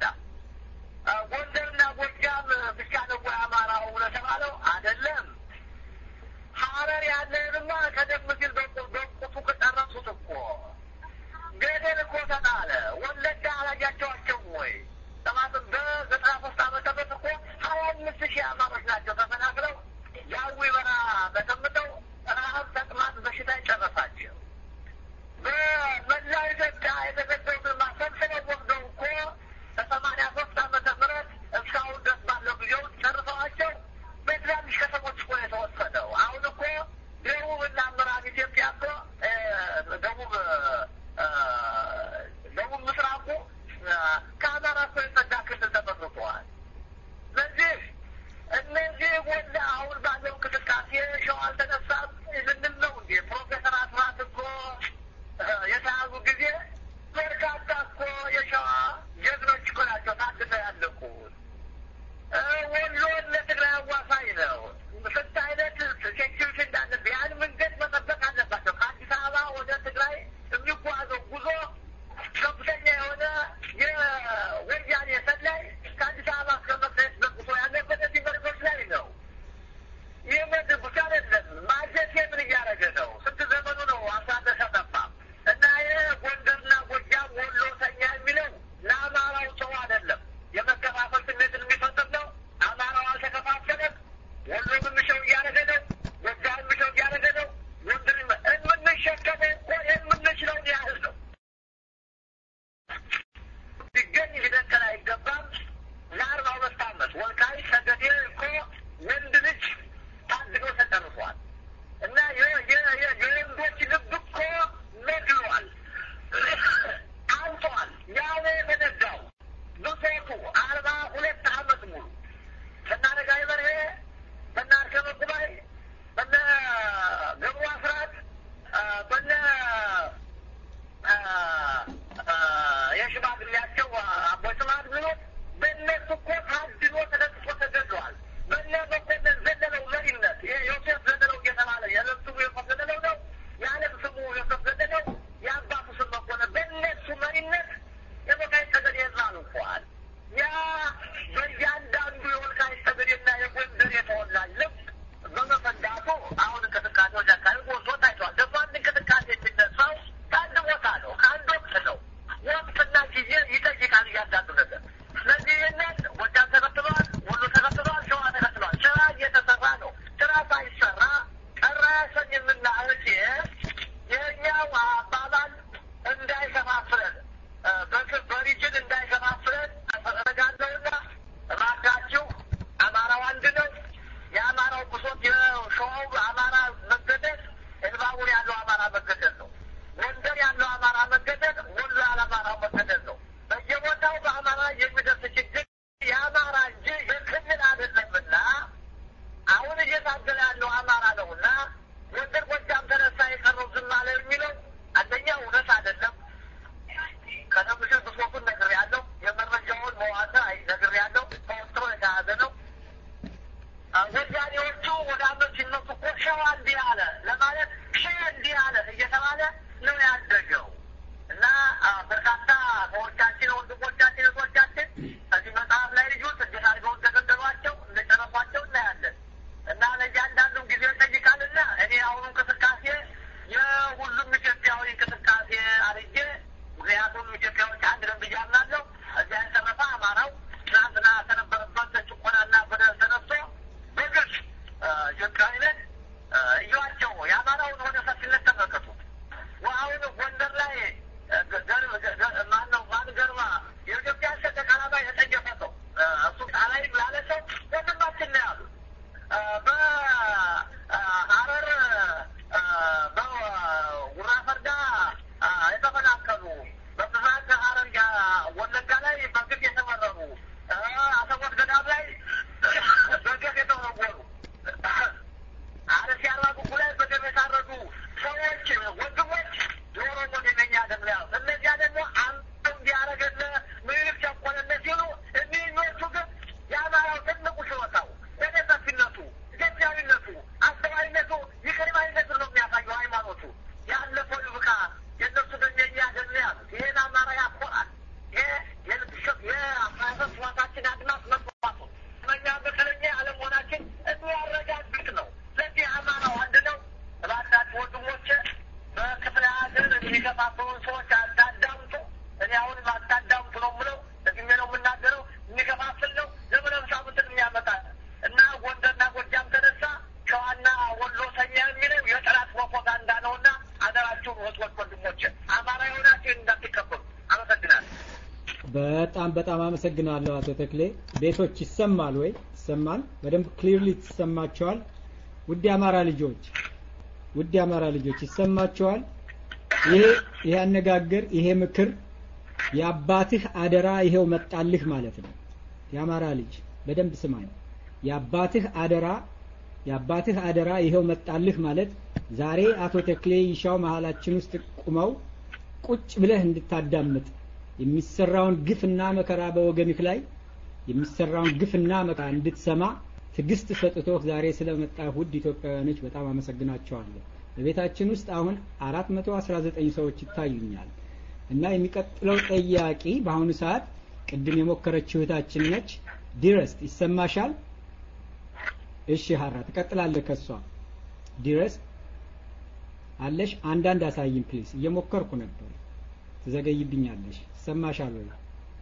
አመሰግናለሁ አቶ ተክሌ። ቤቶች ይሰማል ወይ? ይሰማል? በደንብ ክሊርሊ ትሰማቸዋል? ውድ የአማራ ልጆች ውድ የአማራ ልጆች ይሰማቸዋል? ይሄ ይሄ አነጋገር ይሄ ምክር የአባትህ አደራ ይሄው መጣልህ ማለት ነው። የአማራ ልጅ በደንብ ስማኝ። የአባትህ አደራ የአባትህ አደራ ይሄው መጣልህ ማለት ዛሬ አቶ ተክሌ ይሻው መሀላችን ውስጥ ቁመው ቁጭ ብለህ እንድታዳምጥ የሚሰራውን ግፍና መከራ በወገንህ ላይ የሚሰራውን ግፍና መከራ እንድትሰማ ትዕግስት ሰጥቶህ ዛሬ ስለመጣ ውድ ኢትዮጵያውያኖች በጣም አመሰግናቸዋለሁ። በቤታችን ውስጥ አሁን 419 ሰዎች ይታዩኛል እና የሚቀጥለው ጠያቂ በአሁኑ ሰዓት ቅድም የሞከረችው እህታችን ነች። ዲረስት ይሰማሻል? እሺ ሀራ ትቀጥላለህ ከሷ ዲረስት አለሽ? አንዳንድ አሳይም ፕሊዝ። እየሞከርኩ ነበር። ትዘገይብኛለሽ። ይሰማሻል ወይ?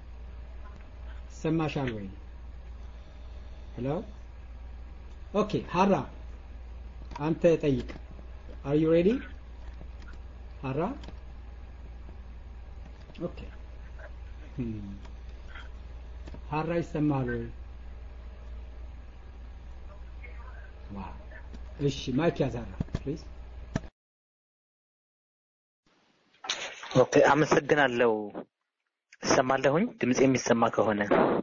ይሰማሻል ወይ? ሄሎ ኦኬ ሀራ አንተ ጠይቅ። አር ዩ ሬዲ ሀራ? ኦኬ ሀራ ይሰማል ወይ? ዋው እሺ ማይክ ያዝ ሀራ ፕሊዝ። ኦኬ አመሰግናለሁ። እሰማለሁኝ ድምጽ የሚሰማ ከሆነ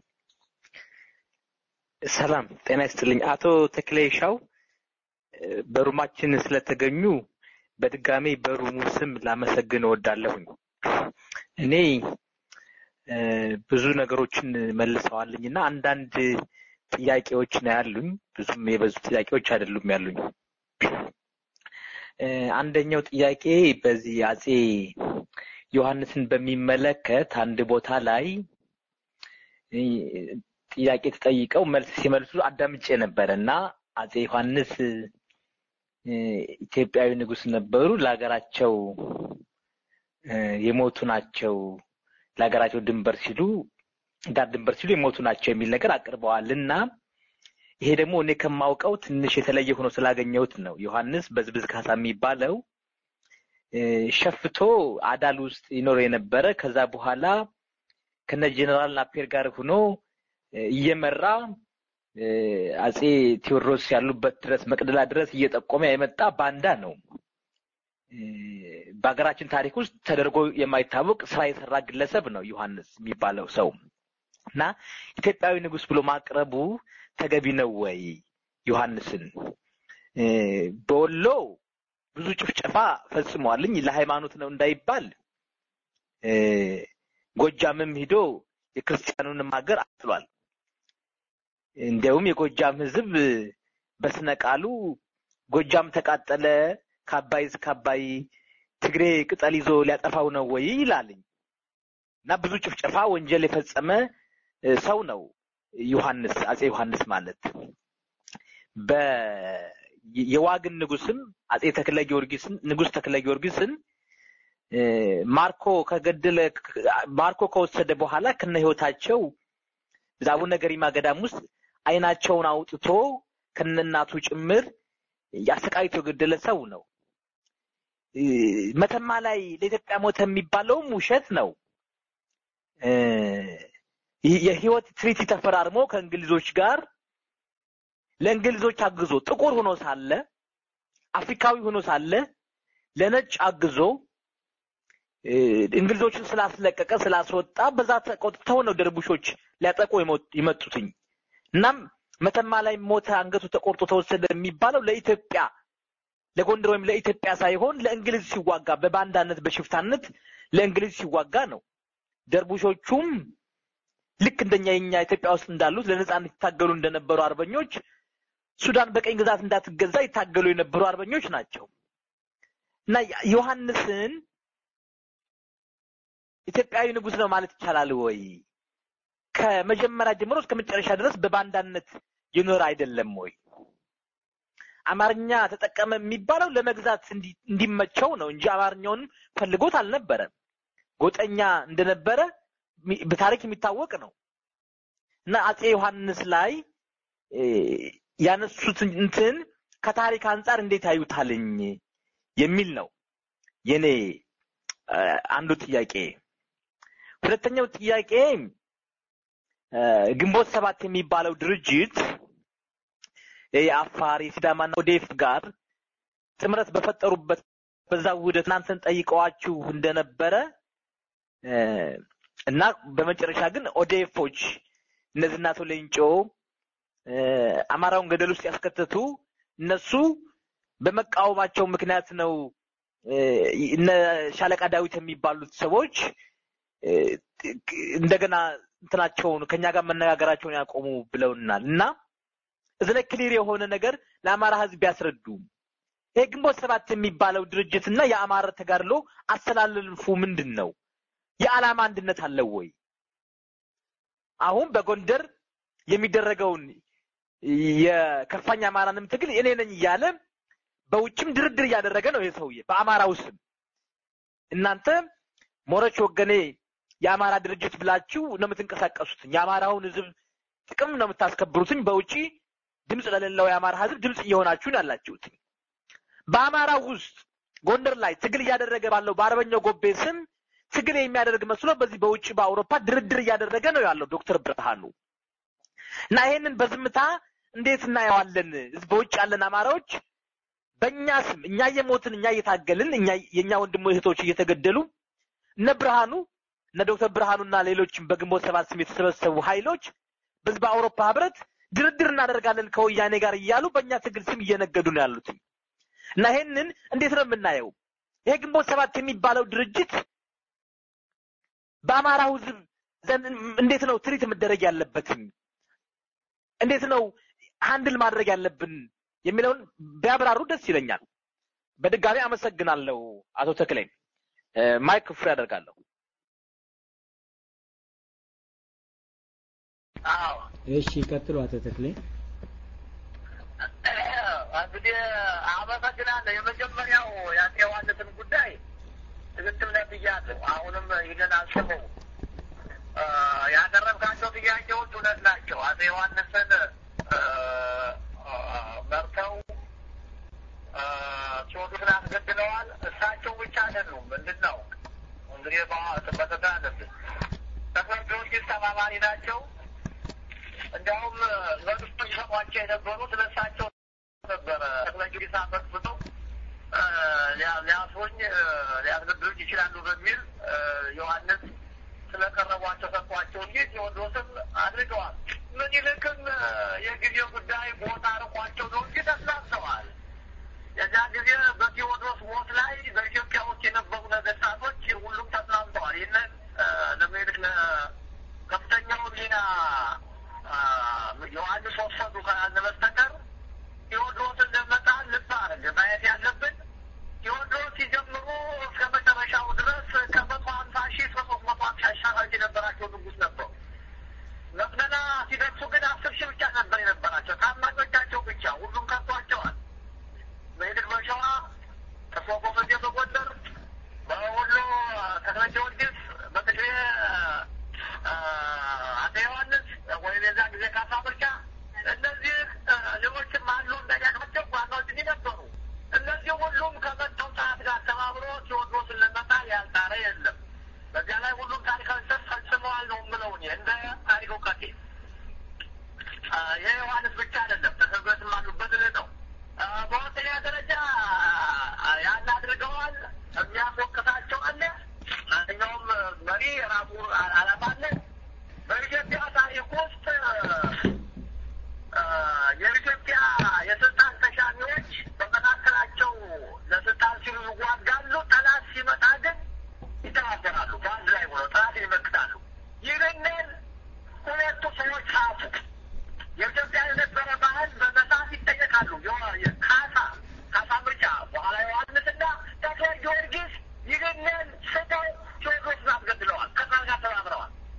ሰላም ጤና ይስጥልኝ። አቶ ተክሌ ሻው በሩማችን ስለተገኙ በድጋሚ በሩሙ ስም ላመሰግን እወዳለሁኝ። እኔ ብዙ ነገሮችን መልሰዋልኝ እና አንዳንድ ጥያቄዎች ነው ያሉኝ። ብዙም የበዙ ጥያቄዎች አይደሉም ያሉኝ። አንደኛው ጥያቄ በዚህ አጼ ዮሐንስን በሚመለከት አንድ ቦታ ላይ ጥያቄ ተጠይቀው መልስ ሲመልሱ አዳምጬ ነበረ እና አጼ ዮሐንስ ኢትዮጵያዊ ንጉስ ነበሩ፣ ለሀገራቸው የሞቱ ናቸው፣ ለሀገራቸው ድንበር ሲሉ ዳር ድንበር ሲሉ የሞቱ ናቸው የሚል ነገር አቅርበዋል እና ይሄ ደግሞ እኔ ከማውቀው ትንሽ የተለየ ሆኖ ስላገኘሁት ነው። ዮሐንስ በዝብዝ ካሳ የሚባለው ሸፍቶ አዳል ውስጥ ይኖር የነበረ ከዛ በኋላ ከነ ጀኔራል ናፔር ጋር ሆኖ እየመራ አጼ ቴዎድሮስ ያሉበት ድረስ መቅደላ ድረስ እየጠቆመ የመጣ ባንዳ ነው። በሀገራችን ታሪክ ውስጥ ተደርጎ የማይታወቅ ስራ የሰራ ግለሰብ ነው ዮሐንስ የሚባለው ሰው እና ኢትዮጵያዊ ንጉስ ብሎ ማቅረቡ ተገቢ ነው ወይ? ዮሐንስን በወሎ ብዙ ጭፍጨፋ ፈጽመዋልኝ ለሃይማኖት ነው እንዳይባል ጎጃምም ሂዶ የክርስቲያኑንም ሀገር አጥሏል። እንዲያውም የጎጃም ህዝብ በስነ ቃሉ ጎጃም ተቃጠለ ከአባይ እስከ አባይ ትግሬ ቅጠል ይዞ ሊያጠፋው ነው ወይ ይላልኝ እና ብዙ ጭፍጨፋ ወንጀል የፈጸመ ሰው ነው ዮሐንስ አጼ ዮሐንስ ማለት በ የዋግን ንጉስም አጼ ተክለ ጊዮርጊስን ንጉስ ተክለ ጊዮርጊስን ማርኮ ከገደለ ማርኮ ከወሰደ በኋላ ከነ ህይወታቸው አቡነ ገሪማ ገዳም ውስጥ አይናቸውን አውጥቶ ከነናቱ ጭምር አሰቃይቶ የገደለ ሰው ነው። መተማ ላይ ለኢትዮጵያ ሞተ የሚባለውም ውሸት ነው። የህይወት ትሪቲ ተፈራርሞ ከእንግሊዞች ጋር ለእንግሊዞች አግዞ ጥቁር ሆኖ ሳለ አፍሪካዊ ሆኖ ሳለ ለነጭ አግዞ እንግሊዞችን ስላስለቀቀ ስላስወጣ በዛ ተቆጥተው ነው ደርቡሾች ሊያጠቁ የመጡትኝ። እናም መተማ ላይ ሞተ፣ አንገቱ ተቆርጦ ተወሰደ የሚባለው ለኢትዮጵያ ለጎንደር ወይም ለኢትዮጵያ ሳይሆን ለእንግሊዝ ሲዋጋ በባንዳነት በሽፍታነት ለእንግሊዝ ሲዋጋ ነው። ደርቡሾቹም ልክ እንደኛ የኛ ኢትዮጵያ ውስጥ እንዳሉት ለነጻነት ይታገሉ እንደነበሩ አርበኞች ሱዳን በቀኝ ግዛት እንዳትገዛ ይታገሉ የነበሩ አርበኞች ናቸው እና ዮሐንስን ኢትዮጵያዊ ንጉስ ነው ማለት ይቻላል ወይ? ከመጀመሪያ ጀምሮ እስከ መጨረሻ ድረስ በባንዳነት የኖረ አይደለም ወይ? አማርኛ ተጠቀመ የሚባለው ለመግዛት እንዲመቸው ነው እንጂ አማርኛውንም ፈልጎት አልነበረም። ጎጠኛ እንደነበረ በታሪክ የሚታወቅ ነው እና አጼ ዮሐንስ ላይ ያነሱት እንትን ከታሪክ አንጻር እንዴት ያዩታልኝ የሚል ነው የኔ አንዱ ጥያቄ። ሁለተኛው ጥያቄ ግንቦት ሰባት የሚባለው ድርጅት የአፋር የሲዳማና ኦዴፍ ጋር ጥምረት በፈጠሩበት በዛ ውህደት እናንተን ጠይቀዋችሁ እንደነበረ እና በመጨረሻ ግን ኦዴፎች እነዚህ እናቶ ሌንጮ አማራውን ገደል ውስጥ ያስከተቱ እነሱ በመቃወማቸው ምክንያት ነው እነ ሻለቃ ዳዊት የሚባሉት ሰዎች እንደገና እንትናቸውን ከኛ ጋር መነጋገራቸውን ያቆሙ ብለውናል እና እዚ ላይ ክሊር የሆነ ነገር ለአማራ ህዝብ ያስረዱ። ይሄ ግንቦት ሰባት የሚባለው ድርጅት እና የአማራ ተጋድሎ አሰላለልፉ ምንድን ነው? የዓላማ አንድነት አለው ወይ? አሁን በጎንደር የሚደረገውን የከፋኝ አማራንም ትግል እኔ ነኝ እያለ በውጭም ድርድር እያደረገ ነው ይሄ ሰውዬ በአማራ ውስጥም እናንተ ሞረች ወገኔ የአማራ ድርጅት ብላችሁ ነው የምትንቀሳቀሱትኝ የአማራውን ህዝብ ጥቅም ነው የምታስከብሩትኝ በውጪ ድምፅ ለሌለው የአማራ ህዝብ ድምፅ እየሆናችሁ ነው ያላችሁት በአማራ ውስጥ ጎንደር ላይ ትግል እያደረገ ባለው በአርበኛው ጎቤ ስም ትግል የሚያደርግ መስሎ በዚህ በውጭ በአውሮፓ ድርድር እያደረገ ነው ያለው ዶክተር ብርሃኑ እና ይሄንን በዝምታ እንዴት እናየዋለን በውጭ ያለን አማራዎች በእኛ ስም እኛ እየሞትን እኛ እየታገልን እኛ የእኛ ወንድሞ እህቶች እየተገደሉ እነ ብርሃኑ እነ ዶክተር ብርሃኑና ሌሎችም በግንቦት ሰባት ስም የተሰበሰቡ ኃይሎች በዚህ በአውሮፓ ህብረት ድርድር እናደርጋለን ከወያኔ ጋር እያሉ በእኛ ትግል ስም እየነገዱ ነው ያሉት እና ይሄንን እንዴት ነው የምናየው? ይሄ ግንቦት ሰባት የሚባለው ድርጅት በአማራው ህዝብ ዘንድ እንዴት ነው ትሪት መደረግ ያለበትም እንዴት ነው ሃንድል ማድረግ ያለብን የሚለውን ቢያብራሩ ደስ ይለኛል። በድጋሚ አመሰግናለሁ አቶ ተክሌ። ማይክ ፍሪ አደርጋለሁ። እሺ ቀጥሉ አቶ ተክሌ። እንግዲህ አመሰግናለሁ። የመጀመሪያው የአፄ ዮሐንስን ጉዳይ ትክክል ነህ ብያለሁ። አሁንም ይህንን አስበው ያቀረብካቸው ጥያቄዎች እውነት ናቸው። አፄ ዮሐንስን መርተው ቴዎድሮስን አስገድለዋል። እሳቸው ብቻ አይደሉም። ምንድን ነው እንግዲህ በተታ አለብን ተክለ ጊዮርጊስ ተባባሪ ናቸው። እንዲያውም መንግስቱ ይሰሟቸው የነበሩት ለእሳቸው ነበረ። ተክለ ጊዮርጊስ አፈጥፍጠው ሊያስሩኝ ሊያስገድሉኝ ይችላሉ በሚል ዮሐንስ ስለቀረቧቸው ሰጥቷቸው እንጂ ቴዎድሮስም አድርገዋል። ምኒልክም የጊዜ ጉዳይ ቦታ ርቋቸው ነው እንጂ ተስማምተዋል። የዛ ጊዜ በቴዎድሮስ ሞት ላይ በኢትዮጵያ ውስጥ የነበሩ ነገስታቶች ሁሉም ተስማምተዋል። ይህንን ለምኒልክ ከፍተኛውን ሚና ዮሐንስ ወሰዱ ካላልን በስተቀር ቴዎድሮስን ለመጣል ልብ አድርግ ማየት ያለብን ቴዎድሮስ ሲጀምሩ እስከ መጨረሻው ድረስ ከመቶ ሀምሳ ሺህ እስከ ሶስት መቶ ሀምሳ ሺህ ሰራዊት የነበራቸው ንጉስ ነበሩ። መቅደላ ሲደርሱ ግን አስር ሺህ ብቻ ነበር የነበራቸው ታማኞቻቸው ብቻ። ሁሉም ከቷቸዋል። ምኒልክ በሸዋ ተስፋ ጎመዜ በጎንደር፣ በወሎ ተክለ ጊዮርጊስ፣ በትግሬ አፄ ዮሐንስ ወይም የዛ ጊዜ ካሳ ብርቻ፣ እነዚህ ሌሎችም አሉ እንደያቃቸው ዋናዎች ነበሩ። እነዚህ ሁሉም ከመጣው ሰዓት ጋር ተባብሮ ቴዎድሮስን ለመጣል ያልጣረ የለም። በዚያ ላይ ሁሉም ታሪካዊ ሰት ፈጽመዋል ነው የምለው እኔ እንደ ታሪክ እውቀቴ። የዮሐንስ ብቻ አይደለም ተሰበትም አሉበት ልህ ነው። በሁለተኛ ደረጃ ያን አድርገዋል። የሚያስወቅሳቸው አለ። ማንኛውም መሪ የራሱ አላማ አለ። በኢትዮጵያ ታሪክ ውስጥ የኢትዮጵያ የስልጣን ተሻሚዎች በመካከላቸው ለስልጣን ሲሉ ይዋጋሉ። ጠላት ሲመጣ ግን ይተባበራሉ። በአንድ ላይ ሆነው ጠላት ይመክታሉ። ይህንን ሁለቱ ሰዎች ጻፉ። የኢትዮጵያ የነበረ ባህል በመጽሐፍ ይጠየቃሉ። ካሳ ካሳ ምርጫ በኋላ ዮሐንስና ተክለ ጊዮርጊስ ይህንን ስተው ቴዎድሮስን አስገድለዋል። ከዛ ጋር ተባብረዋል።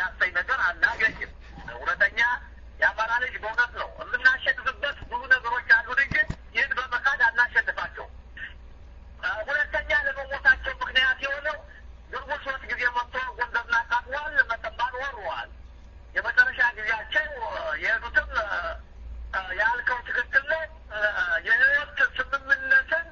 የሚያሰኝ ነገር አናገኝም። እውነተኛ የአማራ ልጅ በእውነት ነው የምናሸንፍበት ብዙ ነገሮች አሉን እንጂ ይህን በመካድ አናሸንፋቸው። ሁለተኛ ለመሞታቸው ምክንያት የሆነው ግንቦት ሶስት ጊዜ መጥቶ ጎንደርን አቃጥሏል፣ መተማን ወርዋል። የመጨረሻ ጊዜያቸው የሄዱትም ያልከው ትክክል ነው። የህይወት ስምምነትን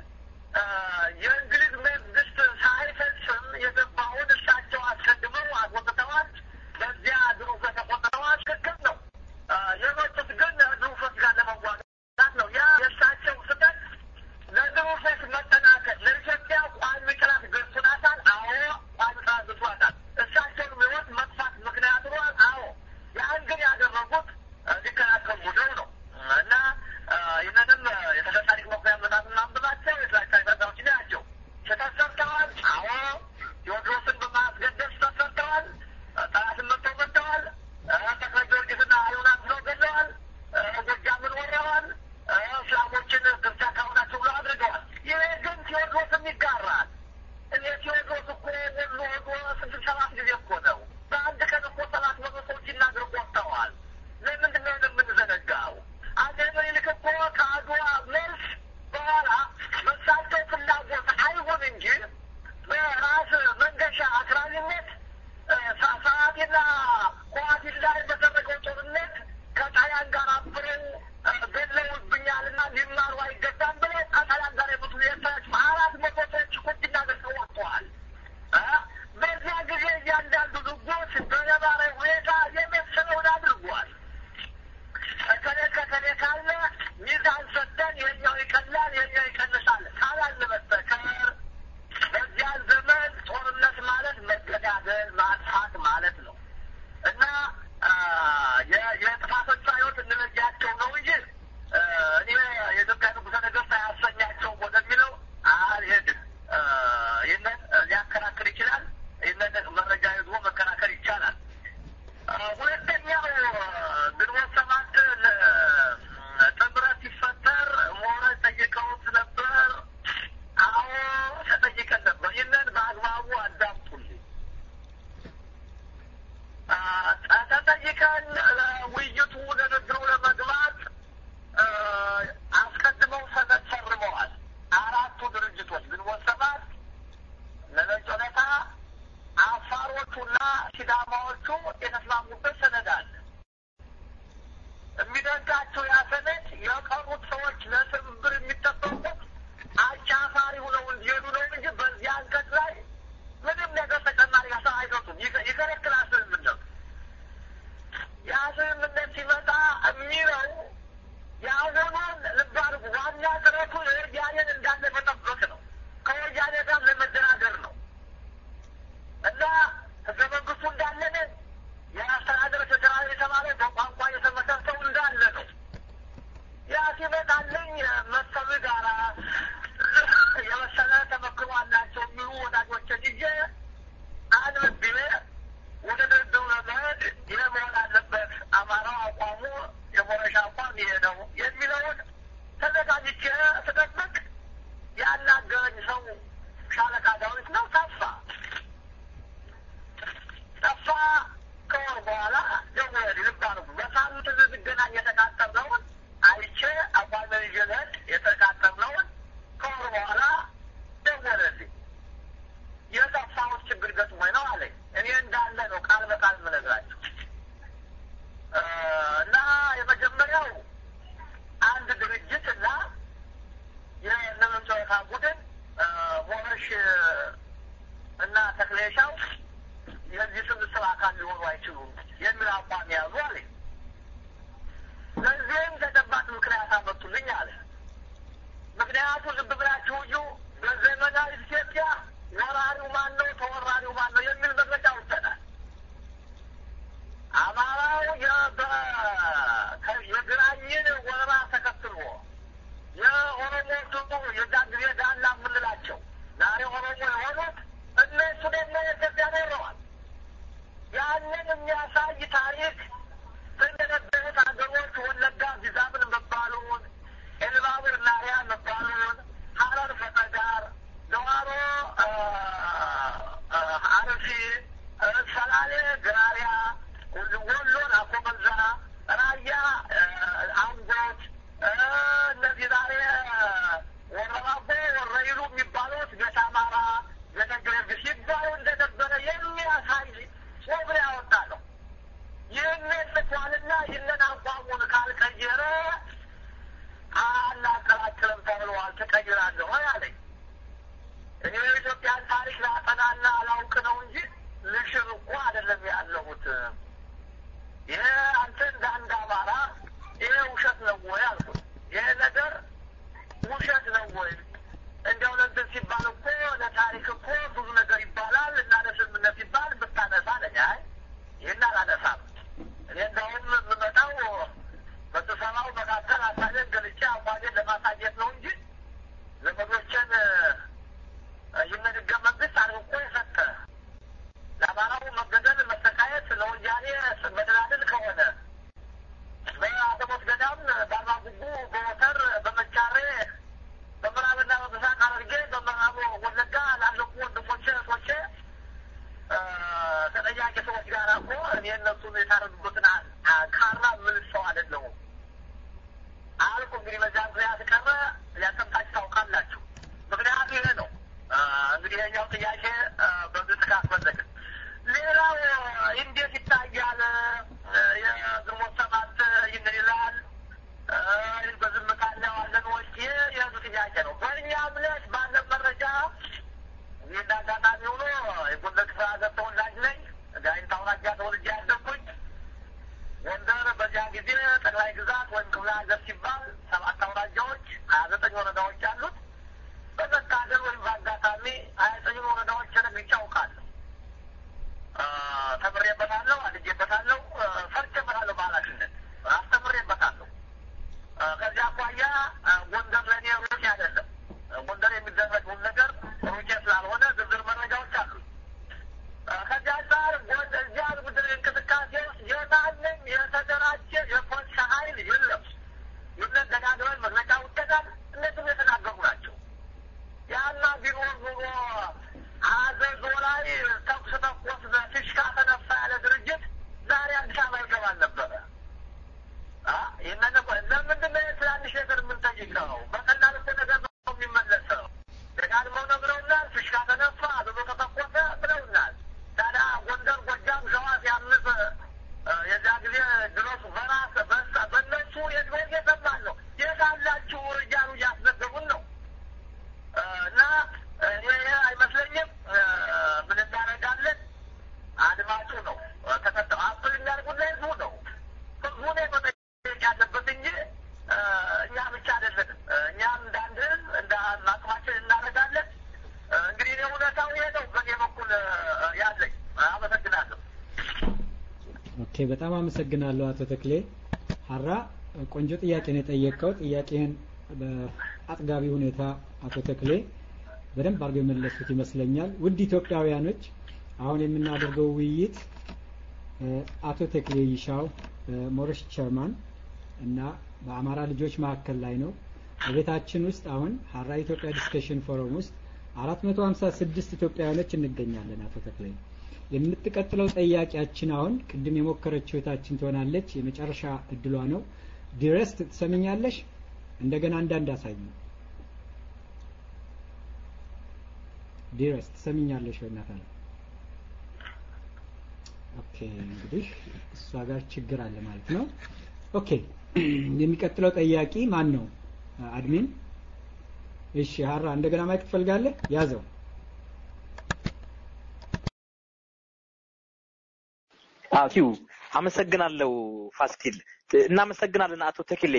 የእንግሊዝ መንግስት ሳይፈጽም የገባውን እሳቸው አስቀድመው አስወጥተዋል። በዚያ ድሩፍ ተቆጥተዋል። ትክክል ነው። የመጡት ግን ድሩፎች ጋር ለመዋጋት ነው። ያ የእሳቸው ስህተት ለድሩፎች መጠናከል ለኢትዮጵያ ቋሚ ጥላት ገዝቶናታል። አዎ ቋሚ ጥላት ገዝቷታል። እሳቸውንም ህይወት መጥፋት ምክንያት ሆኗል። አዎ ያን ግን ያደረጉት ሊከላከሉ ነው ነው እና ይህንንም የተሰጣ ታሪክ መኩሪያ መጽሐፍና አንብባቸው የተለያዩ ፈታዎች ናቸው። ስህተት ሰርተዋል። አዎ ቴዎድሮስን በማስገደል ስህተት ሰርተዋል። ጠላትን መጥተው መጥተዋል። ተክለ ጊዮርጊስና ዮናስ ብለው ገድለዋል። ጎጃምን ወረዋል። እስላሞችን ክርስቲያን ካሆናቸው ብለው አድርገዋል። ይሄ ግን ቴዎድሮስም ይጋራል። እኔ ቴዎድሮስ እኮ ወሎ ሄዶ ስድስት ሰባት ጊዜ እኮ ነው። በአንድ ቀን እኮ ሰባት መቶ ሰዎች ይናገር ቆጥተዋል። ለምንድን ነው የምንዘነጋው? አጼ ምኒልክ እኮ ከአድዋ መልስ በኋላ በሳቸው ፍላጎት አይሁን እንጂ በራስ መንገሻ አክራሪነት ሰዓቴና ኳቲን ላይ በተደረገው ጦርነት ከጣሊያን ጋር አብረው ገድለውብኛልና ሊማሩ አይገባም ብለው ከጣሊያን ጋር የሞቱ ኤርትራዎች አራት መቶ ሰዎች እኮ እንዲናገር ወጥተዋል። በዚያ ጊዜ እያንዳንዱ ንጉስ በነባራዊ ሁኔታ የመሰለውን አድርጓል። ከከሌ ከከሌ ካለ ሚዛን ሰጥተን የኛው ይቀላል የኛው ይቀንሳል ካላልን በስተቀር በዚያ ዘመን ጦርነት ማለት መገዳደል ማጥፋት ማለት ነው እና የጥፋቶቿ ህይወት እንለያቸው ነው እንጂ እኔ የኢትዮጵያ ንጉሠ ነገሥት አያሰኛቸውም ወደሚለው አልሄድም። ይህንን ሊያከራክር ይችላል። ይህንን መረጃ ይዞ መከራከር ይቻላል። ሁለተኛው ግንቦት ሰባት ጥምረት ሲፈጠር ምሁራን ጠይቀውት ነበር። አዎ ተጠይቀን ነበር። ይህንን በአግባቡ አዳምጡልኝ። ተጠይቀን ውይይቱ ንግግሩ ለመግባት አስቀድመው ሰነድ ፈርመዋል። አራቱ ድርጅቶች ግንቦት ሰባት፣ ነነጭ ሁኔታ፣ አፋሮቹና ሲዳማዎቹ የተስማሙበት ሰነድ አለ። የሚደንቃቸው ያ ሰነድ የቀሩት ሰዎች ለትብብር የሚጠበቁት አጫፋሪ ሆነው እንዲሄዱ ነው እንጂ በዚህ አንቀጽ ላይ ምንም ነገር ተጨማሪ ሀሳብ አይሰጡም። ይከለክላል ስምምነቱ። ያ ስምምነት ሲመጣ የሚለው የአሁኑን ልብ አድርጉ፣ ዋና ጥረቱ የወያኔን እንዳለ መጠበቅ ነው። ከወያኔ ጋር ለመደራደር ነው እና ህገ መንግስቱ እንዳለን የአስተዳደር ፌዴራል የተባለ በቋንቋ የተመሰረተው እንዳለ ነው። ያ ሲመጣልኝ መሰሉ ጋራ የመሰለ ተመክሮ አላቸው የሚሉ ወዳጆችን ይዤ አንብቤ ወደ ድርድሩ ለመሄድ ይህ መሆን አለበት፣ አማራው አቋሙ የሞረሻ አቋም ይሄ ነው የሚለውን ተዘጋጅቼ ስጠብቅ ያናገረኝ ሰው ሻለቃ ዳዊት ነው። ጠፋ ጠፋ። ከወር በኋላ ደወለልኝ። ልብ አድርጉ። በሳምንት ልንገናኝ የተቃጠርነውን አይቼ አቋሜን ይዤ ልሄድ የተቃጠርነውን ከወር በኋላ ደወለልኝ። የጠፋሁት ችግር ገጥሞኝ ነው አለኝ። እኔ እንዳለ ነው ቃል በቃል የምነግራቸው እና የመጀመሪያው አንድ ድርጅት እና የነመንጨወታ ቡድን ሞረሽ እና ተክሌሻው የዚህ ስብስብ አካል ሊሆኑ አይችሉም የሚል አቋም ያዙ አለኝ። ለዚህም ተጨባጭ ምክንያት አመጡልኝ አለ። ምክንያቱ ልብ ብላችሁ እዩ። በዘመናዊ ኢትዮጵያ ወራሪው ማን ነው፣ ተወራሪው ማን ነው የሚል መግለጫ ወጥተናል። አማራው የግራኝን ወረራ ተከትሎ የኦሮሞዎቹ የዛ ጊዜ ዳላ የምንላቸው ዛሬ ኦሮሞ የሆኑት እነሱ ደግሞ የኢትዮጵያ ኖረዋል። ያንን የሚያሳይ ታሪክ እንደነበሩት ሀገሮች ወለጋ ጊዛምን መባሉን፣ ኤልባቡር ናሪያ መባሉን፣ ሀረር ፈጠጋር፣ ደዋሮ አርሲ፣ ሰላሌ ግራሪያ፣ መጥቷልና ይህንን አቋሙን ካልቀየረ አላከራክርም ተብለዋል። ትቀይራለህ ወይ አለኝ። እኔ የኢትዮጵያን ታሪክ ላጠናና አላውቅ ነው እንጂ ልሽር እኮ አይደለም ያለሁት። ይሄ አንተ እንደ አንድ አማራ ይሄ ውሸት ነው ወይ አልኩት። ይሄ ነገር ውሸት ነው ወይ? እንዲያው ለእንትን ሲባል እኮ ለታሪክ እኮ ብዙ ነገር ይባላል እና ለስምምነት ሲባል ብታነሳ አለኝ። አይ ይህን አላነሳም። እኔ እንደውም የምመጣው በስብሰባው መካከል ሀሳቤን ገልጬ አቋሜን ለማሳየት ነው እንጂ ዘመዶችን ይህንን ህገ መንግስት አርቆ የሰጠ ለአማራው መገደል፣ መሰቃየት ለወያኔ መደላደል ከሆነ በአዘቦት ገዳም፣ በአርማጉጉ፣ በወተር፣ በመቻሬ፣ በምዕራብና በምስራቅ ሐረርጌ፣ በምዕራብ ወለጋ ላለቁ ወንድሞቼ እህቶቼ ተጠያቂ ሰዎች ጋር እኮ እኔ እነሱን የታረዱበትን ካራ ምን ሰው አይደለሁም አልኩ። እንግዲህ በዚያ ምክንያት ቀረ ያሰምታችሁ ታውቃላችሁ። ምክንያቱ ይሄ ነው። እንግዲህ ይሄኛው ጥያቄ በግልጽ ካስፈለግን ሌላው እንዴት ይታያል? የግንቦት ሰባት ይህንን ይላል በዝምታ እናየዋለን ወይ? ይህ የህዝብ ጥያቄ ነው። በእኛ እምነት ባለን መረጃ እኔ እንደ አጋጣሚ ሆኖ የጎንደር ክፍለ ሀገር ተወላጅ ነኝ። ጋይንት አውራጃ ተወልጄ ያደግኩኝ ጎንደር በዚያ ጊዜ ጠቅላይ ግዛት ወይም ክፍለ ሀገር ሲባል ሰባት አውራጃዎች ሀያ ዘጠኝ ወረዳዎች አሉት። በመታደል ወይም በአጋጣሚ ሀያ ዘጠኙን ወረዳዎች ረግጬ አውቃለሁ። ተምሬበታለሁ፣ አድጌበታለሁ፣ ሰርቼበታለሁ፣ በኃላፊነት አስተምሬበታለሁ። ከዚያ አኳያ ጎንደር ለእኔ ሩቅ አይደለም። ጎንደር የሚደረገውን ነገር ሩቄ ስላልሆነ ዝርዝር መረጃዎች አሉ። ከዚያ አንጻር እዚያ ምድር እንቅስቃሴ ውስጥ የማንም የተደራጀ የፖለቲካ ኃይል የለም። ይህንን ደጋግመን መግለጫ ውጠናል። እነሱም የተናገሩ ናቸው። ያና ቢኖር ኑሮ አዘዞ ላይ ተኩስ ተኮስ ፊሽካ ተነፋ ያለ ድርጅት ዛሬ አዲስ አበባ ይገባል ነበረ። ይህንን ለምንድን ነው ትናንሽ ነገር የምንጠይቀው? በቀላል እኮ ነገር ነው የሚመለሰው። ደጋግመው ነግረውናል። ፊሽካ ተነፋ፣ አዘዞ ተተኮሰ ብለውናል። ታዲያ ጎንደር፣ ጎጃም፣ ሸዋ ሲያምስ የዚያ ጊዜ ድረሱ በራስ በሳ በእነሱ የድሮ እየሰማን ነው። የት አላችሁ እያሉ እያስነገሩን ነው። እና ይሄ አይመስለኝም። ምን እናደርጋለን? አድማጩ ነው ተከተው አፕል የሚያደርጉና ህዝቡ ነው። ህዝቡ ነው መጠየቅ ያለበት እንጂ እኛ ብቻ አይደለንም። እኛም እንደ አንድ ህዝብ እንደ አቅማችን እናደርጋለን። እንግዲህ እኔ እውነታው ይሄ ነው በእኔ በኩል ያለኝ። አመሰግናለሁ። ኦኬ፣ በጣም አመሰግናለሁ አቶ ተክሌ ሀራ። ቆንጆ ጥያቄ ነው የጠየቀው። ጥያቄህን በአጥጋቢ ሁኔታ አቶ ተክሌ በደንብ አድርገው የመለሱት ይመስለኛል። ውድ ኢትዮጵያውያኖች አሁን የምናደርገው ውይይት አቶ ተክሌ ይሻው ሞረሽ ቸርማን እና በአማራ ልጆች መካከል ላይ ነው። በቤታችን ውስጥ አሁን ሀራ ኢትዮጵያ ዲስከሽን ፎረም ውስጥ 456 ኢትዮጵያውያኖች እንገኛለን። አቶ ተክሌ የምትቀጥለው ጠያቂያችን አሁን ቅድም የሞከረችው እህታችን ትሆናለች። የመጨረሻ እድሏ ነው። ዲረስት ትሰምኛለሽ? እንደገና አንዳንድ አሳይ። ዲረስት ትሰምኛለሽ ወይ እናት አለ። ኦኬ እንግዲህ እሷ ጋር ችግር አለ ማለት ነው። ኦኬ የሚቀጥለው ጠያቂ ማን ነው? አድሚን እሺ፣ ሀራ እንደገና ማይክ ትፈልጋለህ? ያዘው። አዎ አመሰግናለሁ ፋሲል። እናመሰግናለን አቶ ተክሌ።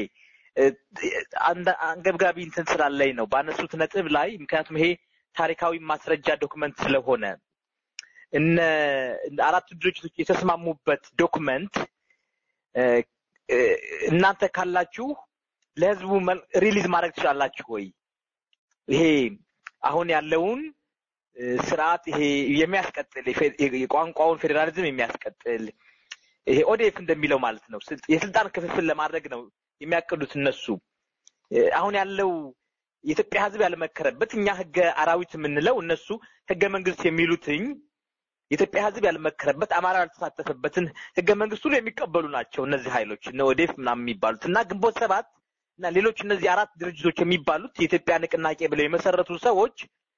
አንገብጋቢ እንትን ስላለኝ ነው ባነሱት ነጥብ ላይ ምክንያቱም ይሄ ታሪካዊ ማስረጃ ዶክመንት ስለሆነ እነ አራቱ ድርጅቶች የተስማሙበት ዶክመንት እናንተ ካላችሁ ለህዝቡ ሪሊዝ ማድረግ ትችላላችሁ ወይ? ይሄ አሁን ያለውን ስርዓት ይሄ የሚያስቀጥል የቋንቋውን ፌዴራሊዝም የሚያስቀጥል ይሄ ኦዴፍ እንደሚለው ማለት ነው። የስልጣን ክፍፍል ለማድረግ ነው የሚያቅዱት እነሱ። አሁን ያለው የኢትዮጵያ ህዝብ ያልመከረበት እኛ ህገ አራዊት የምንለው እነሱ ህገ መንግስት የሚሉትኝ የኢትዮጵያ ህዝብ ያልመከረበት አማራ ያልተሳተፈበትን ህገ መንግስት ሁሉ የሚቀበሉ ናቸው እነዚህ ኃይሎች እነ ኦዴፍ ምናምን የሚባሉት እና ግንቦት ሰባት እና ሌሎች እነዚህ አራት ድርጅቶች የሚባሉት የኢትዮጵያ ንቅናቄ ብለው የመሰረቱ ሰዎች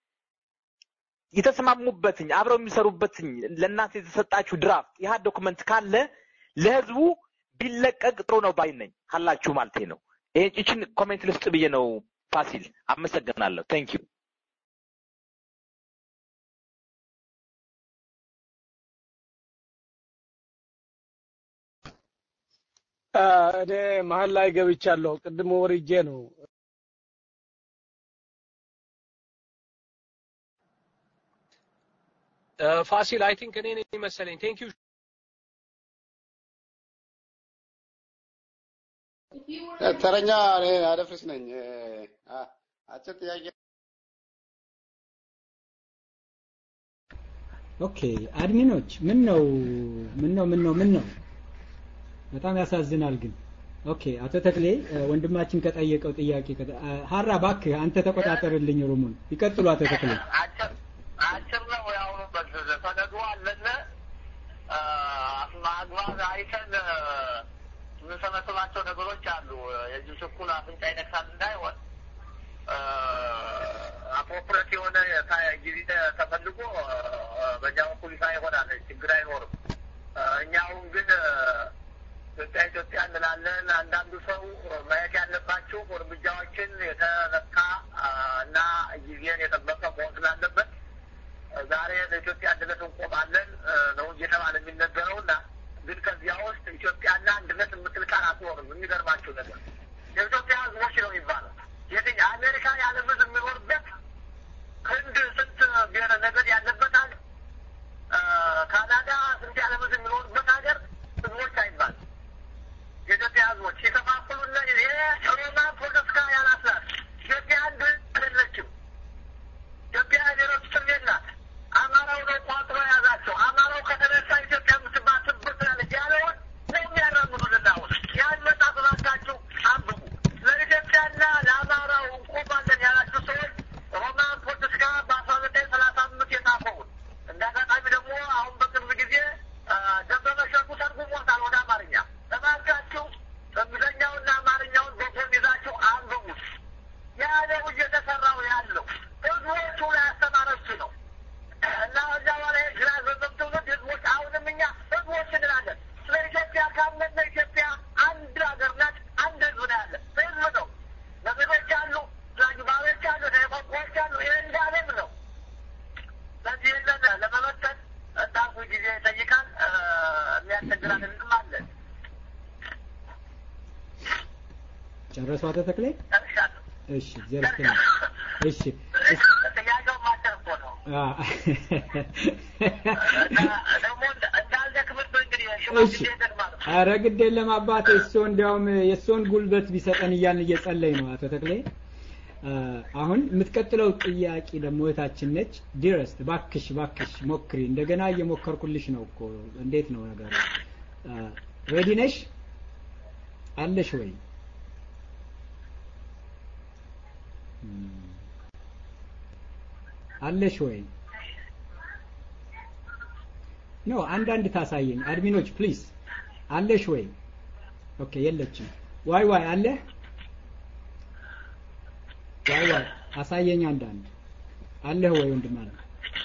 የተስማሙበትኝ አብረው የሚሰሩበትኝ ለእናንተ የተሰጣችሁ ድራፍት ይህ ዶክመንት ካለ ለህዝቡ ቢለቀቅ ጥሩ ነው ባይ ነኝ ካላችሁ ማለቴ ነው። ይሄ ይችን ኮሜንት ልስጥ ብዬ ነው። ፋሲል አመሰግናለሁ። ቴንክ ዩ እኔ መሀል ላይ ገብቻለሁ። ቅድም ወርጄ ነው። ፋሲል አይ ቲንክ እኔ ነኝ መሰለኝ። ቴንክ ዩ ተረኛ እኔ አደፍርስ ነኝ። አ- አጭር ጥያቄ ኦኬ አድሚኖች ምን ነው ምን ነው ምን ነው ምን ነው በጣም ያሳዝናል ግን ኦኬ አቶ ተክሌ እ፣ ወንድማችን ከጠየቀው ጥያቄ ከጠ- አ፣ ሀራ እባክህ አንተ ተቆጣጠርልኝ ሩሙን ይቀጥሉ አቶ ተክሌ አጭር ነው ያሁኑ በዘዘ ሰነዱ አለነ አ፣ ማግባብ አይተን አ፣ የምንሰበስባቸው ነገሮች አሉ። የዚህ ችኩል አፍንጫ ይነክሳል እንዳይሆን አፕሮፕሬት የሆነ የታ- ጊዜ ተፈልጎ አ፣ በእኛ በኩል ይፋ ይሆናል። ችግር አይኖርም። አ፣ እኛ አሁን ግን አ፣ ኢትዮጵያ ኢትዮጵያ እንላለን። አንዳንዱ ሰው ማየት ያለባቸው እርምጃዎችን የተለካ አ፣ እና ጊዜን የጠበቀ መሆን ስላለበት ዛሬ ለኢትዮጵያ አንድነት እንቆማለን እ፣ ነው እየተባለ የሚነገረው እና ግን ከዚያ ውስጥ ኢትዮጵያና አንድነት የምትል ቃል አትኖርም። የሚገርማቸው ነገር የኢትዮጵያ ሕዝቦች ነው የሚባለው። የትኛ አሜሪካ የዓለም ሕዝብ የሚኖርበት ህንድ ስንት ብሔረ ነገድ ያለበት ሀገር እ፣ ካናዳ ስንት የዓለም ሕዝብ የሚኖርበት ሀገር ሕዝቦች አይባልም። የኢትዮጵያ ሕዝቦች የከፋፍሉና ይሄ ሮማን ፖለቲካ ያላስላት ኢትዮጵያ አንድ አይደለችም። ኢትዮጵያ ሌሎች እስር ናት። አማራው ነው ቋጥሮ የያዛቸው። አማራው ከተነሳ ኢትዮጵያ የምትባል ትብትላለች ያለውን ነው የሚያራምዱልን። አሁን ያን መጽሐፍ እባካችሁ አንብቡ። ለኢትዮጵያና ለአማራው እንቆማለን ያላችሁ ሰዎች ሮማን ፖለቲካ በአስራ ዘጠኝ ሰላሳ አምስት የጻፈውን እንደ አጋጣሚ ደግሞ አሁን በቅርብ ጊዜ አ፣ ደበበ ሸቱ ተርጉሞታል ወደ አማርኛ። እባካችሁ እንግሊዝኛውና አማርኛውን በጎን ይዛችሁ አንብቡት። ያ ነው እየተሰራው ያለው ህዝቦቹ ላይ ያስተማረች ነው እና እዛ በኋላ ግራ ዘመም ትውልድ ህዝቦች አሁንም እኛ ህዝቦች እንላለን። ስለ ኢትዮጵያ ካመነ ኢትዮጵያ አንድ ሀገር ናት፣ አንድ ህዝብ ነው ያለ ህዝብ ነው። ነብሮች አሉ፣ ዛግባሮች አሉ፣ ደቆቆች አሉ። ይህ እንዳለም ነው። ስለዚህ ይህንን ለመበተን እንዳልኩ ጊዜ ይጠይቃል። እ፣ የሚያስቸግራልንም አለን። ጨረሱ አቶ ተክሌ ጨርሻለሁ። እሺ እግዚአብሔር ይስጥልኝ እሺ ጥያቄው ማጨር እኮ ነው። አ፣ ደግሞ እንዳልደክምብህ እንግዲህ እሺ ሽማግሌ ይገድማል። ኧረ ግድ የለም አባቴ እሱ እንዲያውም የእሱን ጉልበት ቢሰጠን እያልን እየጸለይ ነው አቶ ተክሌ አ፣ አሁን የምትቀጥለው ጥያቄ ደግሞ እህታችን ነች ዲረስት ባክሽ ባክሽ ሞክሪ እንደገና እየሞከርኩልሽ ነው እኮ እንዴት ነው ነገሩ ሬዲ ነሽ አለሽ ወይ እም፣ አለሽ ወይ ኖ አንዳንድ ታሳየኝ አድሚኖች ፕሊዝ አለሽ ወይ ኦኬ የለችም ዋይ ዋይ አለ ዋይ ዋይ አሳየኝ አንዳንድ አለህ ወይ ወንድም አለ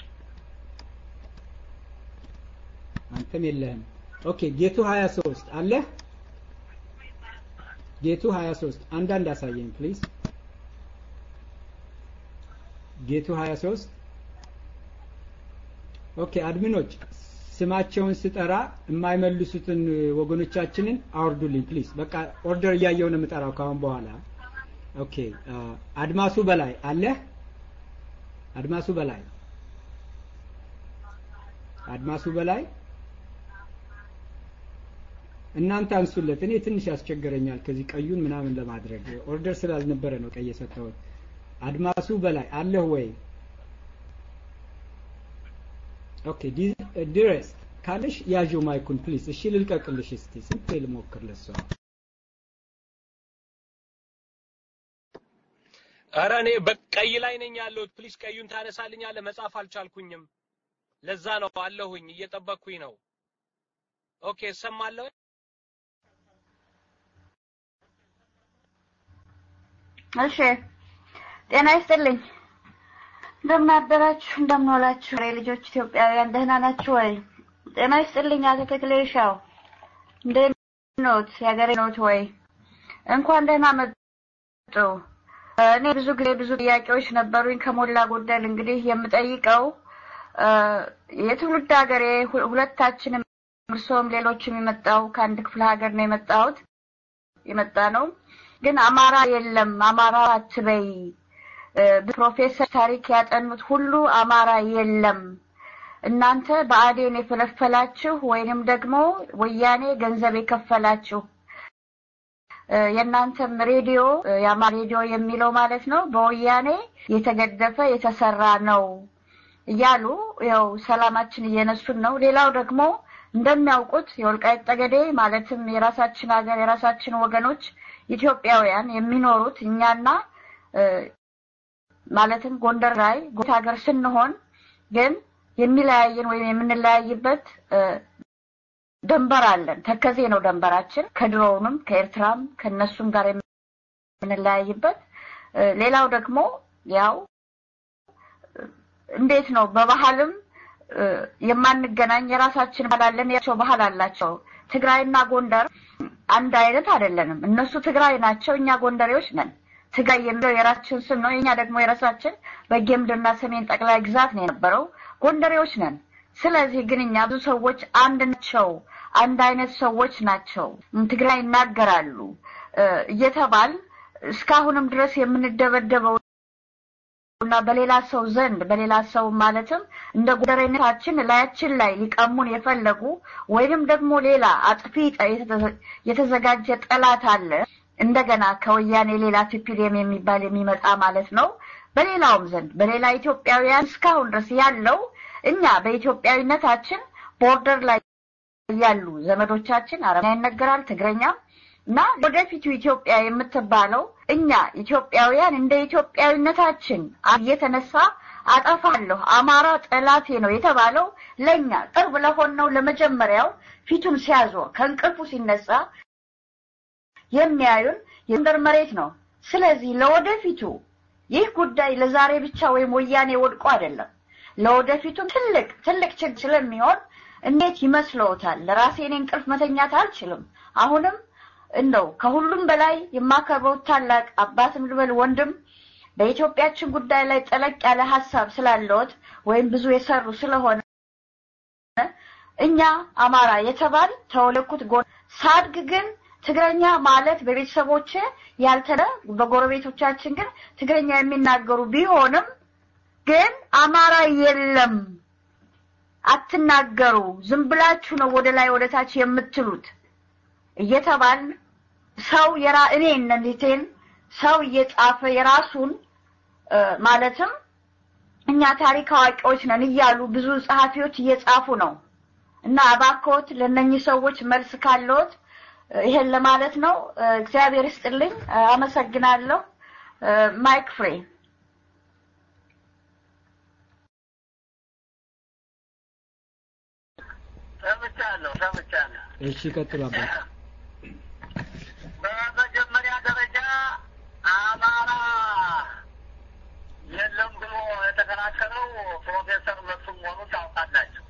አንተም የለህም ኦኬ ጌቱ 23 አለህ ጌቱ 23 አንዳንድ አሳየኝ ፕሊዝ ጌቱ 23 ኦኬ አድሚኖች ስማቸውን ስጠራ የማይመልሱትን ወገኖቻችንን አውርዱልኝ ፕሊዝ በቃ ኦርደር እያየው ነው የምጠራው ካሁን በኋላ ኦኬ አ፣ አድማሱ በላይ አለ አድማሱ በላይ አድማሱ በላይ እናንተ አንሱለት እኔ ትንሽ ያስቸግረኛል ከዚህ ቀዩን ምናምን ለማድረግ ኦርደር ስላልነበረ ነው ቀይ የሰጠሁት አድማሱ በላይ አለህ ወይ ኦኬ ዲሬስት ካለሽ ያዥው ማይኩን ፕሊዝ እሺ ልልቀቅልሽ እስቲ ስንት ልሞክር ለሷ ኧረ እኔ በቀይ ላይ ነኝ ያለሁት። ፕሊዝ ቀዩን ታነሳልኛለህ? መጻፍ አልቻልኩኝም። ለዛ ነው አለሁኝ፣ እየጠበቅኩኝ ነው። ኦኬ እሰማለሁ። እሺ ጤና ይስጥልኝ። እንደምን አደራችሁ? እንደምን ዋላችሁ? ሬ ልጆች ኢትዮጵያውያን ደህና ናችሁ ወይ? ጤና ይስጥልኝ አቶ ተክሌ ሻው እንዴት ኖት የሀገሬ ኖት ወይ እንኳን ደህና መጡ። እኔ ብዙ ጊዜ ብዙ ጥያቄዎች ነበሩኝ። ከሞላ ጎደል እንግዲህ የምጠይቀው የትውልድ ሀገሬ ሁለታችንም እርሶም ሌሎችም የመጣው ከአንድ ክፍለ ሀገር ነው የመጣሁት የመጣ ነው። ግን አማራ የለም አማራ አትበይ። ፕሮፌሰር ታሪክ ያጠኑት ሁሉ አማራ የለም እናንተ በአዴን የፈለፈላችሁ ወይንም ደግሞ ወያኔ ገንዘብ የከፈላችሁ የእናንተም ሬዲዮ የአማ ሬዲዮ የሚለው ማለት ነው በወያኔ የተገደፈ የተሰራ ነው እያሉ ያው ሰላማችን እየነሱን ነው። ሌላው ደግሞ እንደሚያውቁት የወልቃይት ጠገዴ ማለትም የራሳችን ሀገር የራሳችን ወገኖች ኢትዮጵያውያን የሚኖሩት እኛና ማለትም ጎንደር ላይ ጎት ሀገር ስንሆን ግን የሚለያየን ወይም የምንለያይበት ደንበር አለን። ተከዜ ነው ደንበራችን። ከድሮውንም ከኤርትራም ከነሱም ጋር የምንለያይበት። ሌላው ደግሞ ያው እንዴት ነው በባህልም የማንገናኝ የራሳችን ባህል አለን፣ ያቸው ባህል አላቸው። ትግራይና ጎንደር አንድ አይነት አይደለንም። እነሱ ትግራይ ናቸው፣ እኛ ጎንደሬዎች ነን። ትግራይ የሚለው የራሳችን ስም ነው። የኛ ደግሞ የራሳችን በጌምድርና ሰሜን ጠቅላይ ግዛት ነው የነበረው። ጎንደሬዎች ነን። ስለዚህ ግን እኛ ብዙ ሰዎች አንድ ናቸው፣ አንድ አይነት ሰዎች ናቸው፣ ትግራይ ይናገራሉ እየተባል እስካሁንም ድረስ የምንደበደበው እና በሌላ ሰው ዘንድ በሌላ ሰው ማለትም እንደ ጎንደሬነታችን ላያችን ላይ ሊቀሙን የፈለጉ ወይንም ደግሞ ሌላ አጥፊ የተዘጋጀ ጠላት አለ እንደገና ከወያኔ ሌላ ቲፒዲኤም የሚባል የሚመጣ ማለት ነው። በሌላውም ዘንድ በሌላ ኢትዮጵያውያን እስካሁን ድረስ ያለው እኛ በኢትዮጵያዊነታችን ቦርደር ላይ ያሉ ዘመዶቻችን አረብኛ ይነገራል፣ ትግረኛ እና ወደፊቱ ኢትዮጵያ የምትባለው እኛ ኢትዮጵያውያን እንደ ኢትዮጵያዊነታችን እየተነሳ አጠፋለሁ አማራ ጠላቴ ነው የተባለው ለእኛ ቅርብ ለሆነው ለመጀመሪያው ፊቱን ሲያዞር ከእንቅልፉ ሲነሳ የሚያዩን የጎንደር መሬት ነው። ስለዚህ ለወደፊቱ ይህ ጉዳይ ለዛሬ ብቻ ወይም ወያኔ ወድቆ አይደለም፣ ለወደፊቱም ትልቅ ትልቅ ችግር ስለሚሆን እንዴት ይመስለዎታል? ለራሴ እኔ እንቅልፍ መተኛት አልችልም። አሁንም እንደው ከሁሉም በላይ የማከብረው ታላቅ አባትም ልበል ወንድም በኢትዮጵያችን ጉዳይ ላይ ጠለቅ ያለ ሀሳብ ስላለዎት ወይም ብዙ የሰሩ ስለሆነ እኛ አማራ የተባል ተወለኩት ጎን ሳድግ ግን ትግረኛ ማለት በቤተሰቦች ያልተለ በጎረቤቶቻችን ግን ትግረኛ የሚናገሩ ቢሆንም ግን አማራ የለም አትናገሩ፣ ዝም ብላችሁ ነው ወደ ላይ ወደ ታች የምትሉት እየተባል ሰው የራ እኔ እነዚህን ሰው እየጻፈ የራሱን ማለትም እኛ ታሪክ አዋቂዎች ነን እያሉ ብዙ ጸሐፊዎች እየጻፉ ነው እና እባክዎት ለእነኚህ ሰዎች መልስ ካለዎት ይሄን ለማለት ነው። እግዚአብሔር ይስጥልኝ። አመሰግናለሁ። ማይክ ፍሬ ሰምቻለሁ ሰምቻለሁ። እሺ ቀጥሉ አባት። በመጀመሪያ ደረጃ አማራ የለም ብሎ የተከራከረው ፕሮፌሰር መስፍን መሆኑ ታውቃላችሁ።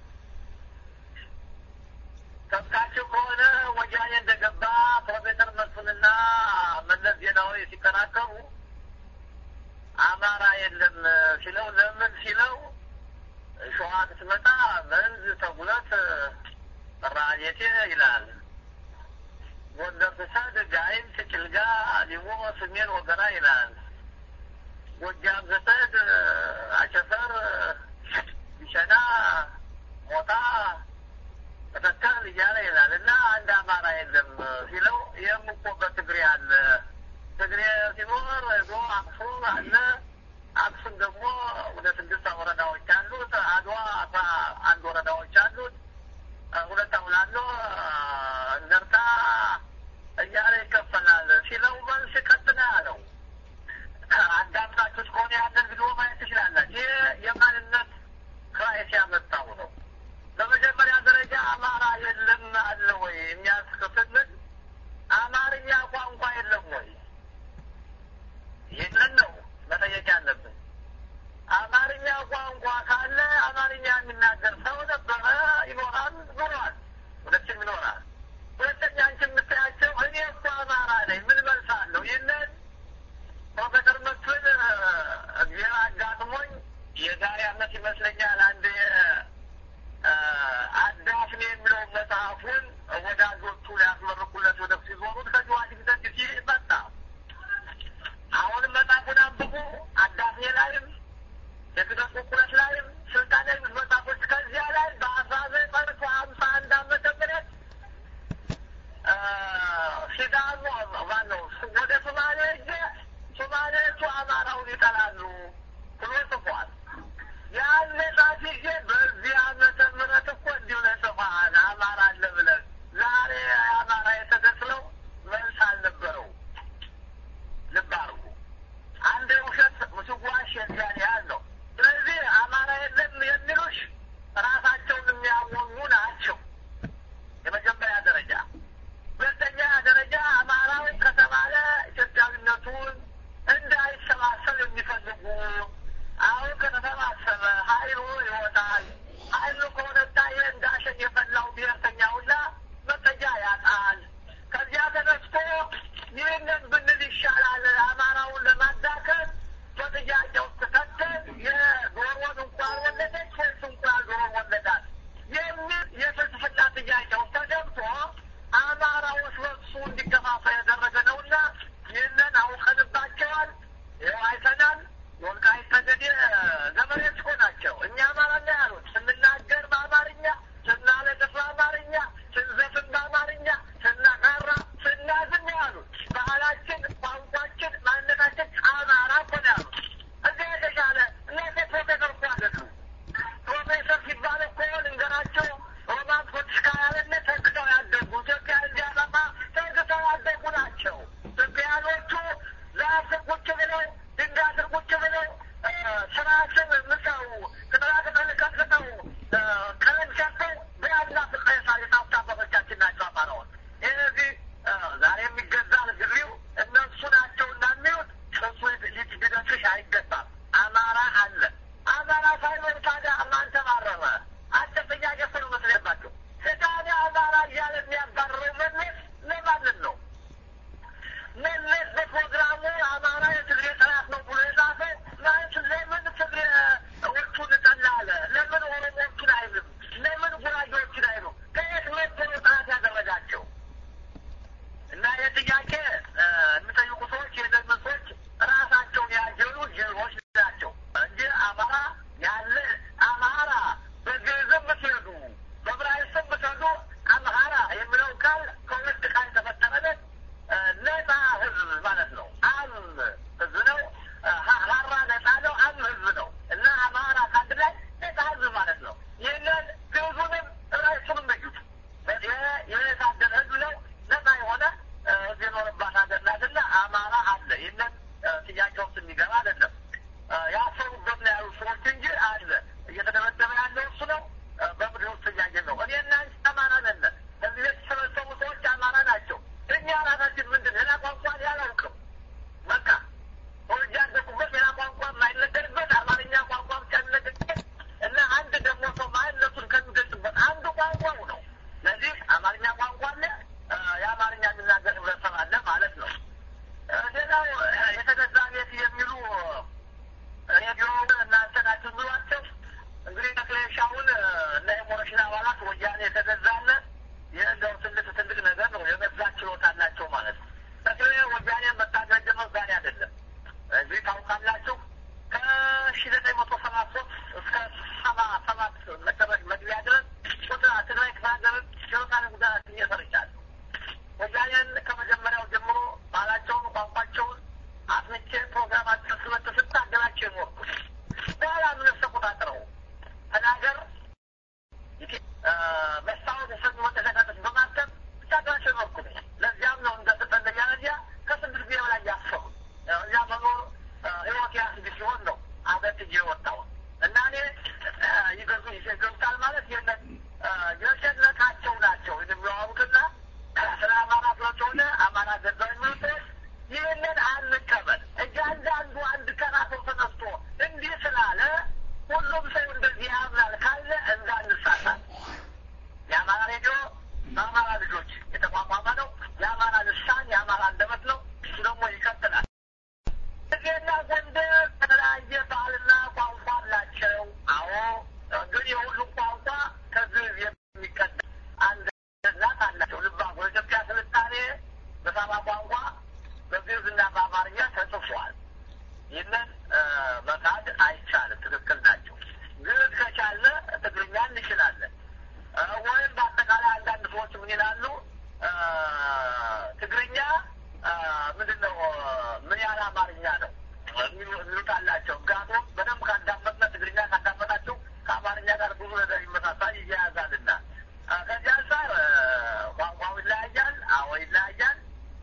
ሰምታችሁ ከሆነ ወያኔ እንደገባ ፕሮፌሰር መስፍንና መለስ ዜናዊ ሲከራከሩ አማራ የለም ሲለው ለምን ሲለው ሸዋ ስትመጣ መንዝ ተጉለት ራጌቴ ይላል። ጎንደር ስሰድ ጋይንት፣ ጭልጋ፣ ሊቦ፣ ስሜን፣ ወገራ ይላል። ጎጃም ስትሄድ አቸፈር፣ ቢሸና፣ ሞጣ፣ መተከል እያለ ይላል እና አንድ አማራ የለም ሲለው ይህም እኮ በትግሬ አለ። ትግሬ ሲኖር ሄዶ አክሱም አለ። አክሱም ደግሞ ወደ ስድስት ወረዳዎች አሉት። አድዋ አስራ አንድ ወረዳዎች አሉት። ሁለት አውላሎ እንደርታ እያለ ይከፈላል ሲለው መልስ ቀጥና ያለው አዳምጣችሁት ከሆነ ያንን ቪዲዮ ማየት ትችላላችሁ። ይህ የማንነት ክራይስ ያመጣው ነው። በመጀመሪያ ደረጃ አማራ የለም አለ ወይ የሚያስከፍልን አማርኛ ቋንቋ የለም ወይ? ይህንን ነው መጠየቅ ያለብን። አማርኛ ቋንቋ ካለ አማርኛ የሚናገር ሰው ነበረ ሲዳሞ ማነው ወደ ሶማሌ ሄጄ ሶማሌዎቹ አማራውን ይጠላሉ ብሎ ጽፏል። ያን ጻፍ ጊዜ በዚህ ዓመተ ምህረት እኮ እንዲሁ ለጽፏል አማራ አለ ብለን ዛሬ አማራ የተገስለው መልስ አልነበረው። ልብ አድርጉ። አንድ ውሸት ምስዋሽ የዚያን ያህል ነው። ስለዚህ አማራ የለም የሚሉሽ ራሳቸውን የሚያሞኙ ናቸው። የመጀመሪያ ደረጃ። ሁለተኛ ደረጃ አማራው ከተባለ ኢትዮጵያዊነቱን እንዳይሰባሰብ የሚፈልጉ አሁን ከተሰባሰበ ኃይሉ ይወጣል። ኃይሉ ከወጣ ይህ እንዳሸን የፈላው ብሔርተኛ ሁላ መጠጃ ያጣል። ከዚያ ተነስቶ ይህንን ብንል ይሻላል አማራውን ለማዳከም በጥያቄ ውስጥ ከተን የዶሮን እንኳን ወለደች ወይስ እንቁላል ዶሮ ወለዳት የሚል የፍልስፍና ጥያቄ ውስጥ ተገብቶ አማራው እርስ በርሱ እንዲከፋፈል ያደረገ ነውና ይህንን አውቀንባቸዋል። ይኸው አይተናል። ወልቃይት ጠገዴ ገበሬዎች እኮ ናቸው። እኛ አማራ ነው ያሉት። ስንናገር በአማርኛ፣ ስናለቅስ በአማርኛ፣ ስንዘፍን በአማርኛ፣ ስናቃራ፣ ስናዝን ነው ያሉት። ባህላችን፣ ቋንቋችን፣ ማንነታችን አማራ እኮ ነው ያሉት። እዚህ የተሻለ እናንተ ፕሮፌሰር እኮ አይደሉም። ፕሮፌሰር ሲባል እኮ ልንገራቸው ሮማን ፖለቲካ ያለነ ተግተው ያደጉ ኢትዮጵያ እንዲያጠፋ ተግተው ያደጉ ናቸው። ኢትዮጵያኖቹ ዛፍ ስር ቁጭ ብለው ድንጋይ ስር ቁጭ ብለው ስራ ስር ምሰው ቅጠላ ቅጠል ቀጥቅጠው ቀለም ሰርተው በያዝና ፍቅሬሳ የታፍታ አባቶቻችን ናቸው አማራዎች። ስለዚህ ዛሬ የሚገዛ ግሪው እነሱ ናቸው እና የሚሉት እሱ ሊደግሽ አይገባም። አማራ አለ። አማራ ሳይኖር ታዲያ ማን ተባረረ? አንተ ጥያቄ እኮ ነው መስለባቸው። ታዲያ አማራ እያለ የሚያባርረው መለስ ለማንን ነው? መለስ በፕሮግራሙ አማራ የትግሬ ጠላት ነው ብሎ የጻፈው ማለት ለምን ትግሬዎቹን ጠላ አለ? ለምን ኦሮሞዎቹን አይልም? ለምን ጉራጌዎቹን አይሉም? ከየት መጥቶ ነው ጠላት ያደረጋቸው? እና ይህ ጥያቄ የሚጠይቁ ሰዎች የደግሞ ሰዎች ራሳቸውን ያጀሉ ጅሎች ናቸው እንጂ አማራ ያለ አማራ በግዕዝም ብትሄዱ በዕብራይስጥም ብትሄዱ አምሃራ የሚለው ቃል ከሁለት ቃል የተፈጠረለት ነፃ ህዝብ ማለት ነው። አም ህዝብ ነው። ሀራ ነፃ ነው። አም ህዝብ ነው እና አማራ ከአንድ ላይ ነፃ ህዝብ ማለት ነው። ይህንን ግዕዙንም ዕብራይስጡንም እዩት። የታደለ ህዝብ ነው። ነፃ የሆነ ህዝብ የኖረባት ሀገር ናትና አማራ አለ። ይህንን ጥያቄ ውስጥ የሚገባ አይደለም። ያሰሩበት ነው ያሉ ሰዎች እንጂ አለ። እየተደበደበ ያለው እሱ ነው። በምድር ውስጥ እያየን ነው። እኔና አንቺ አማራ ነን። እዚህ የተሰበሰቡ ሰዎች አማራ ናቸው። እኛ ራሳችን ምንድን ሌላ ቋንቋ ያላውቅም። በቃ ወልጄ ያደኩበት ሌላ ቋንቋ የማይነገርበት አማርኛ ቋንቋ ብቻ የሚነገርበት እና አንድ ደግሞ ሰው ማንነቱን ከሚገልጽበት አንዱ ቋንቋው ነው። ስለዚህ አማርኛ ቋንቋ አለ፣ የአማርኛ የሚናገር ህብረተሰብ አለ ማለት ነው። ሌላው የተገዛ ቤት የሚሉ ሬዲዮ እናንተ ናችሁ የሚሏቸው እንግዲህ ተክሌሻውን እና የሞረሽን አባላት ወያኔ የተገዛለ ይህ እንደው ትልቅ ትልቅ ነገር ነው። የመግዛት ችሎታ አላቸው ማለት ነው። ተክሌ ወያኔ መታገል ጀመር ዛሬ አይደለም። እዚህ ታውቃላችሁ ከሺ ዘጠኝ መቶ ሰባ ሶስት እስከ ሰባ ሰባት መጨረሻ መግቢያ ድረስ ቁጥር ትግራይ ክፍለ ሀገርን ጀኖሳይድ ጉዳት እየሰርቻለሁ። ወያኔን ከመጀመሪያው ጀምሮ ባህላቸውን፣ ቋንቋቸውን አስምቼ ፕሮግራማቸው ስበት ስታገላቸው የኖርኩት በኋላ ምንስ ተቆጣጥረው ተናገር መስታወት የሰጡ መጠቀቀቶች በማተም ስታገላቸው የኖርኩት ለዚያም ነው እንደ ስጠለኛ ለዚያ ከስድስት ጊዜ በላይ ያሰሩ እዚያ መኖር ህይወት ያስግ ሲሆን ነው አበትዬ የወጣው እና እኔ ይገዙ ይገዙታል ማለት የለን የሸነቃቸው ናቸው የሚዋሩትና ስለ አማራ ስለሆነ አማራ ገዛው የሚሉት ይህንን አንቀበል። እያንዳንዱ አንድ ቀናቶ ተነስቶ እንዲህ ስላለ ሁሉም ሰው እንደዚህ ያምናል ካለ እንዳንሳሳት። የአማራ ሬዲዮ በአማራ ልጆች የተቋቋመ ነው። የአማራ ልሳን የአማራ አንደበት ነው። እሱ ደግሞ ይቀጥላል። እዚህና ጎንደር የተለያየ ባህልና ቋንቋ አላቸው። አዎ፣ ግን የሁሉም ቋንቋ ከግዕዝ የሚቀዳ አንድ እናት አላቸው። ልባ በኢትዮጵያ ስልጣኔ በሰባ ቋንቋ በግዕዝና በአማርኛ ተጽፏል። ይህንን መካድ አይቻልም። ትክክል ናቸው። ግዕዝ ከቻለ ትግርኛ እንችላለን። ወይም በአጠቃላይ አንዳንድ ሰዎች ምን ይላሉ? ትግርኛ ምንድን ነው ምን ያህል አማርኛ ነው የሚሉት አላቸው። ምክንያቱም በደንብ ካዳመጥነ ትግርኛ ካዳመጣችሁ ከአማርኛ ጋር ብዙ ነገር ይመሳሳል፣ ይያያዛልና ከዚህ አንጻር ቋንቋው ይለያያል። አዎ ይለያያል።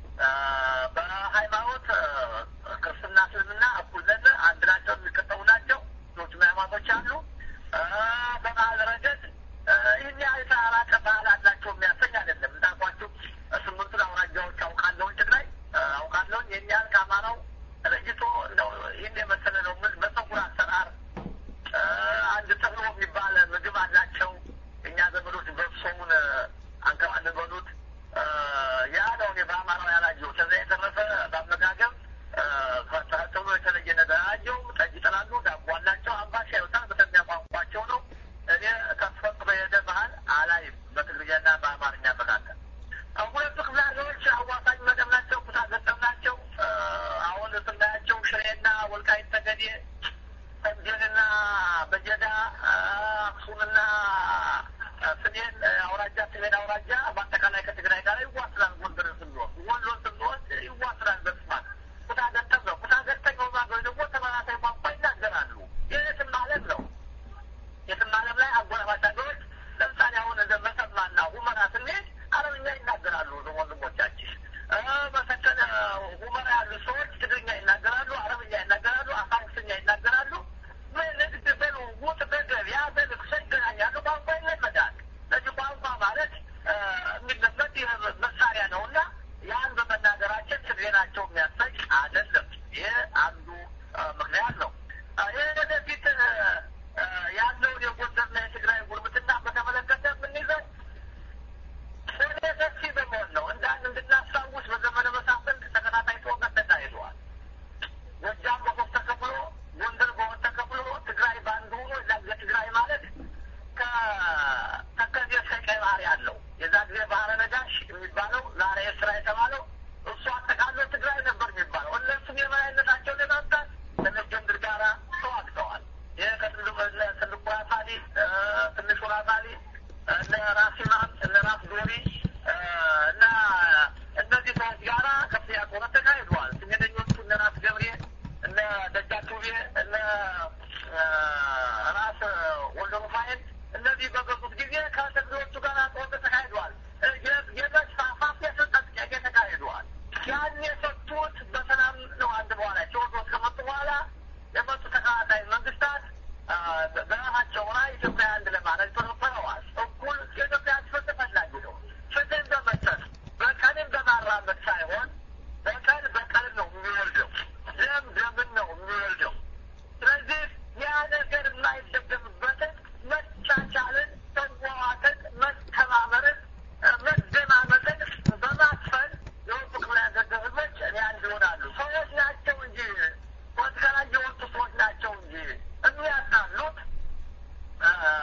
በሃይማኖት ክርስትና፣ እስልምና እኩል ነን፣ አንድ ናቸው፣ የሚከተሉ ናቸው። ሌሎችም ሃይማኖቶች አሉ። በባህል ረገድ ይህን ያህል የተራራቀ ባህል አላቸው የሚያሰኝ አይደለም። እንዳልኳችሁ ስምንቱን አውራጃዎች አውቃለሁኝ፣ ትግራይ አውቃለሁኝ። ይህን ያህል ከአማራው ለይቶ እንደው ይህን የመሰለ ነው። ምን በፀጉር አሰራር አንድ ተብሎ የሚባል ምግብ አላቸው። እኛ ዘመዶች በሶሙን አንከባለን በሉት ያ ነው እኔ በአማራው ያላየው። ከዚያ የተረፈ በአመጋገብ ተብሎ የተለየ ነገር አላየው። ጠጅ ይጠላሉ፣ ዳቦ አላቸው፣ አምባሻ ይወጣል። በተኛ ቋንቋቸው ነው። እኔ ከተፈጥሮ የሄደ ባህል አላይም በትግርኛና በአማርኛ መካከል። ሁለቱ ክፍለ ሀገሮች አዋሳኝ መደብ ናቸው፣ ኩታ ገጠም ናቸው። አሁን ስናያቸው ሽሬና ወልቃይት ጠገዴ፣ ተንቤንና በጀዳ፣ አክሱምና ስሜን አውራጃ ስሜን አውራጃ በአጠቃላይ ከትግራይ ጋር ይዋስላል። ጎንደርን ስንወስድ ወሎን ስንወስድ ይዋስላል በስፋት ኩታ ገጠም ነው። ኩታ ገጠም ሀገሮች ደግሞ ተመሳሳይ ቋንቋ ይናገራሉ። ይህ የትም ዓለም ነው። የትም ዓለም ላይ አጎራባች ሀገሮች ለምሳሌ አሁን እንደ መሰማና ሁመራ ስንሄድ አረብኛ ይናገራሉ ወንድሞቻችን። በሰከነ ሁመራ ያሉ ሰዎች ትግርኛ ይናገራሉ፣ አረብኛ ይናገራሉ፣ አፋርስኛ ይናገራሉ። ንግድ በልውውጥ በገበያ በልቅሶ ይገናኛሉ። ቋንቋ ይለመዳል። ስለዚህ ቋንቋ ማለት የሚለመድ መሳሪያ ነው እና ያን በመናገራችን ትግሬ ናቸው የሚያሰኝ አይደለም። ይህ አንዱ ምክንያት ነው። ይህ ወደፊት ያለውን የጎንደርና የትግራይ ጉርብትና በተመለከተ የምንይዘው ወደ ሰፊ በመሆን ነው። እንደ አንድ እንድናስታውስ በዘመነ መሳፍንት ተከታታይ ጦርነት ተካሂደዋል። ጎጃም በሶስት ተከፍሎ፣ ጎንደር በሁለት ተከፍሎ፣ ትግራይ በአንድ ሆኖ የትግራይ ማለት ከተከዜ እስከ ቀይ ባህር ያለው የዛ ጊዜ ባህረ ነጋሽ የሚባለው ዛሬ ኤርትራ የተባለው እሱ አጠቃሎ ትግራይ ነበር የሚባለው። እነሱም የበላይነታቸውን ለማምጣት ከመጀምድር ጋራ ተዋግተዋል። ይህ ከትልቁ ራሳሊ ትንሹ ራሳሊ እነ ራስ ኢማም እነ ራስ ዶሪ እና እነዚህ ሰዎች ጋራ ከፍተኛ ጦርነት ተካሂደዋል። ስሜተኞቹ እነ ራስ ገብሬ እነ ደጃቱቤ እነ ራስ ወልደ ሩፋኤል እነዚህ በገዙት ጊዜ ከትግሬዎቹ ጋር ጦርነት ተካሂደዋል። የመስፋፋት የስልጣን ጥያቄ ተካሂደዋል። ያን የሰጡት በሰላም ነው። አንድ በኋላ ቴዎድሮስ ከመጡ በኋላ የመጡ ተከታታይ መንግስታት በራሳቸው ላይ ኢትዮጵያ አንድ ለማድረግ ተፈረዋል። እኩል የኢትዮጵያ ፍትህ ፈላጊ ነው። ፍትህን በመስጠት በቀልን በማራመድ ሳይሆን በቀል በቀልን ነው የሚወልደው፣ ደም ደምን ነው የሚወልደው። ስለዚህ ያ ነገር የማይደገምበትን መቻቻልን፣ መዋዋትን፣ መተማመርን፣ መደማመጥን በማስፈን የወጡ ክፍለ ሀገር ህዝቦች እኔ አንድ ይሆናሉ። ሰዎች ናቸው እንጂ ፖለቲካ ላይ የወጡ ሰዎች ናቸው እንጂ የሚያጣሉት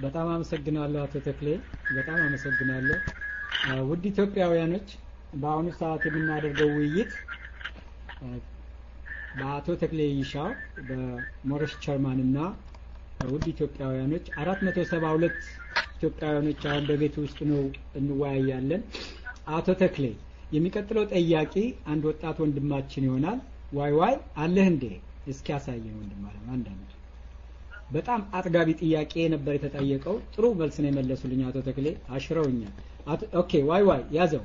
በጣም አመሰግናለሁ አቶ ተክሌ፣ በጣም አመሰግናለሁ። ውድ ኢትዮጵያውያኖች በአሁኑ ሰዓት የምናደርገው ውይይት በአቶ ተክሌ ይሻው በሞረሽ ቸርማን እና ውድ ኢትዮጵያውያኖች አራት መቶ ሰባ ሁለት ኢትዮጵያውያኖች አሁን በቤት ውስጥ ነው እንወያያለን። አቶ ተክሌ የሚቀጥለው ጠያቂ አንድ ወጣት ወንድማችን ይሆናል። ዋይ ዋይ አለህ እንዴ? እስኪ ያሳየን ወንድም አለም አንዳንድ በጣም አጥጋቢ ጥያቄ ነበር የተጠየቀው። ጥሩ መልስ ነው የመለሱልኝ አቶ ተክሌ አሽረውኛል። ኦኬ ዋይ ዋይ ያዘው።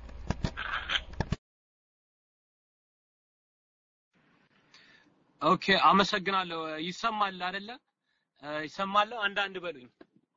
ኦኬ አመሰግናለሁ። ይሰማል አይደለ? ይሰማለሁ። አንዳንድ በሉኝ።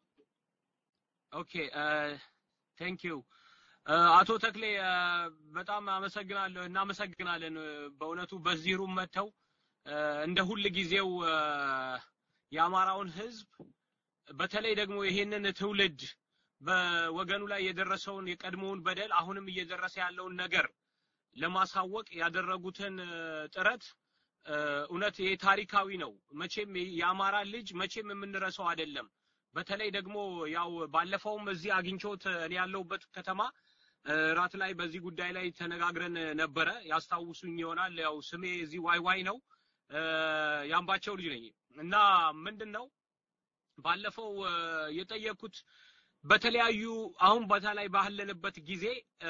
ኦኬ ቴንክ ዩ አቶ ተክሌ በጣም አመሰግናለሁ። እናመሰግናለን በእውነቱ በዚህ ሩም መጥተው እንደ ሁል ጊዜው የአማራውን ህዝብ በተለይ ደግሞ ይሄንን ትውልድ በወገኑ ላይ የደረሰውን የቀድሞውን በደል አሁንም እየደረሰ ያለውን ነገር ለማሳወቅ ያደረጉትን ጥረት እውነት ይሄ ታሪካዊ ነው። መቼም የአማራ ልጅ መቼም የምንረሳው አይደለም። በተለይ ደግሞ ያው ባለፈውም እዚህ አግኝቾት እኔ ያለሁበት ከተማ ራት ላይ በዚህ ጉዳይ ላይ ተነጋግረን ነበረ። ያስታውሱኝ ይሆናል። ያው ስሜ እዚህ ዋይ ዋይ ነው። የአምባቸው ልጅ ነኝ እና ምንድን ነው ባለፈው የጠየኩት በተለያዩ አሁን ቦታ ላይ ባለንበት ጊዜ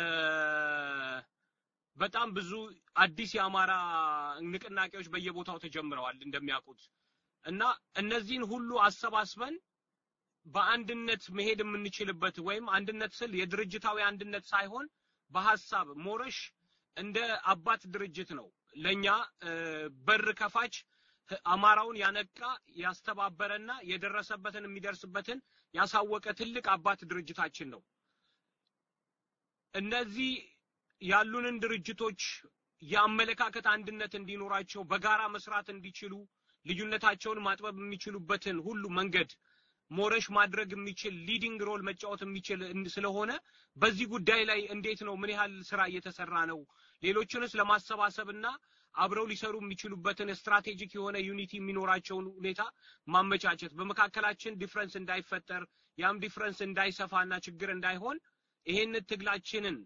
በጣም ብዙ አዲስ የአማራ ንቅናቄዎች በየቦታው ተጀምረዋል እንደሚያውቁት እና እነዚህን ሁሉ አሰባስበን በአንድነት መሄድ የምንችልበት ወይም አንድነት ስል የድርጅታዊ አንድነት ሳይሆን በሀሳብ ሞረሽ እንደ አባት ድርጅት ነው። ለኛ በር ከፋች አማራውን ያነቃ ያስተባበረና የደረሰበትን የሚደርስበትን ያሳወቀ ትልቅ አባት ድርጅታችን ነው። እነዚህ ያሉንን ድርጅቶች የአመለካከት አንድነት እንዲኖራቸው በጋራ መስራት እንዲችሉ ልዩነታቸውን ማጥበብ የሚችሉበትን ሁሉ መንገድ ሞረሽ ማድረግ የሚችል ሊዲንግ ሮል መጫወት የሚችል ስለሆነ በዚህ ጉዳይ ላይ እንዴት ነው ምን ያህል ስራ እየተሰራ ነው? ሌሎችንስ ለማሰባሰብና አብረው ሊሰሩ የሚችሉበትን ስትራቴጂክ የሆነ ዩኒቲ የሚኖራቸውን ሁኔታ ማመቻቸት በመካከላችን ዲፍረንስ እንዳይፈጠር ያም ዲፍረንስ እንዳይሰፋና ችግር እንዳይሆን ይሄንን ትግላችንን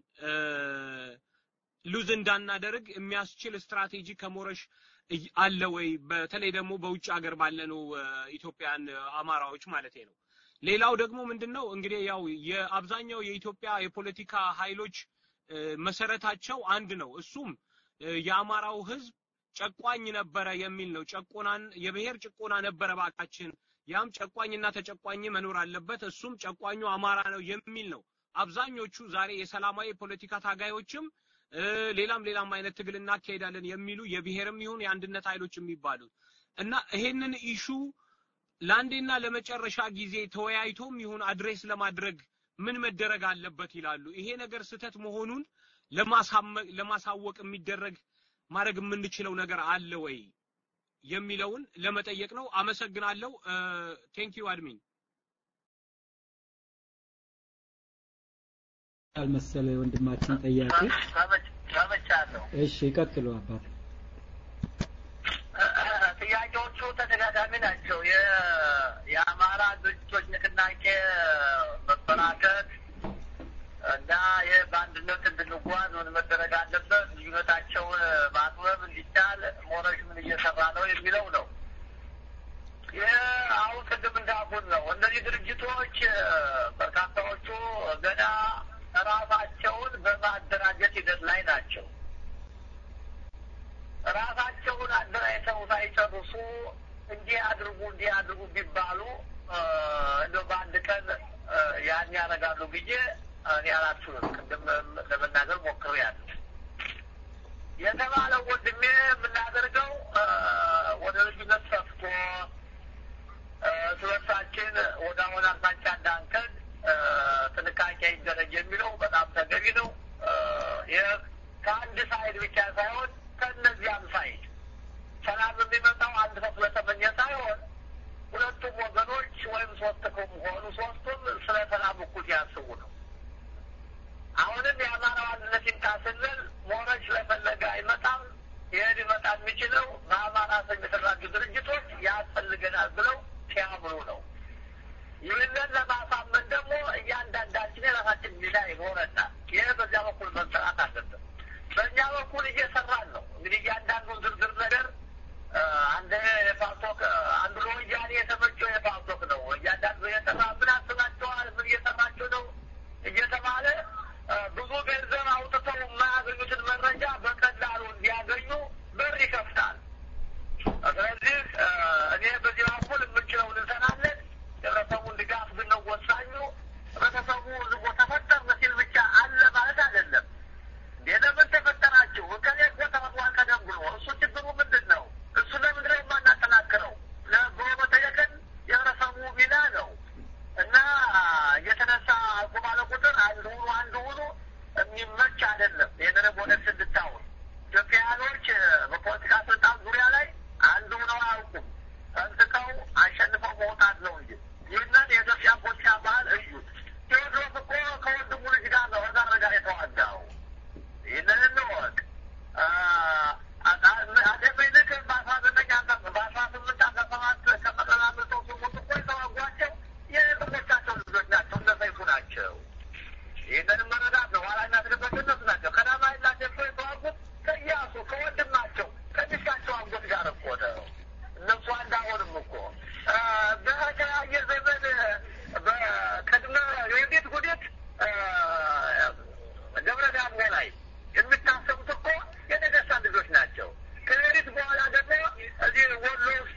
ሉዝ እንዳናደርግ የሚያስችል ስትራቴጂ ከሞረሽ አለ ወይ? በተለይ ደግሞ በውጭ ሀገር ባለነው ኢትዮጵያን አማራዎች ማለት ነው። ሌላው ደግሞ ምንድነው እንግዲህ ያው የአብዛኛው የኢትዮጵያ የፖለቲካ ኃይሎች መሰረታቸው አንድ ነው። እሱም የአማራው ህዝብ ጨቋኝ ነበረ የሚል ነው። ጨቆናን የብሔር ጭቆና ነበረ ባካችን፣ ያም ጨቋኝና ተጨቋኝ መኖር አለበት፣ እሱም ጨቋኙ አማራ ነው የሚል ነው። አብዛኞቹ ዛሬ የሰላማዊ ፖለቲካ ታጋዮችም ሌላም ሌላም አይነት ትግል እናካሄዳለን የሚሉ የብሔርም ይሁን የአንድነት ኃይሎች የሚባሉት እና ይሄንን ኢሹ ለአንዴና ለመጨረሻ ጊዜ ተወያይቶም ይሁን አድሬስ ለማድረግ ምን መደረግ አለበት ይላሉ። ይሄ ነገር ስህተት መሆኑን ለማሳወቅ የሚደረግ ማድረግ የምንችለው ነገር አለ ወይ የሚለውን ለመጠየቅ ነው። አመሰግናለሁ። ቴንክ ዩ አድሚን። አልመሰለ ወንድማችን ጠያቂ። ሰምቻለሁ። እሺ ይቀጥሉ አባት። ጥያቄዎቹ ተደጋጋሚ ናቸው። የአማራ ድርጅቶች ንቅናቄ መበራከት እና ይህ በአንድነት እንድንጓዝ ምን መደረግ አለበት፣ ልዩነታቸውን ማጥበብ እንዲቻል ሞረሽ ምን እየሰራ ነው የሚለው ነው። ይህ አሁን ቅድም እንዳልኩት ነው። እነዚህ ድርጅቶች በርካታዎቹ ገና ራሳቸውን በማደራጀት ሂደት ላይ ናቸው። ራሳቸውን አደራጅተው ሳይጨርሱ እንዲህ አድርጉ እንዲህ አድርጉ ቢባሉ እንደው በአንድ ቀን ያን ያደርጋሉ ብዬ እኔ አላስብም። ቅድም ለመናገር ሞክሬያለሁ። የተባለው ወንድሜ የምናደርገው ወደ ልዩነት ሰፍቶ ስለሳችን ወደ አሁን አቅጣጫ እንዳንከድ ጥንቃቄ ይደረግ የሚለው በጣም ተገቢ ነው። ይህ ከአንድ ሳይድ ብቻ ሳይሆን ከእነዚያም ሳይድ ሰላም የሚመጣው አንድ ሰው ስለተመኘ ሳይሆን ሁለቱም ወገኖች ወይም ሶስት ከሆኑ ሶስቱም ስለ ሰላም እኩል ያስቡ ነው። አሁንም የአማራው አንድነት ይምጣ ስንል ሞረች ለፈለገ አይመጣም። ይህ ሊመጣ የሚችለው በአማራ ስም የተደራጁ ድርጅቶች ያስፈልገናል ብለው ሲያምኑ ነው። ይህንን ለማሳመን ደግሞ እያንዳንዳችን የራሳችን ሚና ይኖረናል። ይህ በዚያ በኩል መሰራት አለበት። በእኛ በኩል እየሰራን ነው። እንግዲህ እያንዳንዱን ዝርዝር ነገር አንድ የፓርቶክ አንዱ ለወያኔ የተመቸው የፓርቶክ ነው። እያንዳንዱ የሰራ ምን አስባቸዋል፣ ምን እየሰራቸው ነው እየተባለ ብዙ ገንዘብ አውጥተው የማያገኙትን መረጃ በቀላሉ እንዲያገኙ በር ይከፍታል። ስለዚህ እኔ በዚህ በኩል የምችለውን እንሰራለን። የህብረተሰቡን ድጋፍ ግን ነው ወሳኙ። ህብረተሰቡ ዝቦ ተፈጠርን ሲል ብቻ አለ ማለት አይደለም። እንዴ ለምን ተፈጠራችሁ? እከሌ እኮ ተፈጥሯል ቀደም ብሎ እሱ ችግሩ ምንድን ነው? እሱ ለምንድን ነው የማናጠናክረው? ብሎ መጠየቅን የህብረተሰቡ ሚና ነው እና እየተነሳ አልኩ ባለ ቁጥር አንድ ሁኑ አንድ ሁኑ የሚመች አይደለም። ይህንንም ወደፊት እንድታውን ኢትዮጵያውያኖች በፖለቲካ ስልጣን ዙሪያ ላይ አንድ ሁነው አያውቁም። ተንጥቀው አሸንፈው መውጣት ነው እንጂ ይህንን የኢትዮጵያ ፖለቲካ ባህል እዩት። ቴዎድሮስ እኮ ከወንድሙ ልጅ ጋር ነው ከዛር ጋር የተዋጋው። ይህንን እንወቅ። አፄ ምኒልክ በአስራ ዘጠኝ በአስራ ስምንት አስራ ሰባት ከመቀሌ አምልጠው ሲሞቱ እኮ የተዋጓቸው የጥሞቻቸው ልጆች ናቸው። እነ ሰይፉ ናቸው። ይህንንም መረዳት ነው። ኋላ የሚያስገባቸው እነሱ ናቸው። ቀዳማዊ ኃይለ ሥላሴ እኮ የተዋጉት ከኢያሱ ከወንድማቸው ከሚስታቸው አጎት ጋር እኮ ነው። እነሱ አንድ አይሆንም እኮ በተለያየ ዘመን በቅድመ የቤት ጉዴት ደብረ ዳሞ ላይ የሚታሰቡት እኮ የነገስታት ልጆች ናቸው። ከሌሊት በኋላ ደግሞ እዚህ ወሎ ውስጥ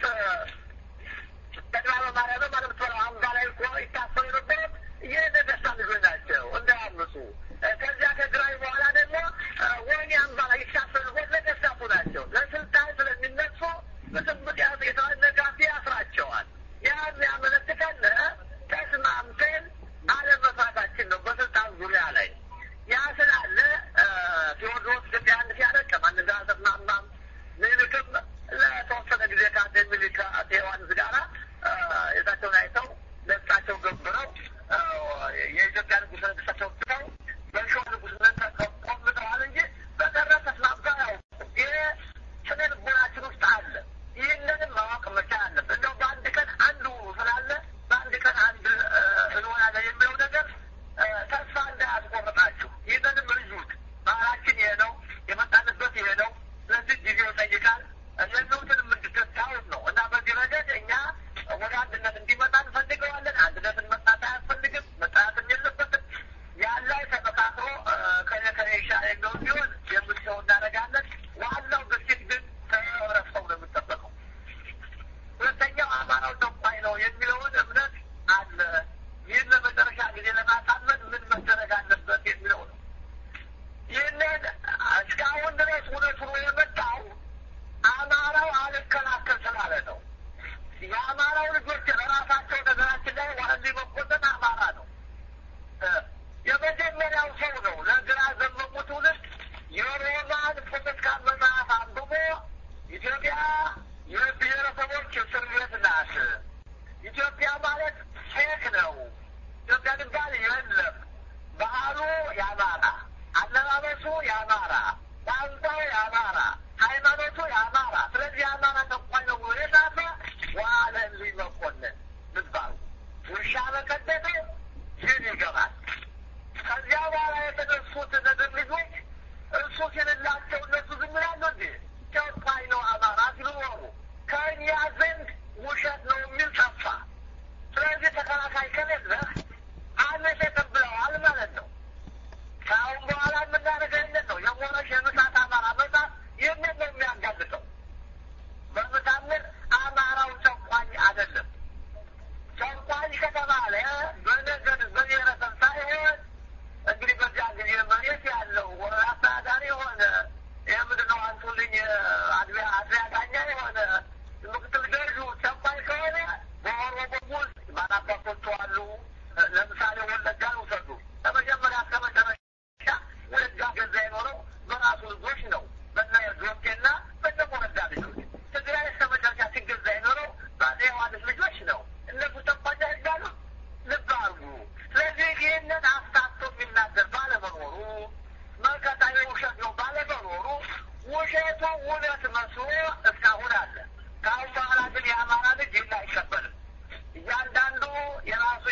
ጠቅላላ ማርያም ማለት ነው አምባ ላይ እኮ ይታሰቡ የነበሩት የነገስታት ልጆች ናቸው እንዳያምፁ። ከዚያ ከግራኝ በኋላ ደግሞ ወህኒ አምባ ላይ ይታሰሩ ነገስታቱ ናቸው። ለስልጣን ስለሚነሱ በስምጥ የተነጋፊ ያስራቸዋል። ያን ያመለክተን ተስማምተን አለመፋታችን ነው በስልጣን ዙሪያ ላይ ያ ስላለ ቴዎድሮስ ኢትዮጵያ አንድ ሲያደርግ ከማን ጋር አልተስማማም። ምኒልክም ለተወሰነ ጊዜ ከአፄ ምኒልክ ከአፄ ዮሐንስ ጋራ የታቸውን አይተው ለእሳቸው ገብረው የኢትዮጵያ ንጉሠ ነገሥታቸው ትተው በሸዋ ንጉሥነት ቆምጠዋል እንጂ በቀረ ተስማምተው አያውቁም። ይሄ ስነ ልቦናችን ውስጥ አለ። ይህንንም ማወቅ መቻል አለብን። እንደው በአንድ ቀን አንድ ሁኑ ስላለ በአንድ ቀን አንድ እንሆናለን የሚለው ነገር ተስፋ እንዳያስቆርጣችሁ። ይህንንም እዩት። ባህላችን ይሄ ነው፣ የመጣንበት ይሄ ነው። ስለዚህ ጊዜው ይጠይቃል። የሚሉትንም እንድትታወት ነው እና በዚህ ረገድ እኛ ወደ አንድነት እንዲመጣ እንፈልገዋለን። አንድነትን መጣት አያስፈልግም፣ መጣትም የለበትም። ያን ላይ ተመካክሮ ከኔ ከኔ ይሻል የሚሆን ቢሆን የምትሰው እናደርጋለን። ዋናው ግፊት ግን ከህብረተሰቡ ነው የሚጠበቀው። ሁለተኛው አማራው ጨቋኝ ነው የሚለውን እምነት አለ። ይህን ለመጨረሻ ጊዜ ለማሳመን ምን መደረግ አለበት የሚለው ነው። ይህንን እስካሁን ድረስ እውነት ሆኖ የመጣው አማራው አልከላከል ስላለ ነው። የአማራው ልጆች ለራሳቸው ነገራችን ላይ ዋህሊ መኮንን አማራ ነው። የመጀመሪያው ሰው ነው ለግራ ዘመሙ ትውልድ የሮማን ፖለቲካ መጽሐፍ አንብቦ ኢትዮጵያ የብሔረሰቦች እስር ቤት ናት። ኢትዮጵያ ማለት ፌክ ነው። ኢትዮጵያ ድንባል የለም። ባህሉ የአማራ፣ አለባበሱ የአማራ፣ ቋንቋው የአማራ፣ ሃይማኖቱ የአማራ። ስለዚህ የአማራ ተቋኝ ነው ብሎ የጻፈ ዋለልኝ መኮንን ምባሉ ውሻ በቀደደ ይህን ይገባል። ከዚያ በኋላ የተነሱት ነገር ልጆች እሱ ሲልላቸው እነሱ ዝም ይላሉ እንዴ? ጨቋኝ ነው አማራ ሲሉ ኖሩ። ከእኛ ዘንድ ውሸት ነው የሚል ጠፋ። ስለዚህ ተከላካይ ከሌለህ አመት ተቀብለዋል ማለት ነው። ከአሁን በኋላ የምናደርገው ይህንን ነው። የሞረሽ የምሳት አማራ መጽሐፍ ይህንን ነው የሚያጋልጠው። በምታምር አማራው ጨቋኝ አይደለም። ጨቋኝ ከተባለ በነገድ በብሔረሰብ ሳይሆን እንግዲህ በዚያ ጊዜ መሬት ያለው አስተዳዳሪ የሆነ ይህ ምንድን ነው አንቱልኝ አድሪያ አድሪያ ዳኛ የሆነ ምክትል ገዡ ጨቋኝ ከሆነ በኦሮሞ ውስጥ ባላባቶቹ አሉ። ለምሳሌ ወለጋን ውሰዱ። ከመጀመሪያ እስከ መጨረሻ ወለጋ ገዛ የኖረው በራሱ ልጆች ነው። በነ ዶቄና በነ ወረዳ ልጆች። ትግራይ እስከ መጨረሻ ሲገዛ የኖረው በአፄ ዮሐንስ ልጆች ነው። እነሱ ጨቋኝ አይባሉ። ልብ አድርጉ። ስለዚህ ይህንን አፍታቶ የሚናገር ባለመኖሩ መከታዊ ውሸት ነው ባለመኖሩ ውሸቱ እውነት መስሎ እስካሁን አለ። ከአሁን በኋላ ግን የአማራ ልጅ ይህን አይቀበልም። እያንዳንዱ የራሱ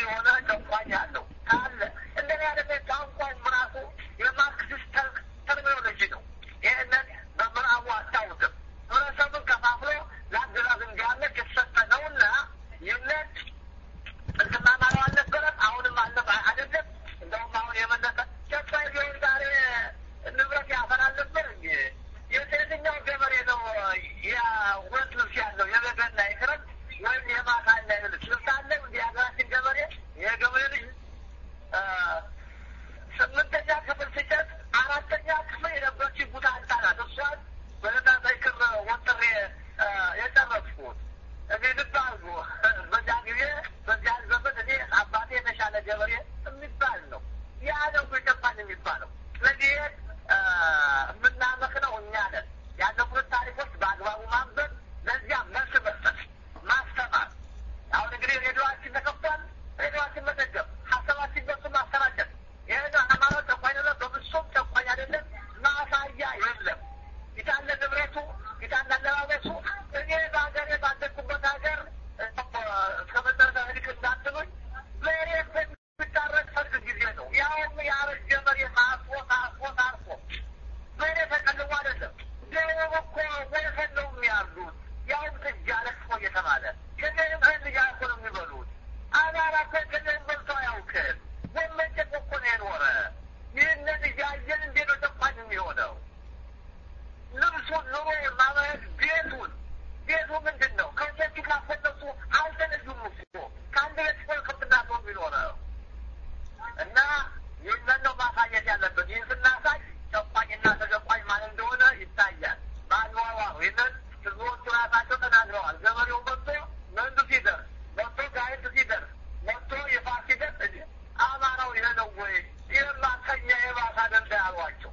እኔ ልብ አድርጎ በዚያ ጊዜ በዚያ ዘመን እኔ አባቴ የተሻለ ገበሬ የሚባል ነው። ያ ነው የጨባን የሚባለው። ስለዚህ እ፣ የምናመክነው እኛ ነን። ያለፉት ታሪኮች በአግባቡ ማንበብ፣ ለዚያ መልስ መስጠት፣ ማስተማር። አሁን እንግዲህ ሬዲዮችን ተከፍቷል። ሬዲዮችን መደገፍ፣ ሀሳባችን በሱ ማሰራጨት። ይህን ሃይማኖት ጨቋኝ አይደለም፣ በፍጹም ጨቋኝ አይደለም። ማሳያ የለም። ጌታን ለንብረቱ ጌታን ላለባበሱ እኔ በሀገሬ ባደግኩበት ሀገር እስከ መጨረሻ ህድቅ እንዳትሉኝ መሬት የሚታረቅ ሰርግ ጊዜ ነው። ያውም ያረጀ መሬት አርፎ ታርፎ ታርፎ መሬት ተቀልሞ አይደለም። ደቡብ እኮ ወሰን ነው የሚያሉት። ያውም ጥጃ ለቅሶ እየተባለ ከዚህም ህል እያልኩ ነው የሚበሉት። አማራ እኮ ከዚህም በልቶ አያውቅም። ወመጨቅ እኮ ነው የኖረ። ይህንን እያየን እንዴት ነው ጨቋኝ የሚሆነው? ልብሱን ኑሮ ማመት ቤቱን ቤቱ ምንድን ነው? ከሴቱ ካፈለሱ አልተለዩም እኮ ከአንድ ቤት ሲሆን ከብትና ሰው የሚኖረው እና ይህንን ነው ማሳየት ያለበት። ይህን ስናሳይ ጨቋኝና ተጨቋኝ ማን እንደሆነ ይታያል። በአኗኗሩ ይህንን ህዝቦቹ ራሳቸው ተናግረዋል። ገበሬው መጥቶ መንዱ ሲደርስ መጥቶ ጋይንት ሲደርስ መጥቶ የፋስ ሲደርስ እንዲ አማራው ይሄ ነው ወይ? ይህማ ከኛ የባሰ አይደለ ያሏቸው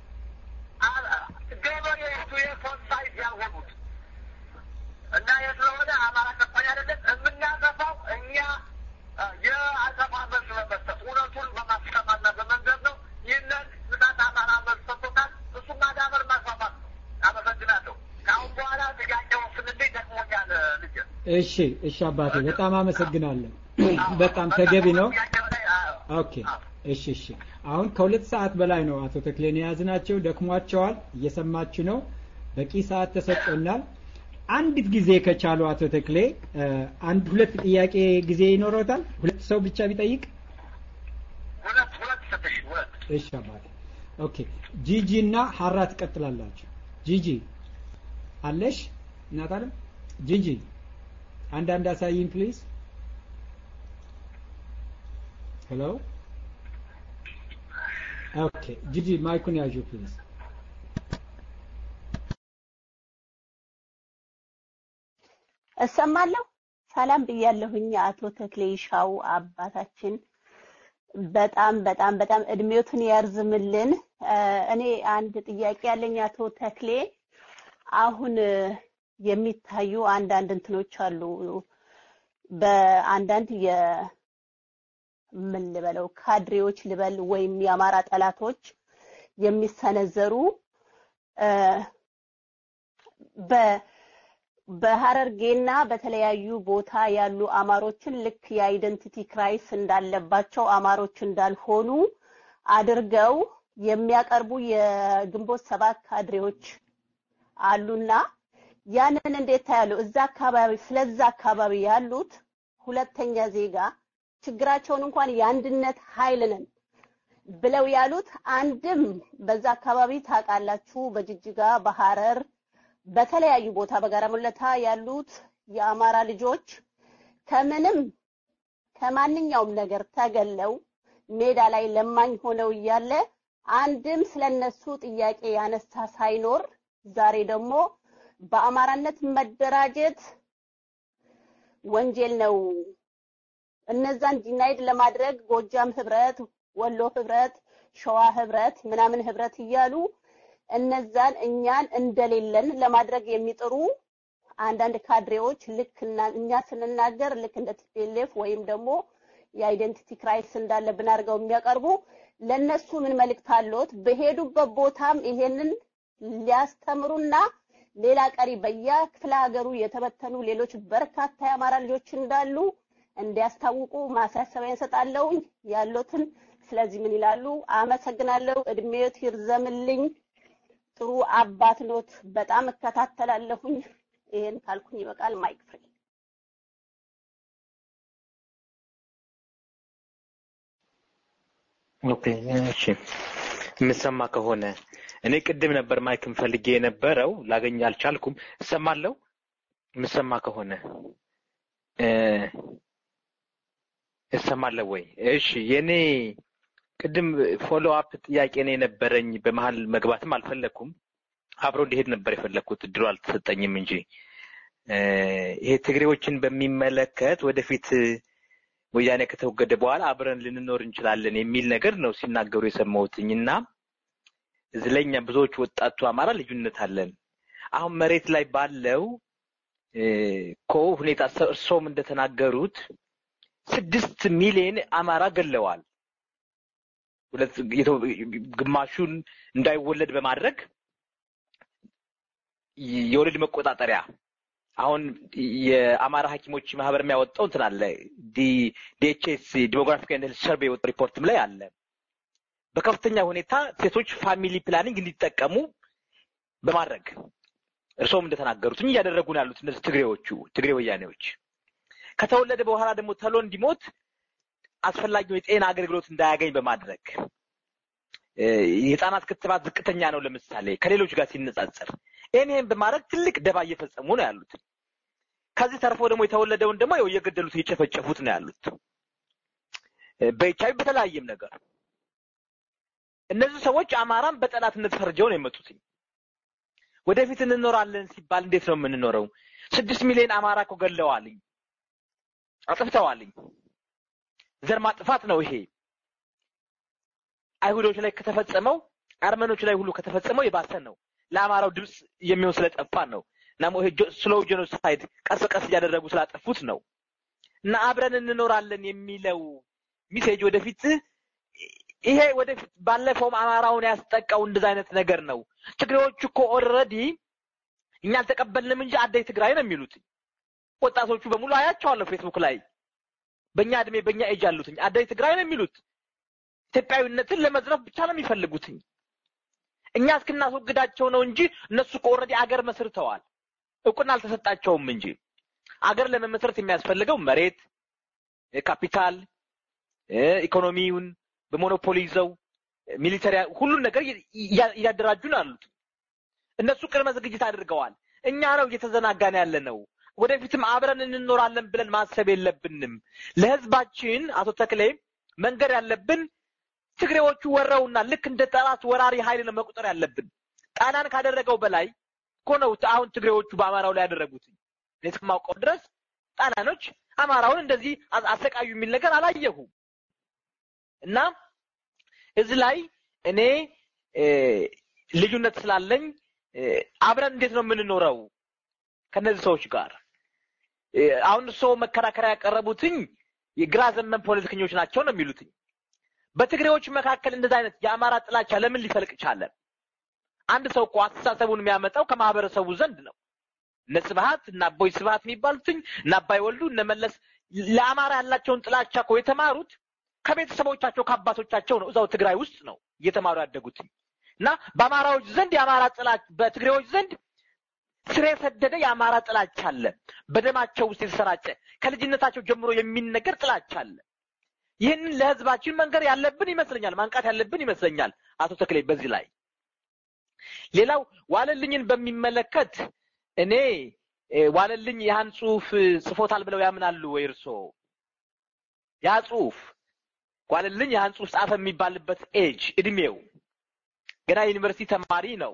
ገበሬቱ የፎሳይድ ያልሆኑት እና የስለሆነ አማራ ጨቋኝ አይደለም። የምናጠፋው እኛ እ፣ የአጸፋ መልስ በመስጠት እውነቱን በማስቀማና በመንገድ ነው። ይህንን ምጣት አማራ መልስ ሰጥቶታል። እሱ ማዳበር ማስፋፋት ነው። አመሰግናለሁ። ከአሁን በኋላ ጥያቄው ስንልኝ ደክሞኛል ልጅ እሺ እሺ አባቴ በጣም አመሰግናለሁ። በጣም ተገቢ ነው። ኦኬ እሺ እሺ። አሁን ከሁለት ሰዓት በላይ ነው አቶ ተክሌን የያዝናቸው። ደክሟቸዋል። እየሰማችሁ ነው። በቂ ሰዓት ተሰጥቶናል። አንዲት ጊዜ ከቻሉ አቶ ተክሌ እ፣ አንድ ሁለት ጥያቄ ጊዜ ይኖረውታል። ሁለት ሰው ብቻ ቢጠይቅ ሁለት ሁለት ሰጥሽ ሁለት እሺ አባቴ። ኦኬ ጂጂ እና ሀራ ትቀጥላላችሁ። ጂጂ አለሽ እናት አለም ጂጂ አንዳንድ አሳይኝ ፕሊዝ። ሄሎ ኦኬ ጂጂ ማይኩን ያዡ ፕሊዝ። እሰማለሁ። ሰላም ብያለሁኝ አቶ ተክሌ ይሻው አባታችን በጣም በጣም በጣም እድሜዎትን ያርዝምልን። እ፣ እኔ አንድ ጥያቄ ያለኝ አቶ ተክሌ አሁን እ፣ የሚታዩ አንዳንድ እንትኖች አሉ በአንዳንድ የ ምን ልበለው ካድሬዎች ልበል ወይም የአማራ ጠላቶች የሚሰነዘሩ እ፣ በ በሀረርጌና በተለያዩ ቦታ ያሉ አማሮችን ልክ የአይደንቲቲ ክራይስ እንዳለባቸው አማሮች እንዳልሆኑ አድርገው የሚያቀርቡ የግንቦት ሰባት ካድሬዎች አሉና ያንን እንዴት ታያሉ? እዛ አካባቢ ስለዛ አካባቢ ያሉት ሁለተኛ ዜጋ ችግራቸውን እንኳን የአንድነት ኃይል ነን ብለው ያሉት አንድም በዛ አካባቢ ታውቃላችሁ፣ በጅጅጋ በሐረር በተለያዩ ቦታ በጋራ ሙለታ ያሉት የአማራ ልጆች ከምንም ከማንኛውም ነገር ተገለው ሜዳ ላይ ለማኝ ሆነው እያለ አንድም ስለነሱ ጥያቄ ያነሳ ሳይኖር ዛሬ ደግሞ በአማራነት መደራጀት ወንጀል ነው። እነዛን ዲናይድ ለማድረግ ጎጃም ህብረት፣ ወሎ ህብረት፣ ሸዋ ህብረት ምናምን ህብረት እያሉ እነዛን እኛን እንደሌለን ለማድረግ የሚጥሩ አንዳንድ ካድሬዎች ልክ እና እኛ ስንናገር ልክ እንደ ቲፒኤልኤፍ ወይም ደግሞ የአይደንቲቲ ክራይስ እንዳለብን አድርገው የሚያቀርቡ ለነሱ ምን መልእክት አለዎት? በሄዱበት ቦታም ይሄንን ሊያስተምሩና ሌላ ቀሪ በየክፍለ ሀገሩ የተበተኑ ሌሎች በርካታ የአማራ ልጆች እንዳሉ እንዲያስታውቁ ማሳሰቢያ እንሰጣለሁ። ያሉትን ስለዚህ ምን ይላሉ? አመሰግናለሁ። እድሜዎት ይርዘምልኝ። ጥሩ አባት ኖት። በጣም እከታተላለሁኝ። ይሄን ካልኩኝ ይበቃል። ማይክ ፍሪ። ኦኬ እሺ፣ የምሰማ ከሆነ እኔ ቅድም ነበር ማይክም ፈልጌ የነበረው ላገኝ አልቻልኩም። እሰማለሁ። የምሰማ ከሆነ እ እሰማለሁ ወይ? እሺ፣ የኔ ቅድም ፎሎ አፕ ጥያቄ ነው የነበረኝ። በመሀል መግባትም አልፈለኩም። አብሮ እንዲሄድ ነበር የፈለግኩት፣ እድሉ አልተሰጠኝም እንጂ ይሄ ትግሬዎችን በሚመለከት ወደፊት ወያኔ ከተወገደ በኋላ አብረን ልንኖር እንችላለን የሚል ነገር ነው ሲናገሩ የሰማሁትኝ እና እዚህ ላይ እኛ ብዙዎች ወጣቱ አማራ ልዩነት አለን። አሁን መሬት ላይ ባለው እኮ ሁኔታ እርሶም እንደተናገሩት ስድስት ሚሊዮን አማራ ገለዋል። ሁለት ግማሹን እንዳይወለድ በማድረግ የወለድ መቆጣጠሪያ አሁን የአማራ ሐኪሞች ማህበር የሚያወጣው እንትን አለ ዲኤችኤስ ዲሞግራፊክ ኤንድ ሄልዝ ሰርቬይ ሪፖርትም ላይ አለ። በከፍተኛ ሁኔታ ሴቶች ፋሚሊ ፕላኒንግ እንዲጠቀሙ በማድረግ እርስዎም እንደተናገሩት እያደረጉ ነው ያሉት እነዚህ ትግሬዎቹ ትግሬ ወያኔዎች። ከተወለደ በኋላ ደግሞ ተሎ እንዲሞት አስፈላጊው የጤና አገልግሎት እንዳያገኝ በማድረግ የህፃናት ክትባት ዝቅተኛ ነው ለምሳሌ ከሌሎች ጋር ሲነጻጸር ይህን ይህን በማድረግ ትልቅ ደባ እየፈጸሙ ነው ያሉት። ከዚህ ተርፎ ደግሞ የተወለደውን ደግሞ ያው እየገደሉት እየጨፈጨፉት ነው ያሉት በኤችአይቪ በተለያየም ነገር እነዚህ ሰዎች አማራን በጠላትነት ፈርጀው ነው የመጡት። ወደፊት እንኖራለን ሲባል እንዴት ነው የምንኖረው? ስድስት ሚሊዮን አማራ እኮ ገለዋልኝ፣ አጥፍተዋልኝ። ዘር ማጥፋት ነው ይሄ። አይሁዶች ላይ ከተፈጸመው አርመኖች ላይ ሁሉ ከተፈጸመው የባሰ ነው። ለአማራው ድምፅ የሚሆን ስለጠፋ ነው እና ይሄ ስሎው ጄኖሳይድ ቀስ በቀስ እያደረጉ ስላጠፉት ነው እና አብረን እንኖራለን የሚለው ሚሴጅ ወደፊት ይሄ ወደፊት ባለፈውም አማራውን ያስጠቃው እንደዛ አይነት ነገር ነው። ትግሬዎቹ እኮ ኦልሬዲ እኛ አልተቀበልንም እንጂ አደይ ትግራይ ነው የሚሉት ወጣቶቹ በሙሉ አያቸዋለሁ ፌስቡክ ላይ በእኛ እድሜ በእኛ ኤጅ አሉትኝ አደይ ትግራይ ነው የሚሉት ኢትዮጵያዊነትን ለመዝረፍ ብቻ ነው የሚፈልጉትኝ። እኛ እስክናስወግዳቸው ነው እንጂ እነሱ እኮ ኦልሬዲ አገር መስርተዋል። እውቅና አልተሰጣቸውም እንጂ አገር ለመመስረት የሚያስፈልገው መሬት፣ ካፒታል፣ ኢኮኖሚውን በሞኖፖሊ ይዘው ሚሊተሪ ሁሉን ነገር እያደራጁ ነው ያሉት። እነሱ ቅድመ ዝግጅት አድርገዋል። እኛ ነው እየተዘናጋን ያለ ነው። ወደፊትም አብረን እንኖራለን ብለን ማሰብ የለብንም። ለህዝባችን አቶ ተክሌ መንገድ ያለብን ትግሬዎቹ ወረውና ልክ እንደ ጠላት ወራሪ ኃይል ነው መቁጠር ያለብን። ጣሊያን ካደረገው በላይ እኮ ነው አሁን ትግሬዎቹ በአማራው ላይ ያደረጉት። እኔ እስከማውቀው ድረስ ጣሊያኖች አማራውን እንደዚህ አሰቃዩ የሚል ነገር አላየሁም። እና እዚህ ላይ እኔ ልዩነት ስላለኝ አብረን እንዴት ነው የምንኖረው ከነዚህ ሰዎች ጋር? አሁን ሰው መከራከሪያ ያቀረቡትኝ የግራ ዘመን ፖለቲከኞች ናቸው ነው የሚሉትኝ። በትግሬዎች መካከል እንደዚህ አይነት የአማራ ጥላቻ ለምን ሊፈልቅ ቻለ? አንድ ሰው እኮ አስተሳሰቡን የሚያመጣው ከማህበረሰቡ ዘንድ ነው። እነ ስብሀት እነ አቦይ ስብሀት የሚባሉትኝ እነ አባይ ወልዱ እነ መለስ ለአማራ ያላቸውን ጥላቻ እኮ የተማሩት ከቤተሰቦቻቸው ከአባቶቻቸው ነው። እዛው ትግራይ ውስጥ ነው እየተማሩ ያደጉት እና በአማራዎች ዘንድ የአማራ ጥላቻ በትግሬዎች ዘንድ ስር የሰደደ የአማራ ጥላቻ አለ። በደማቸው ውስጥ የተሰራጨ ከልጅነታቸው ጀምሮ የሚነገር ጥላቻ አለ። ይህንን ለህዝባችን መንገር ያለብን ይመስለኛል፣ ማንቃት ያለብን ይመስለኛል። አቶ ተክሌ በዚህ ላይ ሌላው ዋለልኝን በሚመለከት እኔ ዋለልኝ ያን ጽሁፍ ጽፎታል ብለው ያምናሉ ወይ እርስዎ? ያ ጽሁፍ ዋለልኝ ያን ጽሁፍ ጻፈ የሚባልበት ኤጅ እድሜው ገና ዩኒቨርሲቲ ተማሪ ነው።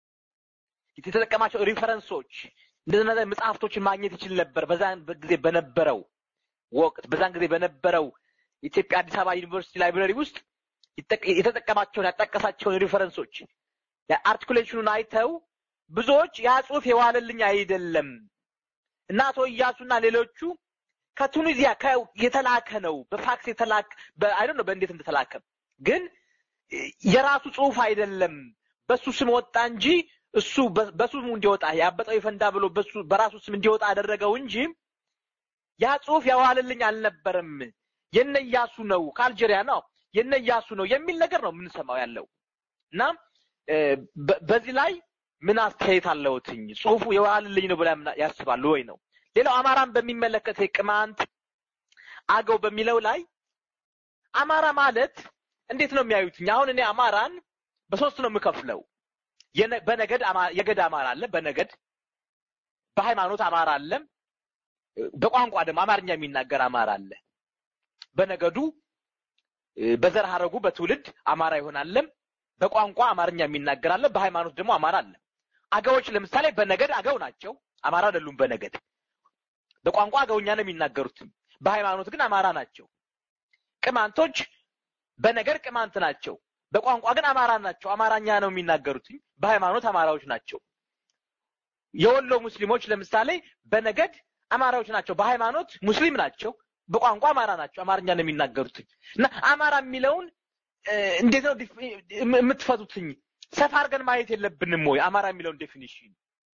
የተጠቀማቸው ሪፈረንሶች እንደዚህ መጽሐፍቶችን ማግኘት ይችል ነበር። በዛን ጊዜ በነበረው ወቅት በዛን ጊዜ በነበረው ኢትዮጵያ አዲስ አበባ ዩኒቨርሲቲ ላይብረሪ ውስጥ የተጠቀማቸውን ያጠቀሳቸውን ሪፈረንሶች አርቲኩሌሽኑን አይተው ብዙዎች ያ ጽሁፍ የዋለልኝ አይደለም እና አቶ እያሱና ሌሎቹ ከቱኒዚያ የተላከ ነው በፋክስ የተላከ አይ ነው በእንዴት እንደተላከ ግን የራሱ ጽሁፍ አይደለም በሱ ስም ወጣ እንጂ እሱ በስሙ እንዲወጣ ያበጠው ይፈንዳ ብሎ በሱ በራሱ ስም እንዲወጣ አደረገው እንጂ ያ ጽሁፍ የዋለልኝ አልነበረም የነ እያሱ ነው ከአልጄሪያ ነው የነ እያሱ ነው የሚል ነገር ነው የምንሰማው ያለው እና በዚህ ላይ ምን አስተያየት አለውትኝ ጽሁፉ የዋለልኝ ነው ብላ ያስባሉ ወይ ነው ሌላው አማራን በሚመለከት ቅማንት አገው በሚለው ላይ አማራ ማለት እንዴት ነው የሚያዩትኝ አሁን እኔ አማራን በሶስት ነው የምከፍለው በነገድ የገድ አማራ አለ በነገድ በሃይማኖት አማራ አለ በቋንቋ ደግሞ አማርኛ የሚናገር አማራ አለ በነገዱ በዘር ሀረጉ በትውልድ አማራ ይሆናል በቋንቋ አማርኛ የሚናገር አለ በሃይማኖት ደግሞ አማራ አለ አገዎች ለምሳሌ በነገድ አገው ናቸው አማራ አይደሉም በነገድ በቋንቋ አገውኛ ነው የሚናገሩት። በሃይማኖት ግን አማራ ናቸው። ቅማንቶች በነገር ቅማንት ናቸው። በቋንቋ ግን አማራ ናቸው። አማራኛ ነው የሚናገሩት። በሃይማኖት አማራዎች ናቸው። የወሎ ሙስሊሞች ለምሳሌ በነገድ አማራዎች ናቸው። በሃይማኖት ሙስሊም ናቸው። በቋንቋ አማራ ናቸው። አማርኛ ነው የሚናገሩት እና አማራ የሚለውን እንዴት ነው የምትፈቱትኝ? ሰፋ አድርገን ማየት የለብንም ወይ? አማራ የሚለውን ዴፊኒሽን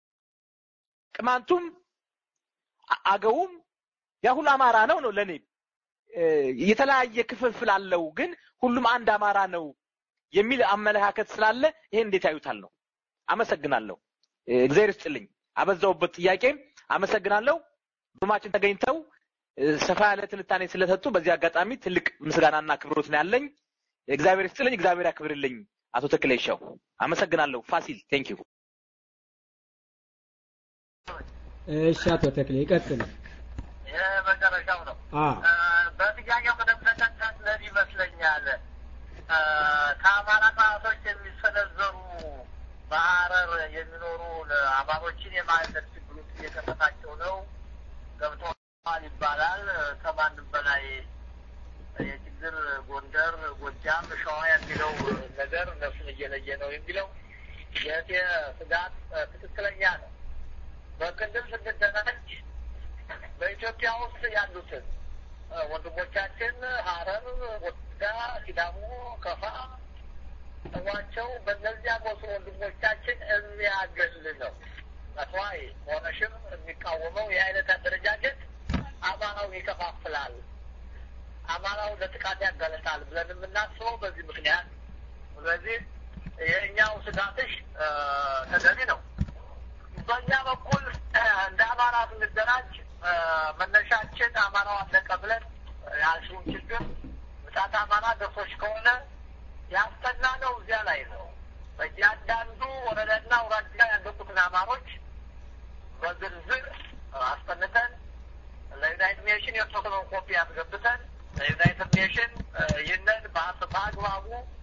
ቅማንቱም አገውም ያ ሁሉ አማራ ነው ነው ለኔ የተለያየ ክፍፍል አለው፣ ግን ሁሉም አንድ አማራ ነው የሚል አመለካከት ስላለ ይሄን እንዴት ያዩታል ነው። አመሰግናለሁ። እግዚአብሔር ይስጥልኝ። አበዛውበት ጥያቄ አመሰግናለሁ። ሩማችን ተገኝተው ሰፋ ያለ ትንታኔ ስለሰጡ በዚህ አጋጣሚ ትልቅ ምስጋናና አክብሮት ነው ያለኝ። እግዚአብሔር ይስጥልኝ። እግዚአብሔር ያክብርልኝ። አቶ ተክሌሻው አመሰግናለሁ። ፋሲል ቴንክ ዩ። እሺ፣ አቶ ተክሌ ይቀጥሉ። የመጨረሻው ነው። በጥያቄው ቅደም ተከተል ለዚህ ይመስለኛል ከአማራ ጠላቶች የሚሰነዘሩ በሀረር የሚኖሩ አማሮችን የማንነት ችግር ውስጥ እየከተታቸው ነው ገብተዋል ይባላል። ከማንም በላይ የችግር ጎንደር፣ ጎጃም፣ ሸዋ የሚለው ነገር እነሱን እየለየ ነው የሚለው የእቴ ስጋት ትክክለኛ ነው። በክልል ስንደራጅ በኢትዮጵያ ውስጥ ያሉትን ወንድሞቻችን ሀረር፣ ወለጋ፣ ሲዳሞ፣ ከፋ ዋቸው በእነዚያ ቦሱ ወንድሞቻችን የሚያገል ነው። መስዋይ ሆነሽም የሚቃወመው የአይነት አደረጃጀት አማራውን ይከፋፍላል፣ አማራው ለጥቃት ያጋለጣል ብለን የምናስበው በዚህ ምክንያት። ስለዚህ የእኛው ስጋትሽ ተገቢ ነው። በእኛ በኩል እንደ አማራ ብንደራጅ መነሻችን አማራው አለቀ ብለን ያልሽውን ችግር ምጣት አማራ ደርሶች ከሆነ ያስጠና ነው እዚያ ላይ ነው። በእያንዳንዱ ወረዳና አውራጃ ያለቁትን አማሮች በዝርዝር አስጠንተን ለዩናይትድ ኔሽን የተወሰነውን ኮፒ አስገብተን ለዩናይትድ ኔሽን ይህንን በአግባቡ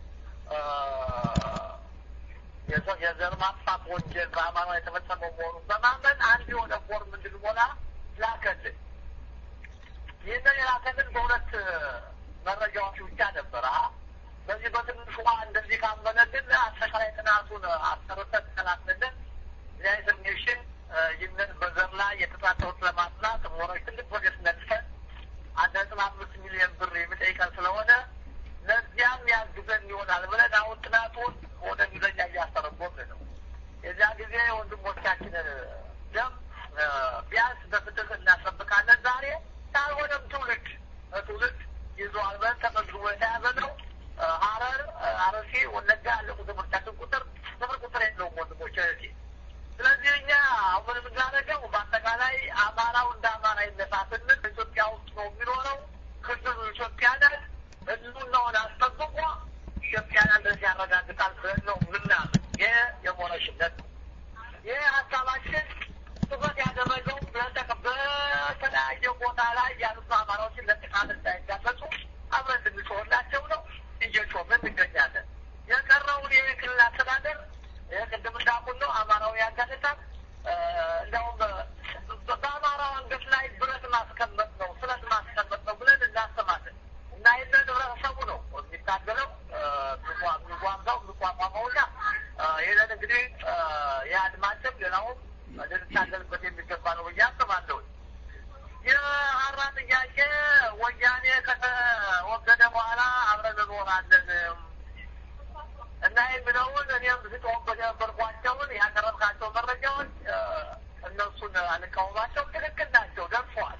የዘር ማጥፋት ወንጀል በአማራ የተፈጸመው መሆኑን በማመን አንድ የሆነ ፎርም እንድንሞላ ላከልን። ይህንን የላከልን በሁለት መረጃዎች ብቻ ነበረ። በዚህ በትንሿ እንደዚህ ካመነልን አጠቃላይ ጥናቱን አሰርተን ተላክልን ዩናይትድ ኔሽን ይህንን በዘር ላይ የተጻፈውን ለማጥናት ሞረሽ ትልቅ ፕሮጀክት ነድፈን አንድ ነጥብ አምስት ሚሊዮን ብር የሚጠይቀን ስለሆነ ለዚያም ያግዘን ይሆናል ብለን አሁን ጥናቱን ወደ እንግሊዝኛ እያስተረጎምን ነው። የዚያ ጊዜ ወንድሞቻችንን ደም ቢያንስ በፍትህ እናስጠብቃለን። ዛሬ ካልሆነም ትውልድ ትውልድ ይዘዋል ብለን ተመዝግቦ የተያዘ ነው። ሀረር፣ አርሲ፣ ወለጋ ያለቁ ትምህርታችን ቁጥር ስፍር ቁጥር የለውም ወንድሞች እህቴ። ስለዚህ እኛ አሁን የምናደርገው በአጠቃላይ አማራው እንደ አማራ ይነሳ ስንል ኢትዮጵያ ውስጥ ነው የሚኖረው። ክልሉ ኢትዮጵያ ነን። ህልውናውን አስጠብቆ ኢትዮጵያን አንድነት ያረጋግጣል ብለን ነው ምናምን። ይህ የሞረሽነት ነው። ይህ ሀሳባችን ትኩረት ያደረገው በተለያየ ቦታ ላይ ያሉት አማራዎችን ለጥቃት እንዳይጋለጡ አብረን እንድንጮህላቸው ነው። እየጮህን እንገኛለን። የቀረውን የክልል አስተዳደር ቅድም እንዳልኩት ነው አማራው ያጋልጣል። እንዲያውም በአማራው አንገት ላይ ብረት ማስቀመጥ ነው ስለት ማስቀመጥ ነው ብለን እናስባለን እና ይህንን ህብረተሰቡ ነው የሚታገለው የሚጓምዛው የሚቋቋመው እና ይህንን እንግዲህ የአድማጭም ሌላውም ልንታገልበት የሚገባ ነው ብዬ አስባለሁ። የሀራ ጥያቄ ወያኔ ከተወገደ በኋላ አብረን እንኖራለን እና የሚለውን እኔም ስጮህበት የነበርኳቸውን ያቀረብካቸው መረጃዎች እነሱን አልቃወማቸው ትክክል ናቸው፣ ደርሰዋል።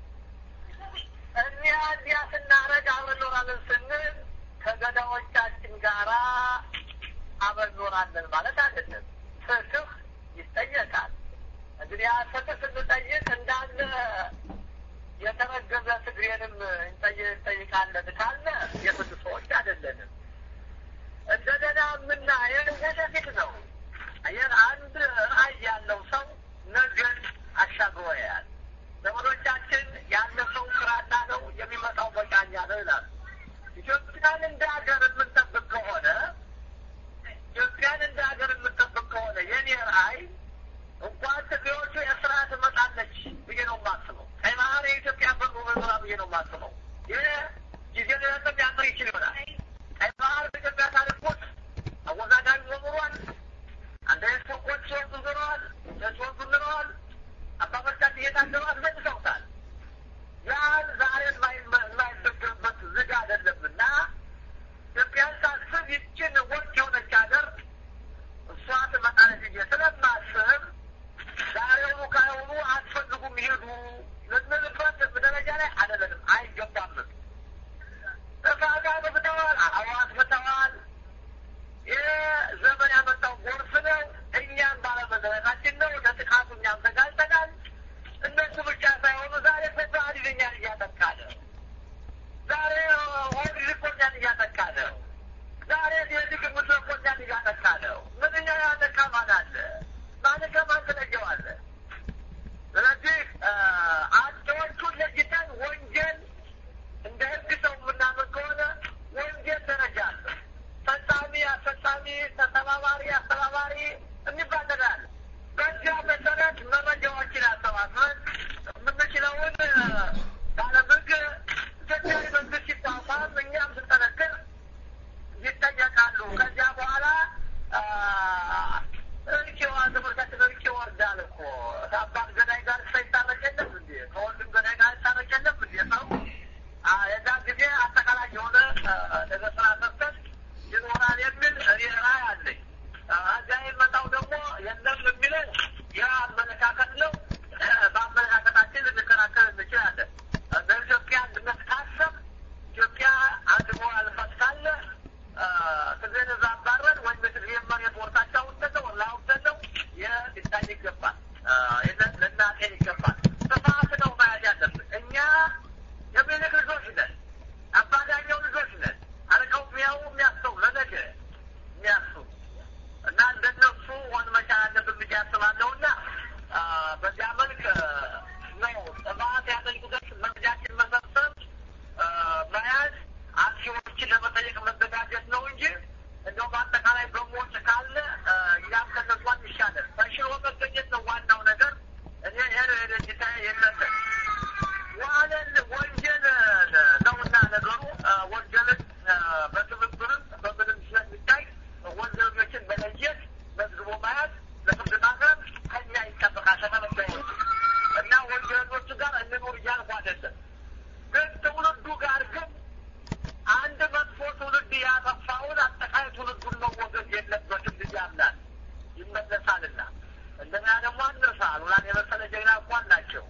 እኒያ እንዲያ ስናረግ አብረን እንኖራለን ስንል ከገዳዎቻችን ጋራ አብረን እንኖራለን ማለት አይደለም። ፍትህ ይጠየቃል። እንግዲህ ያ ፍትህ ስንጠይቅ እንዳለ የተረገዘ ትግሬንም እንጠይቃለን ካለ የፍትህ ሰዎች አይደለንም። እንደገና የምናየው ወደፊት ነው። ይህን አንድ ራዕይ ያለው ሰው ነገን አሻግሮ ያያል። ዘመዶቻችን ያለፈው ስራና ነው የሚመጣው በቃኛ ነው ይላሉ። ኢትዮጵያን እንደ ሀገር የምንጠብቅ ከሆነ ኢትዮጵያን እንደ ሀገር የምንጠብቅ ከሆነ የኔ ራዕይ እንኳን ትግሬዎቹ ኤርትራ ብዬ ነው የማስበው። ይህ ጊዜ ሊረጥም ሊያምር ይችል ይሆናል። ቀይ ባህር በኢትዮጵያ ታሪክ ውስጥ አወዛጋቢ ሆኗል። አንዳንድ ሰዎች ሲወጡ ዝረዋል፣ ሲወጡ ዝረዋል። አባቶቻችን እየታገሉ አስመልሰውታል። ያን ዛሬ የማይደገምበት ዝግ አይደለም እና ኢትዮጵያን ሳስብ ይችን ወርቅ የሆነች ሀገር እሷ ትመጣለች ብዬ ስለማስብ ዛሬውኑ ካሁኑ አትፈልጉም ይሄዱ ልንልበት ደረጃ ላይ አይደለንም፣ አይገባምም። ጥፋት አጥፍተዋል፣ አዎ አጥፍተዋል። ይህ ዘመን ያመጣው ጎርፍ ነው። እኛም ባለመድረሳችን ነው። ለጥቃቱ እኛም ተጋልጠናል። እነሱ ብቻ ሳይሆኑ ዛሬ ፈትሀዲድ እኛን እያጠቃ ነው። ዛሬ ኦህዴድ እኮ እኛን እያጠቃ ነው። ዛሬ የልግ ምድር እኮ እኛን እያጠቃ ነው። ምንኛ ያጠቃ ማን አለ? ማን ከማን ትለየዋለህ? ስለዚህ አጥቂዎቹን ለይተን ወንጀል እንደ ህግ ሰው የምናምን ከሆነ ወንጀል ደረጃ አለ። ፈጻሚ፣ አስፈጻሚ፣ ተተባባሪ፣ አስተባባሪ የሚባል ነገር አለ። በዚያ መሰረት መረጃዎችን አሰባስበን የምንችለውን ባለምግ ኢትዮጵያዊ መንግስት ሲቋቋም እኛም ስንጠነክር ይጠየቃሉ። ከዚያ በኋላ እርቄዋ ትምህርታችን እርቄ ወርዳል እኮ ከአባት ገዳይ ጋር ሳይታረቅ የለም እንዴ? ከወንድም ገዳይ ጋር ይታረቅ የለም እንዴ? ሰው የዛ ጊዜ አጠቃላይ የሆነ ነገር ስራ ሰርተን ይኖራል የሚል እኔ ራዕይ አለኝ። እዚያ የመጣው ደግሞ የለም የሚለው ያ አመለካከት ነው። በአመለካከታችን ልንከራከር እንችላለን። በኢትዮጵያ አንድነት ካሰብ ኢትዮጵያ አንድ መሆን ካለ ትግሬን እዛ አባረን ወይም የትግሬ መሬት ወርታቸው ውሰደው ላውሰደው ይህ ሊታይ ይገባል። ይህንን ልናጤን ይገባል። ጥፋት ነው መያዝ ያለብን እኛ የሚልክ ልጆች ነን። አባዳኛው ልጆች ነን። አርቀው የሚያው የሚያስተው ለነገ የሚያስቡ እና እንደነሱ ሆን መቻል አለብን ብዬ አስባለሁ እና በዚያ መልክ ነው ጥፋት ያጠቁበት መረጃችን መሰብሰብ መያዝ አክሲዎችን ለመጠየቅ መዘጋጀት ነው እንጂ እንደው በአጠቃላይ በሞት ካለ እኛም ከነሱ አንሻለን። ተሽሎ መገኘት ነው ዋናው ነገር። እኔ ይሄን ሄደጅታ የለበት ዋለን ወንጀል ነውና ነገሩ ወንጀልን በትብብርም በምንም ስለሚታይ ወንጀለኞችን መለየት መዝግቦ መያዝ ለፍርድ ማቅረብ ከኛ ይጠበቃል ከተመታዮች እና ወንጀለኞቹ ጋር እንኑር እያልኩ አይደለም። ግን ትውልዱ ጋር ግን አንድ መጥፎ ትውልድ ያጠፋውን አጠቃላይ ትውልዱን መወገድ የለበትም ብዬ አምናለሁ። ይመለሳልና እንደገና ደግሞ አንርሳ ሉላን የመሰለ ጀግና እኮ አላቸው።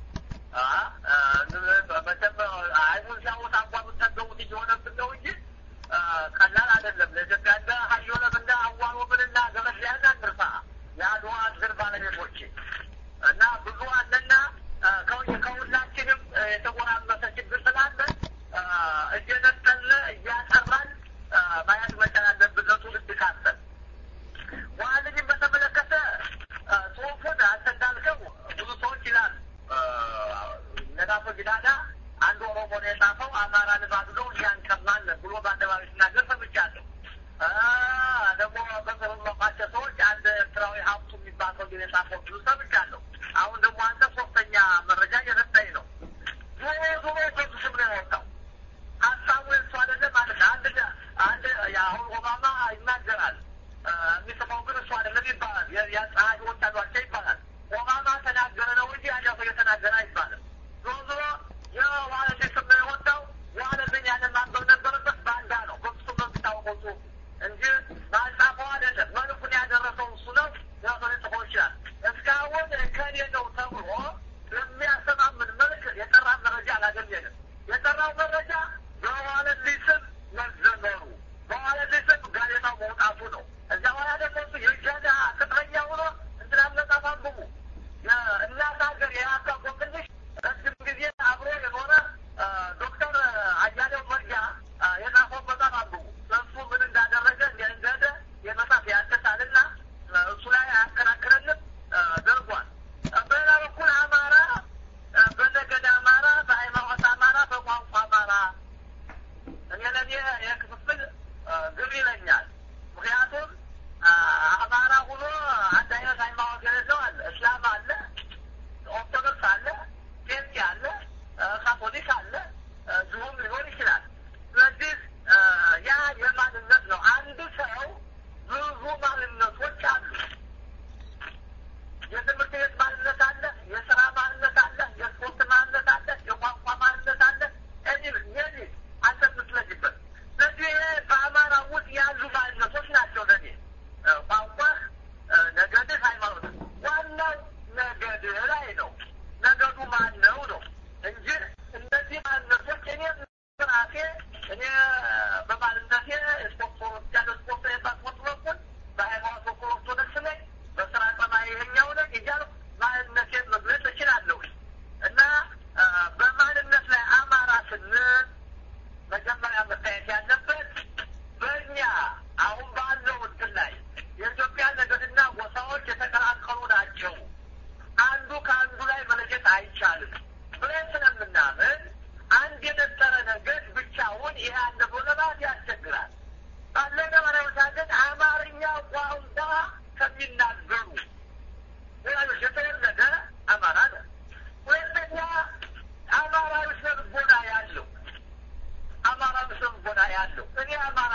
መቼም አይኑን ሲያወጣ እንኳ የምጠገሙት እየሆነብን ነው እንጂ ቀላል አይደለም። ለኢትዮጵያ እንደ ሀዮለም እንደ አዋሎምን እና ገበስያን አንርሳ የአድዋ ድል ባለቤቶች እና ብዙ አለና ከሁላችንም የተጎራመሰ ችግር ስላለ እየነጠለ እያጠራን ማየት መቻል አለብን። ለትውልድ ካሰብ ዋልኝም በተመለከተ ጽሁፉን አንተ እንዳልከው ብዙ ሰዎች ይላል ነጋሶ ጊዳዳ አንድ ኦሮሞ ነው የጻፈው አማራ ልባዱ ነው እያንቀማል ብሎ በአደባባይ ሲናገር ሰምቻለሁ። ደግሞ በቅርብ መቋቸው ሰዎች አንድ ኤርትራዊ ሀብቱ የሚባል ሰው የጻፈው ብዙ ሰምቻለሁ። አሁን ደግሞ አንተ ሶስተኛ መረጃ እየሰጠኝ ነው። ዞሮ ዞሮ በሱ ስም ነው የወጣው ሀሳቡ የሱ አይደለም ማለት አንድ አንድ አሁን ኦባማ ይናገራል የሚጽፈው ግን እሱ አይደለም ይባላል። የጸሐፊዎች አሏቸው ይባላል። ኦባማ ተናገረ ነው እንጂ ያኛ ሰው የተናገረ አይባልም። ዞሮ ዞሮ የዋለልኝ ስም ነው የወጣው። ዋለልኝ ያንን ማንበብ ነበረበት። ባንዳ ነው በሱ ነው የሚታወቀው ጽሁፍ እንጂ ማጻፈው አይደለም። መልኩን ያደረሰው እሱ ነው። ራሱ ሊጽፈው ይችላል። እስካሁን ከኔ ነው ተብሎ በሚያሰማምን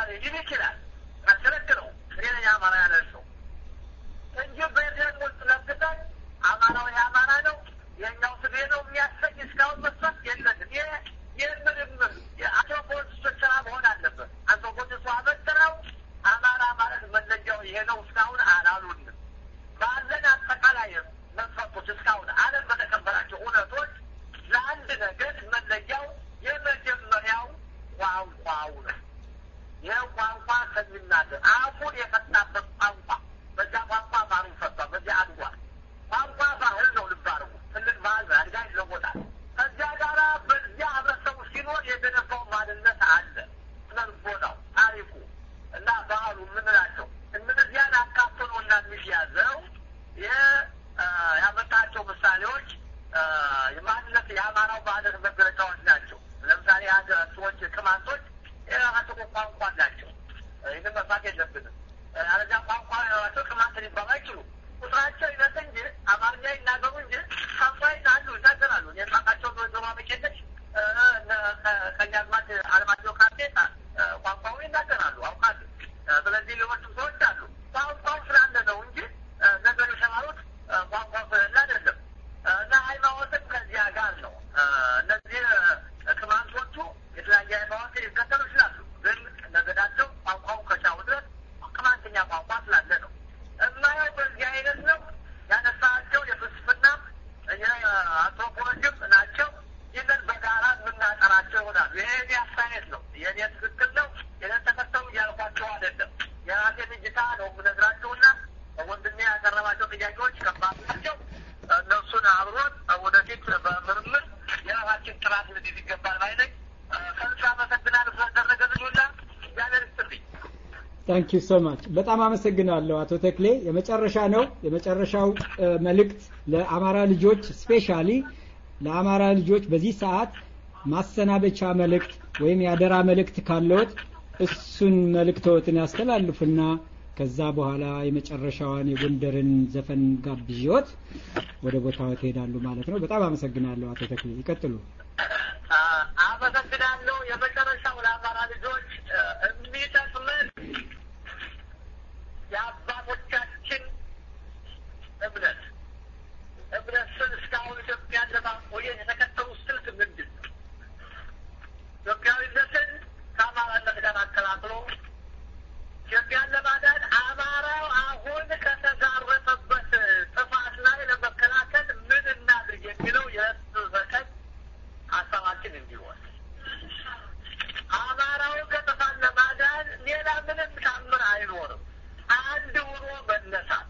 ሊል ይችላል። አስረክለው እኔ ነኝ አማራ ያለ ሰው እንጂ በኤፍኤም ውስጥ ለብሰን አማራው የአማራ ነው የኛው ስቤ ነው የሚያሰኝ እስካሁን መስፈት የለንም። ይሄ የምርምር የአንትሮፖሎጂስቶች ስራ መሆን አለበት። አንትሮፖሎጂስቱ አበጥረው አማራ ማለት መለያው ይሄ ነው እስካሁን አላሉንም። ባለን አጠቃላይ መስፈርቶች እስካሁን ዓለም በተቀበላቸው እውነቶች ለአንድ ነገር መለያው የመጀመሪያው ቋንቋው ነው። ይህ ቋንቋ ከሚናገር አፉን የፈታበት ቋንቋ በዚያ ቋንቋ ማሩ ፈቷ በዚያ አድጓል። ቋንቋ ባህል ነው። ልብ አድርጉ። ትልቅ ባህል ነው። አድጋ ይለወጣል። ከዚያ ጋራ በዚያ ህብረተሰቡ ሲኖር የገነባው ማንነት አለ። ስነልቦናው፣ ታሪኩ እና ባህሉ የምንላቸው እነዚያን አካቶ ነው እና የሚያዘው ይህ ያመጣቸው ምሳሌዎች የማንነት የአማራው ማንነት መገለጫዎች ናቸው። ለምሳሌ አንድ ሰዎች ቅማንቶች የራሳቸው ቋንቋ አላቸው። ይህን መፋት የለብንም። አለዚያ ቋንቋ ያላቸው ቅማንት ሊባሉ አይችሉም። ቁጥራቸው ይነት እንጂ አማርኛ ይናገሩ እንጂ ቋንቋ ይናሉ ይናገራሉ። የማቃቸው ወይዘሮ መቄነች ከኛግማት አለማቸው ካርቴታ ቋንቋውን ይናገራሉ አውቃሉ። ስለዚህ ሌሎችም ሰዎች አሉ። ቋንቋው ስላለ ነው እንጂ ነገር የተማሩት ቋንቋው ስለሌለ አይደለም። እና ሃይማኖትም ከዚያ ጋር ነው። እነዚህ ቅማንቶቹ የተለያየ ሃይማኖት ሊከተሉ ይችላሉ። ግን ነገዳቸው ቋንቋው ከቻሉ ድረስ ቅማንተኛ ቋንቋ ስላለ ነው። እማየው በዚህ አይነት ነው ያነሳቸው የፍልስፍና የአንትሮፖሎጂም ናቸው። ይህንን በጋራ የምናጠናቸው ይሆናሉ። ይሄ የኔ አስተያየት ነው። የኔ ትክክል ነው። የኔን ተከተሉ እያልኳቸው አይደለም። የራሴን እይታ ነው የምነግራቸውና ወንድሜ ያቀረባቸው ጥያቄዎች ከባድ ናቸው። እነሱን አብሮን ወደፊት በምርምር የራሳችን ጥራት ልንይዝ ይገባል ባይ ነኝ። ከልብ አመሰግናለሁ ስለተደረገ ልዩላ እግዚአብሔር ይስጥልኝ። ታንክ ዩ ሶ ማች በጣም አመሰግናለሁ አቶ ተክሌ። የመጨረሻ ነው የመጨረሻው መልእክት ለአማራ ልጆች ስፔሻሊ ለአማራ ልጆች በዚህ ሰዓት ማሰናበቻ መልእክት ወይም የአደራ መልእክት ካለዎት እሱን መልእክቶትን ያስተላልፉና ከዛ በኋላ የመጨረሻዋን የጎንደርን ዘፈን ጋብዥዎት ወደ ቦታው ትሄዳሉ ማለት ነው። በጣም አመሰግናለሁ አቶ ተክሌ ይቀጥሉ። አመሰግናለሁ። የመጨረሻው ለአማራ ልጆች የሚጠቅመን የአባቶቻችን እምነት እምነት ስል እስካሁን ኢትዮጵያን ለማቆየት የተከተሉ ስልት ምንድን ነው? ኢትዮጵያዊነትን ከአማራነት ጋር አቀላቅሎ ኢትዮጵያን ለማዳን አማራው አሁን ከተጋረጠበት ጥፋት ላይ ለመከላከል ምን እናድርግ የሚለው የህዝብ በቀን ሀሳባችን እንዲሆን አማራውን ከጥፋት ለማዳን ሌላ ምንም ታምር አይኖርም። አንድ ሆኖ መነሳት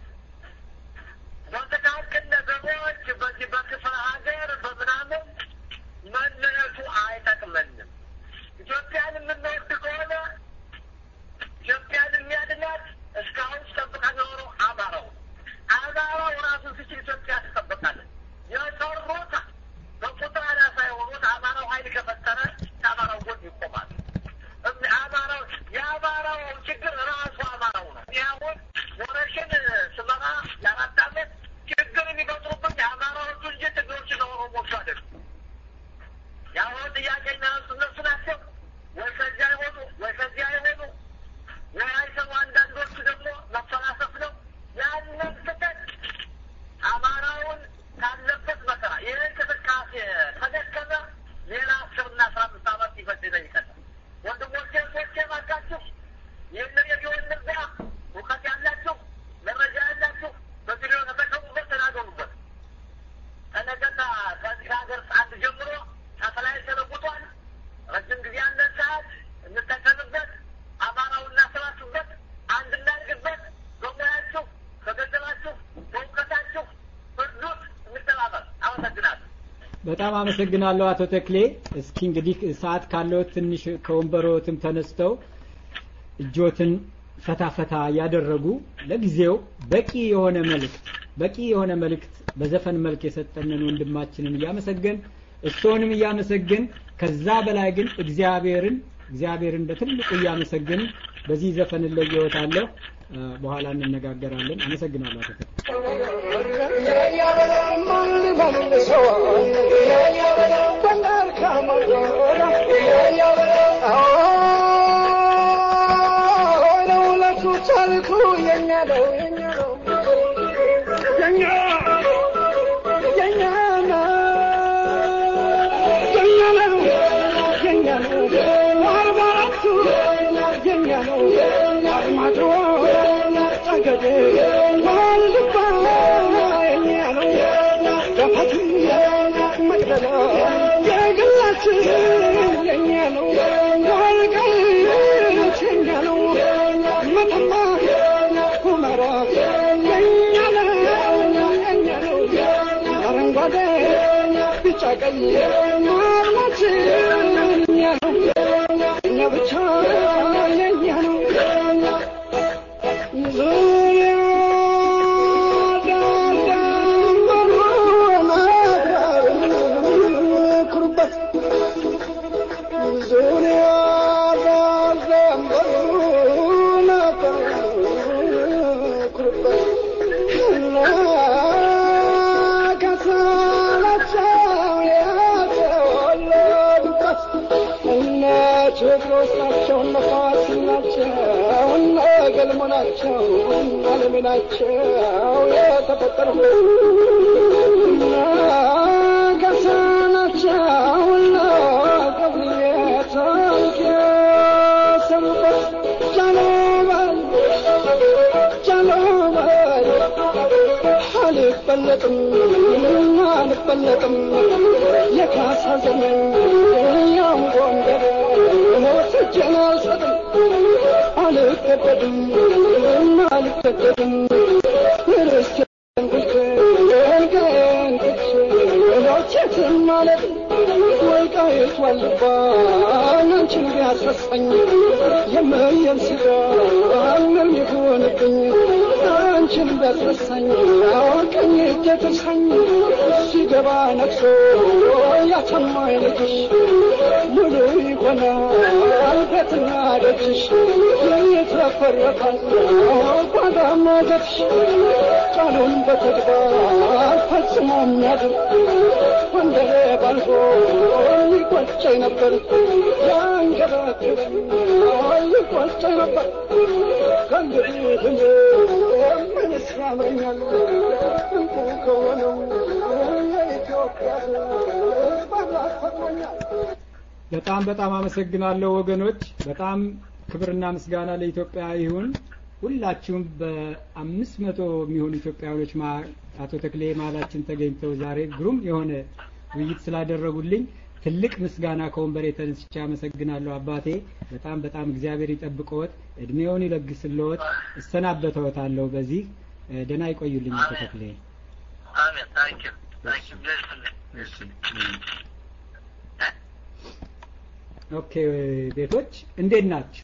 በጥቃቅን ነገሮች በዚህ በክፍለ ሀገር በምናምን መለየቱ አይጠቅመንም። ኢትዮጵያን የምንወድ ከሆነ ኢትዮጵያን የሚያድናት እስካሁን ሲጠብቃ የኖረው አማራው አማራው ራሱን ሲችል ኢትዮጵያ ትጠብቃለች። የሰሩት በቁጥር አናሳ የሆኑት አማራው ኃይል ከፈጠረ ከአማራው ጎን ይቆማል። አማራው የአማራው ችግር ራሱ አማራው ነው። እኔ አሁን ወረሽን ስመራ የአራት ዓመት ችግር የሚፈጥሩብኝ የአማራዎቹ እንጂ ትግሮች ነው ኦሮሞቹ አይደሉም። የአሁኑ ጥያቄ የሚያነሱ እነሱ ናቸው። ወይ ከዚያ አይሆኑ ወይ ከዚያ አይሆኑ ወይ አይሰሙ። አንዳንዶቹ ደግሞ መፈላሰፍ ነው። ያንን ስህተት አማራውን ካለበት መከራ ይህ እንቅስቃሴ ከደከመ ሌላ አስርና አስራ አምስት ዓመት ይፈጅ ይጠይቀናል። ወንድሞቼ እህቶቼ፣ እባካችሁ ይህንን የቢሆን እንርዳ። እውቀት ያላችሁ መረጃ ያላችሁ በቪዲዮ ተጠቀሙበት፣ ተናገሩበት። ከነገና ከዚህ ሀገር አንድ ጀምሮ ሳተላይት ተለውጧል። ረጅም ጊዜ ያለን ሰዓት እንጠቀምበት። አማራው እናሰባስብበት፣ አንድ እናድርግበት። በሙያችሁ፣ በገንዘባችሁ፣ በእውቀታችሁ እርዱት፣ እንተባበር። አመሰግናለሁ። በጣም አመሰግናለሁ አቶ ተክሌ። እስኪ እንግዲህ ሰዓት ካለው ትንሽ ከወንበሮትም ተነስተው እጆትን ፈታ ፈታ ያደረጉ ለጊዜው በቂ የሆነ መልእክት በቂ የሆነ መልእክት በዘፈን መልክ የሰጠንን ወንድማችንን እያመሰገን እርስዎንም እያመሰግን ከዛ በላይ ግን እግዚአብሔርን እግዚአብሔርን በትልቁ እያመሰግን በዚህ ዘፈን እለየዎታለሁ። በኋላ እንነጋገራለን። አመሰግናለሁ አቶ ተክሌ። Oh መልኩ የኛ ነው የኛ ነው የኛ የኛ ነው የኛ ነው የኛ ነው አርባ አራቱ የኛ ነው አርማዶ ጠገዴ ዋልድባ የኛ ነው ገፋቱ መቅደላ የግላችን የኛ ነው ወልቃይት የኛ ነው መተማ ሁመራ የኛ ነው የኛ ነው አረንጓዴ ቢጫ ቀይ አርማችን የኛ ነው እኛ ብቻ የኛ ነው ዙሪያ ኩሩበት ዙሪያ ኩሩበት ከሳላቸው የተወለዱበት እነ ቴዎድሮስ ናቸው እነ ፋሲል ናቸው እነ ገልሞ ናቸው እነ አለሜ ናቸው የተፈጠሩበት እነ ገሳ ናቸው እነ ገብርዬ ታሪክ የሰሩበት ጃኖበል ጃኖበል አልበለጥም አልበለጥም የካሳ ዘመን ያው ጎንደር ወስጄን አልሰጥም አልገደድም አልገደድም ርስቴን ጉልቴን ገንጥቼ ሎቼትን ማለት ወልቃይት ዋልባ አንቺን ቢያስረሳኝ የምየን ስጋ ምን ይሆንብኝ አንቺን ቢያስረሳኝ ቀኝ እጄ ትርሳኝ ሲገባ ነግሶ ያተማኝ ልጅሽ ሙሉ ይሆናል ቤትና ደጅሽ የተፈረቃል ጓዳ ማጀትሽ ቃሉን በተግባር ፈጽሞ የሚያድር ወንደሬ ባልፎ ይቆጨኝ ነበር ያንገበግበኝ ይቆጨኝ ነበር ከእንግዲህ እኔ ምንስ ያምረኛል እንቁ ከሆነው የኢትዮጵያ ባላት ፈጥሮኛል በጣም በጣም አመሰግናለሁ ወገኖች። በጣም ክብርና ምስጋና ለኢትዮጵያ ይሁን። ሁላችሁም በአምስት መቶ የሚሆኑ ኢትዮጵያውያኖች ማ- አቶ ተክሌ መሀላችን ተገኝተው ዛሬ ግሩም የሆነ ውይይት ስላደረጉልኝ ትልቅ ምስጋና ከወንበሬ ተነስቼ አመሰግናለሁ። አባቴ በጣም በጣም እግዚአብሔር ይጠብቅዎት፣ እድሜውን ይለግስልዎት። እሰናበተዎታለሁ። በዚህ እ፣ ደህና ይቆዩልኝ አቶ ተክሌ። አሜን ታንኪዩ ታንኪዩ እሺ። ኦኬ ቤቶች እንዴት ናችሁ?